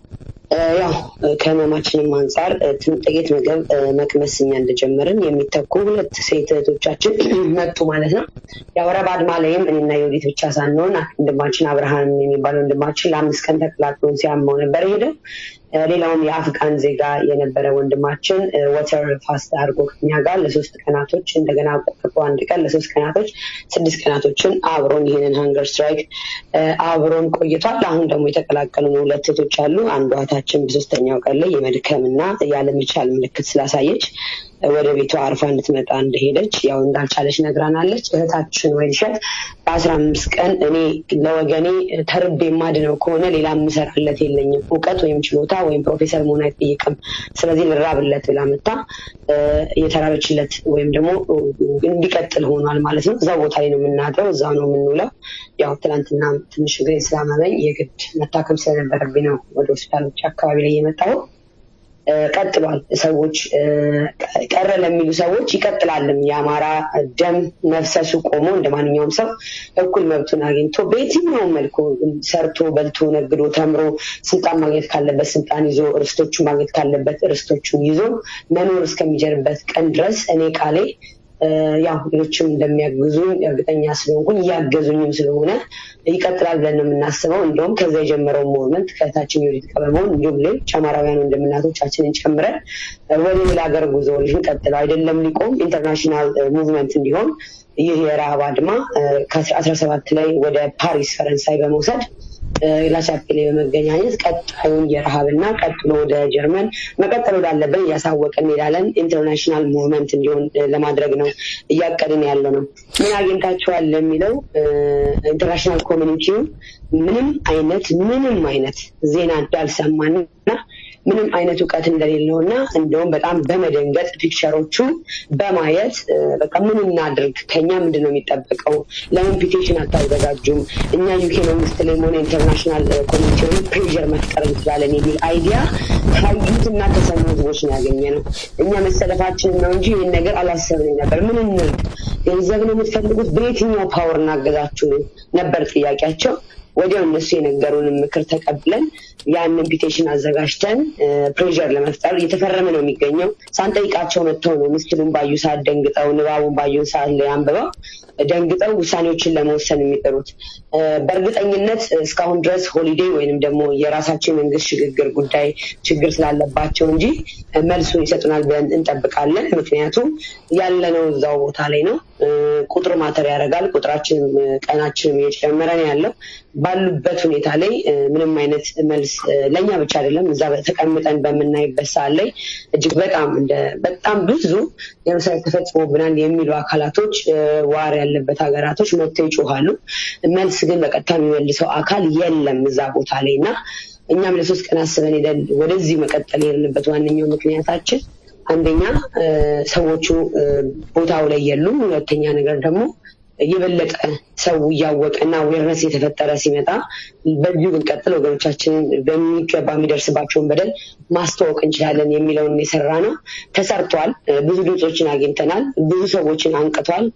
ያው ከህመማችንም አንጻር ጥቂት ምግብ መቅመስ እኛ እንደጀመርን የሚተኩ ሁለት ሴት እህቶቻችን መጡ ማለት ነው። ያው ረብ አድማ ላይም እኔና የወዲት ብቻ ሳንሆን ወንድማችን አብርሃም የሚባል ወንድማችን ለአምስት ቀን ተቀላቅሎን ሲያመው ነበር ሄደው ሌላውም የአፍጋን ዜጋ የነበረ ወንድማችን ወተር ፋስት አድርጎ ከኛ ጋር ለሶስት ቀናቶች እንደገና ቆጥቆ አንድ ቀን ለሶስት ቀናቶች ስድስት ቀናቶችን አብሮን ይህንን ሀንገር ስትራይክ አብሮን ቆይቷል። አሁን ደግሞ የተቀላቀሉ ሁለት እህቶች አሉ። አንዷ እህታችን በሶስተኛው ቀን ላይ የመድከምና ያለመቻል ምልክት ስላሳየች ወደ ቤቷ አርፋ እንድትመጣ እንደሄደች ያው እንዳልቻለች ነግራናለች። እህታችን ወይንሸት በአስራ አምስት ቀን እኔ ለወገኔ ተርቤ የማድነው ከሆነ ሌላ የምሰራለት የለኝም፣ እውቀት ወይም ችሎታ ወይም ፕሮፌሰር መሆን አይጠይቅም። ስለዚህ ልራብለት ብላ መታ የተራበችለት ወይም ደግሞ እንዲቀጥል ሆኗል ማለት ነው። እዛ ቦታ ላይ ነው የምናድረው፣ እዛ ነው የምንውለው። ያው ትናንትና ትንሽ እግሬ ስላመመኝ የግድ መታከም ስለነበረብኝ ነው ወደ ሆስፒታሎች አካባቢ ላይ የመጣው። ቀጥሏል። ሰዎች ቀረ ለሚሉ ሰዎች ይቀጥላልም። የአማራ ደም መፍሰሱ ቆሞ እንደ ማንኛውም ሰው እኩል መብቱን አግኝቶ በየትኛውም መልኩ ሰርቶ በልቶ ነግዶ ተምሮ ስልጣን ማግኘት ካለበት ስልጣን ይዞ ርስቶቹን ማግኘት ካለበት ርስቶቹን ይዞ መኖር እስከሚጀርበት ቀን ድረስ እኔ ቃሌ ያው ሌሎችም እንደሚያግዙኝ እርግጠኛ ስለሆንኩኝ እያገዙኝም ስለሆነ ይቀጥላል ብለን ነው የምናስበው። እንደውም ከዛ የጀመረው ሙቭመንት ከታችን የወዲት ቀበመውን እንዲሁም ሌሎች አማራውያን ወንድምናቶቻችንን ጨምረን ወደ ሌላ ሀገር ጉዞ ልንቀጥለው አይደለም ሊቆም ኢንተርናሽናል ሙቭመንት እንዲሆን ይህ የረሃብ አድማ ከአስራ ሰባት ላይ ወደ ፓሪስ ፈረንሳይ በመውሰድ ላቻፔሌ በመገናኘት ቀጣዩን የረሃብና ቀጥሎ ወደ ጀርመን መቀጠል ወዳለብን እያሳወቅን እንሄዳለን። ኢንተርናሽናል ሙቭመንት እንዲሆን ለማድረግ ነው እያቀድን ያለ ነው። ምን አግኝታችኋል ለሚለው ኢንተርናሽናል ኮሚኒቲው ምንም አይነት ምንም አይነት ዜና እንዳልሰማንና ምንም አይነት እውቀት እንደሌለው እና እንደውም በጣም በመደንገጥ ፒክቸሮቹ በማየት በቃ ምን እናድርግ፣ ከኛ ምንድን ነው የሚጠበቀው? ለምን ፒቴሽን አታዘጋጁም? እኛ ዩኬ መንግስት ላይ ሆነ ኢንተርናሽናል ኮሚኒቲውን ፕሬር መፍጠር እንችላለን የሚል አይዲያ ካዩትና ከሰሙ ህዝቦች ነው ያገኘ ነው። እኛ መሰለፋችንን ነው እንጂ ይህን ነገር አላሰብንም ነበር። ምን እንርግ? ገንዘብ ነው የምትፈልጉት? በየትኛው ፓወር እናገዛችሁ ነበር ጥያቄያቸው። ወዲያው እነሱ የነገሩንን ምክር ተቀብለን ያንን ፒቴሽን አዘጋጅተን ፕሬር ለመፍጠር እየተፈረመ ነው የሚገኘው። ሳንጠይቃቸው መጥተው ነው ምስሉን ባዩ ሰዓት ደንግጠው፣ ንባቡን ባዩ ሰዓት ላይ አንብበው ደንግጠው ውሳኔዎችን ለመወሰን የሚጥሩት። በእርግጠኝነት እስካሁን ድረስ ሆሊዴ ወይንም ደግሞ የራሳቸው የመንግስት ሽግግር ጉዳይ ችግር ስላለባቸው እንጂ መልሱን ይሰጡናል ብለን እንጠብቃለን። ምክንያቱም ያለነው እዛው ቦታ ላይ ነው። ቁጥር ማተር ያደርጋል። ቁጥራችንም ቀናችንም እየጨመረ ነው ያለው። ባሉበት ሁኔታ ላይ ምንም አይነት መልስ ለእኛ ብቻ አይደለም እዛ ተቀምጠን በምናይበት ሰዓት ላይ እጅግ በጣም እንደ በጣም ብዙ የምሳሌ ተፈጽሞብናል የሚሉ አካላቶች ዋር ያለበት ሀገራቶች መጥተው ይጮሃሉ። መልስ ግን በቀጥታ የሚመልሰው አካል የለም እዛ ቦታ ላይ እና እኛም ለሶስት ቀን አስበን ሄደን ወደዚህ መቀጠል የሄድንበት ዋነኛው ምክንያታችን አንደኛ ሰዎቹ ቦታው ላይ የሉም። ሁለተኛ ነገር ደግሞ የበለጠ ሰው እያወቀ እና ዌርነስ የተፈጠረ ሲመጣ በዚሁ ብንቀጥል ወገኖቻችንን በሚገባ የሚደርስባቸውን በደል ማስተዋወቅ እንችላለን የሚለውን የሰራ ነው። ተሰርቷል። ብዙ ድምፆችን አግኝተናል። ብዙ ሰዎችን አንቅቷል።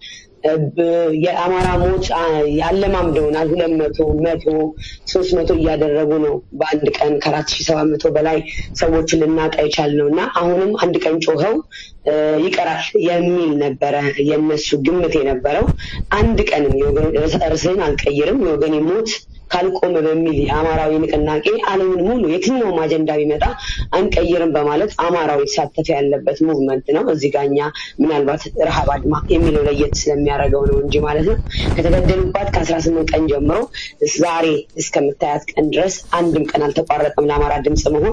የአማራ ሞት ያለማምደውናል። ሁለት መቶ መቶ ሶስት መቶ እያደረጉ ነው በአንድ ቀን ከአራት ሺህ ሰባት መቶ በላይ ሰዎችን ልናጣ የቻልነው እና አሁንም አንድ ቀን ጮኸው ይቀራል የሚል ነበረ የነሱ ግምት የነበረው። አንድ ቀንም ርስህን አልቀይርም የወገኔ ሞት ካልቆመ በሚል የአማራዊ ንቅናቄ ዓለምን ሙሉ የትኛውም አጀንዳ ቢመጣ አንቀይርም በማለት አማራዊ የተሳተፈ ያለበት ሙቭመንት ነው። እዚህ ጋ እኛ ምናልባት ረሃብ አድማ የሚለው ለየት ስለሚያደርገው ነው እንጂ ማለት ነው። ከተገደሉባት ከአስራ ስምንት ቀን ጀምሮ ዛሬ እስከምታያት ቀን ድረስ አንድም ቀን አልተቋረጠም ለአማራ ድምፅ መሆን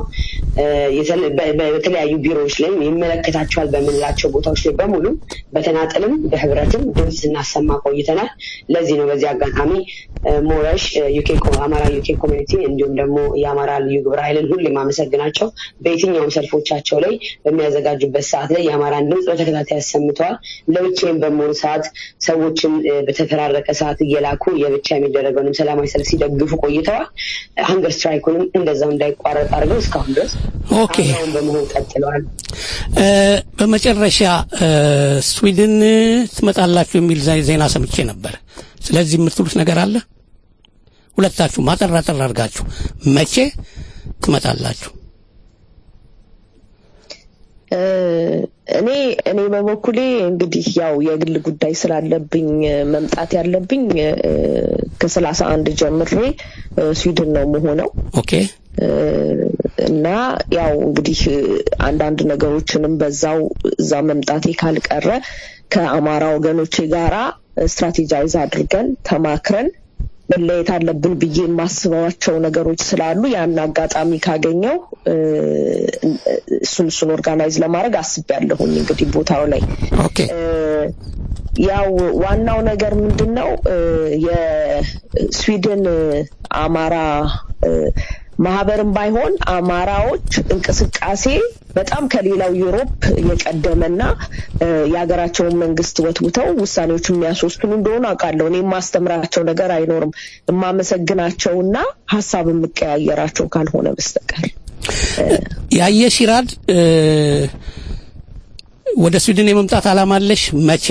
በተለያዩ ቢሮዎች ላይ ይመለከታቸዋል በምንላቸው ቦታዎች ላይ በሙሉ በተናጠልም በህብረትም ድምፅ ስናሰማ ቆይተናል። ለዚህ ነው በዚህ አጋጣሚ ሞረሽ ዩኬ ዩኬ ኮ- አማራ ዩኬ ኮሚኒቲ እንዲሁም ደግሞ የአማራ ልዩ ግብረ ኃይልን ሁሌ የማመሰግናቸው በየትኛውም ሰልፎቻቸው ላይ በሚያዘጋጁበት ሰዓት ላይ የአማራን ድምፅ በተከታታይ አሰምተዋል። ለብቻዬም በመሆኑ ሰዓት ሰዎችን እ፣ በተፈራረቀ ሰዓት እየላኩ የብቻ የሚደረገውንም ሰላማዊ ሰልፍ ሲደግፉ ቆይተዋል። ሀንገር ስትራይኩንም እንደዛው እንዳይቋረጥ አድርገው እስካሁን ድረስ ኦኬ አብረውን በመሆን ቀጥለዋል። እ፣ በመጨረሻ እ፣ ስዊድን ትመጣላችሁ የሚል ዜ- ዜና ሰምቼ ነበር። ስለዚህ የምትሉት ነገር አለ? ሁለታችሁ ማጠር አጠር አድርጋችሁ መቼ ትመጣላችሁ? እ፣ እኔ እኔ በበኩሌ እንግዲህ ያው የግል ጉዳይ ስላለብኝ እ፣ መምጣት ያለብኝ እ፣ ከሰላሳ አንድ ጀምሬ እ፣ ስዊድን ነው መሆነው ኦኬ እ፣ እና ያው እንግዲህ እ፣ አንዳንድ ነገሮችንም በዛው እዛ መምጣቴ ካልቀረ ከአማራ ወገኖቼ ጋራ ስትራቴጃይዝ አድርገን ተማክረን መለየት አለብን ብዬ የማስባቸው ነገሮች ስላሉ ያን አጋጣሚ ካገኘው እ፣ እሱን እሱን ኦርጋናይዝ ለማድረግ አስቤያለሁኝ እንግዲህ ቦታው ላይ ኦኬ እ፣ ያው ዋናው ነገር ምንድን ነው እ፣ የስዊድን እ፣ አማራ እ፣ ማህበርም ባይሆን አማራዎች እንቅስቃሴ በጣም ከሌላው ዩሮፕ የቀደመና እ፣ የሀገራቸውን መንግስት ወትውተው ውሳኔዎች የሚያስወስኑ እንደሆኑ አውቃለሁ። እኔ የማስተምራቸው ነገር አይኖርም የማመሰግናቸውና ሀሳብ የምቀያየራቸው ካልሆነ በስተቀር ያየ ሲራድ እ፣ ወደ ስዊድን የመምጣት አላማ አለሽ? መቼ?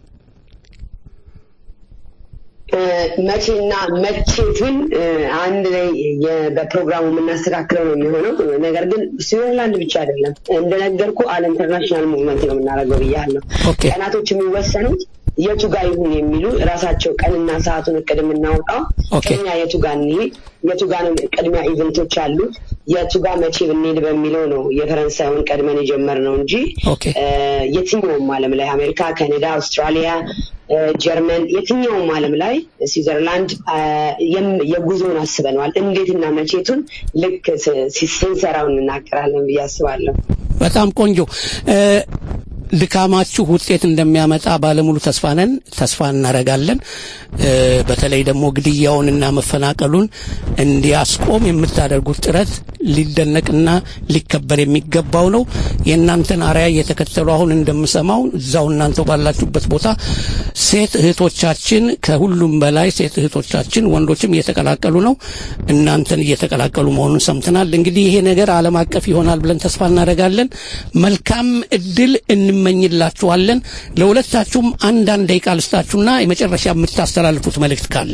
እ፣ መቼና መቼቱን እ፣ አንድ ላይ የ- በፕሮግራሙ የምናስተካክለው ነው የሚሆነው። ነገር ግን ስዊዘርላንድ ብቻ አይደለም እንደነገርኩ አለ ኢንተርናሽናል ሙቭመንት ነው የምናደርገው ብያለሁ። ቀናቶች የሚወሰኑት የቱ ጋር ይሁን የሚሉ ራሳቸው ቀንና ሰዓቱን እቅድ የምናወጣው ቅድሚያ የቱ ጋር እንሂድ፣ የቱ ጋር ነው ቅድሚያ ኢቨንቶች አሉት፣ የቱ ጋር መቼ ብንሄድ በሚለው ነው የፈረንሳዩን ቀድመን የጀመርነው እንጂ እ፣ የትኛውም ዓለም ላይ አሜሪካ፣ ካናዳ፣ አውስትራሊያ፣ እ፣ ጀርመን የትኛውም ዓለም ላይ ስዊዘርላንድ እ፣ የም- የጉዞውን አስበነዋል። እንዴትና መቼቱን ልክ ስ- ሲ- ስንሰራው እንናገራለን ብዬ አስባለሁ። በጣም ቆንጆ እ፣ ድካማችሁ ውጤት እንደሚያመጣ ባለሙሉ ተስፋ ነን፣ ተስፋ እናደርጋለን። እ፣ በተለይ ደግሞ ግድያውንና መፈናቀሉን እንዲያስቆም የምታደርጉት ጥረት ሊደነቅና ሊከበር የሚገባው ነው። የእናንተን አርያ እየተከተሉ አሁን እንደምሰማው እዛው እናንተው ባላችሁበት ቦታ ሴት እህቶቻችን ከሁሉም በላይ ሴት እህቶቻችን ወንዶችም እየተቀላቀሉ ነው። እናንተን እየተቀላቀሉ መሆኑን ሰምተናል። እንግዲህ ይሄ ነገር ዓለም አቀፍ ይሆናል ብለን ተስፋ እናደርጋለን። መልካም እድል እንመኝላችኋለን። ለሁለታችሁም አንዳንድ ደቂቃ ልስጣችሁና የመጨረሻ የምታስተላልፉት መልእክት ካለ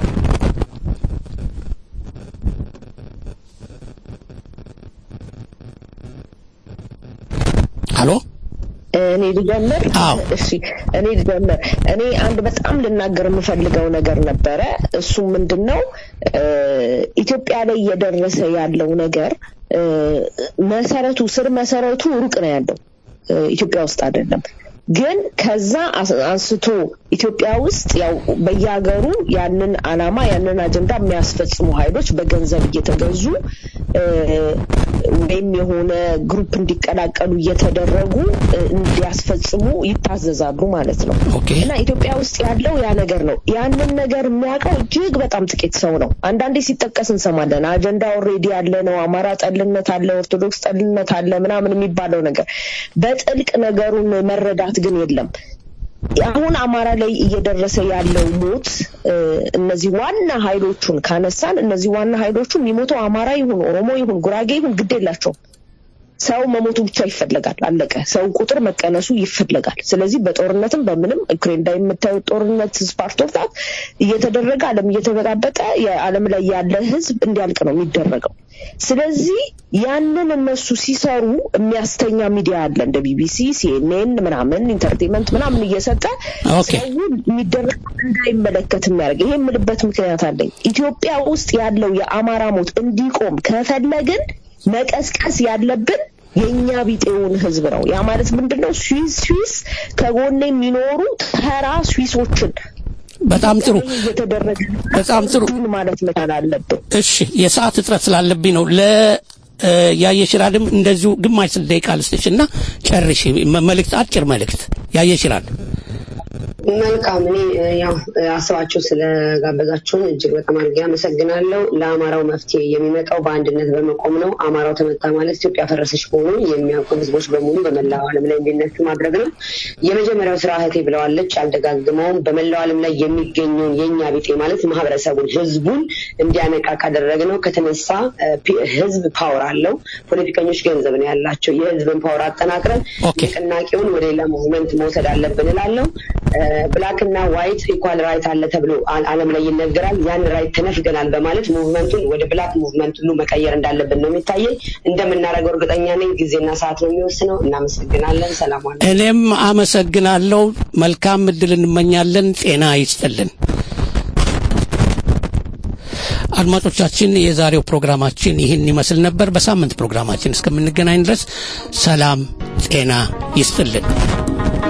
አሎ እኔ ልጀምር። እሺ እኔ ልጀምር። እኔ አንድ በጣም ልናገር የምፈልገው ነገር ነበረ። እሱ ምንድን ነው እ፣ ኢትዮጵያ ላይ እየደረሰ ያለው ነገር እ፣ መሰረቱ ስር መሰረቱ ሩቅ ነው ያለው እ፣ ኢትዮጵያ ውስጥ አይደለም። ግን ከዛ አስ- አንስቶ ኢትዮጵያ ውስጥ ያው በየሀገሩ ያንን አላማ ያንን አጀንዳ የሚያስፈጽሙ ኃይሎች በገንዘብ እየተገዙ እ፣ ወይም የሆነ ግሩፕ እንዲቀላቀሉ እየተደረጉ እ፣ እንዲያስፈጽሙ ይታዘዛሉ ማለት ነው እና ኢትዮጵያ ውስጥ ያለው ያ ነገር ነው። ያንን ነገር የሚያውቀው እጅግ በጣም ጥቂት ሰው ነው። አንዳንዴ ሲጠቀስ እንሰማለን። አጀንዳ ኦልሬዲ ያለ ነው። አማራ ጠልነት አለ፣ ኦርቶዶክስ ጠልነት አለ ምናምን የሚባለው ነገር በጥልቅ ነገሩን መረዳት ግን የለም። አሁን አማራ ላይ እየደረሰ ያለው ሞት እ፣ እነዚህ ዋና ኃይሎቹን ካነሳን እነዚህ ዋና ኃይሎቹ የሚሞተው አማራ ይሁን ኦሮሞ ይሁን ጉራጌ ይሁን ግድ የላቸውም። ሰው መሞቱ ብቻ ይፈለጋል። አለቀ። ሰው ቁጥር መቀነሱ ይፈለጋል። ስለዚህ በጦርነትም በምንም ዩክሬን ላይ የምታዩት ጦርነት ስፓርት ኦፍ ታት እየተደረገ ዓለም እየተበጣበጠ የዓለም ላይ ያለ ሕዝብ እንዲያልቅ ነው የሚደረገው። ስለዚህ ያንን እነሱ ሲሰሩ የሚያስተኛ ሚዲያ አለ እንደ ቢቢሲ፣ ሲኤንኤን ምናምን ኢንተርቴንመንት ምናምን እየሰጠ ሰው የሚደረግ እንዳይመለከት የሚያደርግ ይሄ የምልበት ምክንያት አለኝ። ኢትዮጵያ ውስጥ ያለው የአማራ ሞት እንዲቆም ከፈለግን መቀስቀስ ያለብን የእኛ ቢጤውን ህዝብ ነው። ያ ማለት ምንድን ነው? ስዊስ ስዊስ ከጎን የሚኖሩ ተራ ስዊሶችን በጣም ጥሩ እየተደረገ በጣም ጥሩ ማለት መቻል አለብን። እሺ የሰዓት እጥረት ስላለብኝ ነው ለ እ፣ ያየሽራድም እንደዚሁ ግማሽ ስል ደቂቃ ልስጥሽ እና ጨርሽ መ- መልእክት አጭር መልእክት ያየሽራድ መልካም እኔ እ፣ ያው እ፣ አስባችሁ ስለጋበዛችሁን እጅግ በጣም አድርጌ አመሰግናለሁ። ለአማራው መፍትሄ የሚመጣው በአንድነት በመቆም ነው። አማራው ተመታ ማለት ኢትዮጵያ ፈረሰች መሆኑን የሚያውቁ ህዝቦች በሙሉ በመላው ዓለም ላይ እንዲነሱ ማድረግ ነው። የመጀመሪያው ስራ እህቴ ብለዋለች፣ አልደጋግመውም። በመላው ዓለም ላይ የሚገኘውን የእኛ ቢጤ ማለት ማህበረሰቡን፣ ህዝቡን እንዲያነቃ ካደረግነው ከተነሳ እ፣ ፒ- ህዝብ ፓወር አለው። ፖለቲከኞች ገንዘብ ነው ያላቸው። የህዝብን ፓወር አጠናክረን ንቅናቄውን ወደ ሌላ ሙቭመንት መውሰድ አለብን እላለሁ። ብላክ እና ዋይት ኢኳል ራይት አለ ተብሎ አ- ዓለም ላይ ይነገራል። ያን ራይት ተነፍገናል በማለት ሙቭመንቱን ወደ ብላክ ሙቭመንት ሁሉ መቀየር እንዳለብን ነው የሚታየኝ። እንደምናደርገው እርግጠኛ ነኝ። ጊዜና ሰዓት ነው የሚወስነው። እናመሰግናለን። ሰላም ዋሉ። እኔም አመሰግናለሁ። መልካም እድል እንመኛለን። ጤና ይስጥልን። አድማጮቻችን፣ የዛሬው ፕሮግራማችን ይህን ይመስል ነበር። በሳምንት ፕሮግራማችን እስከምንገናኝ ድረስ ሰላም ጤና ይስጥልን።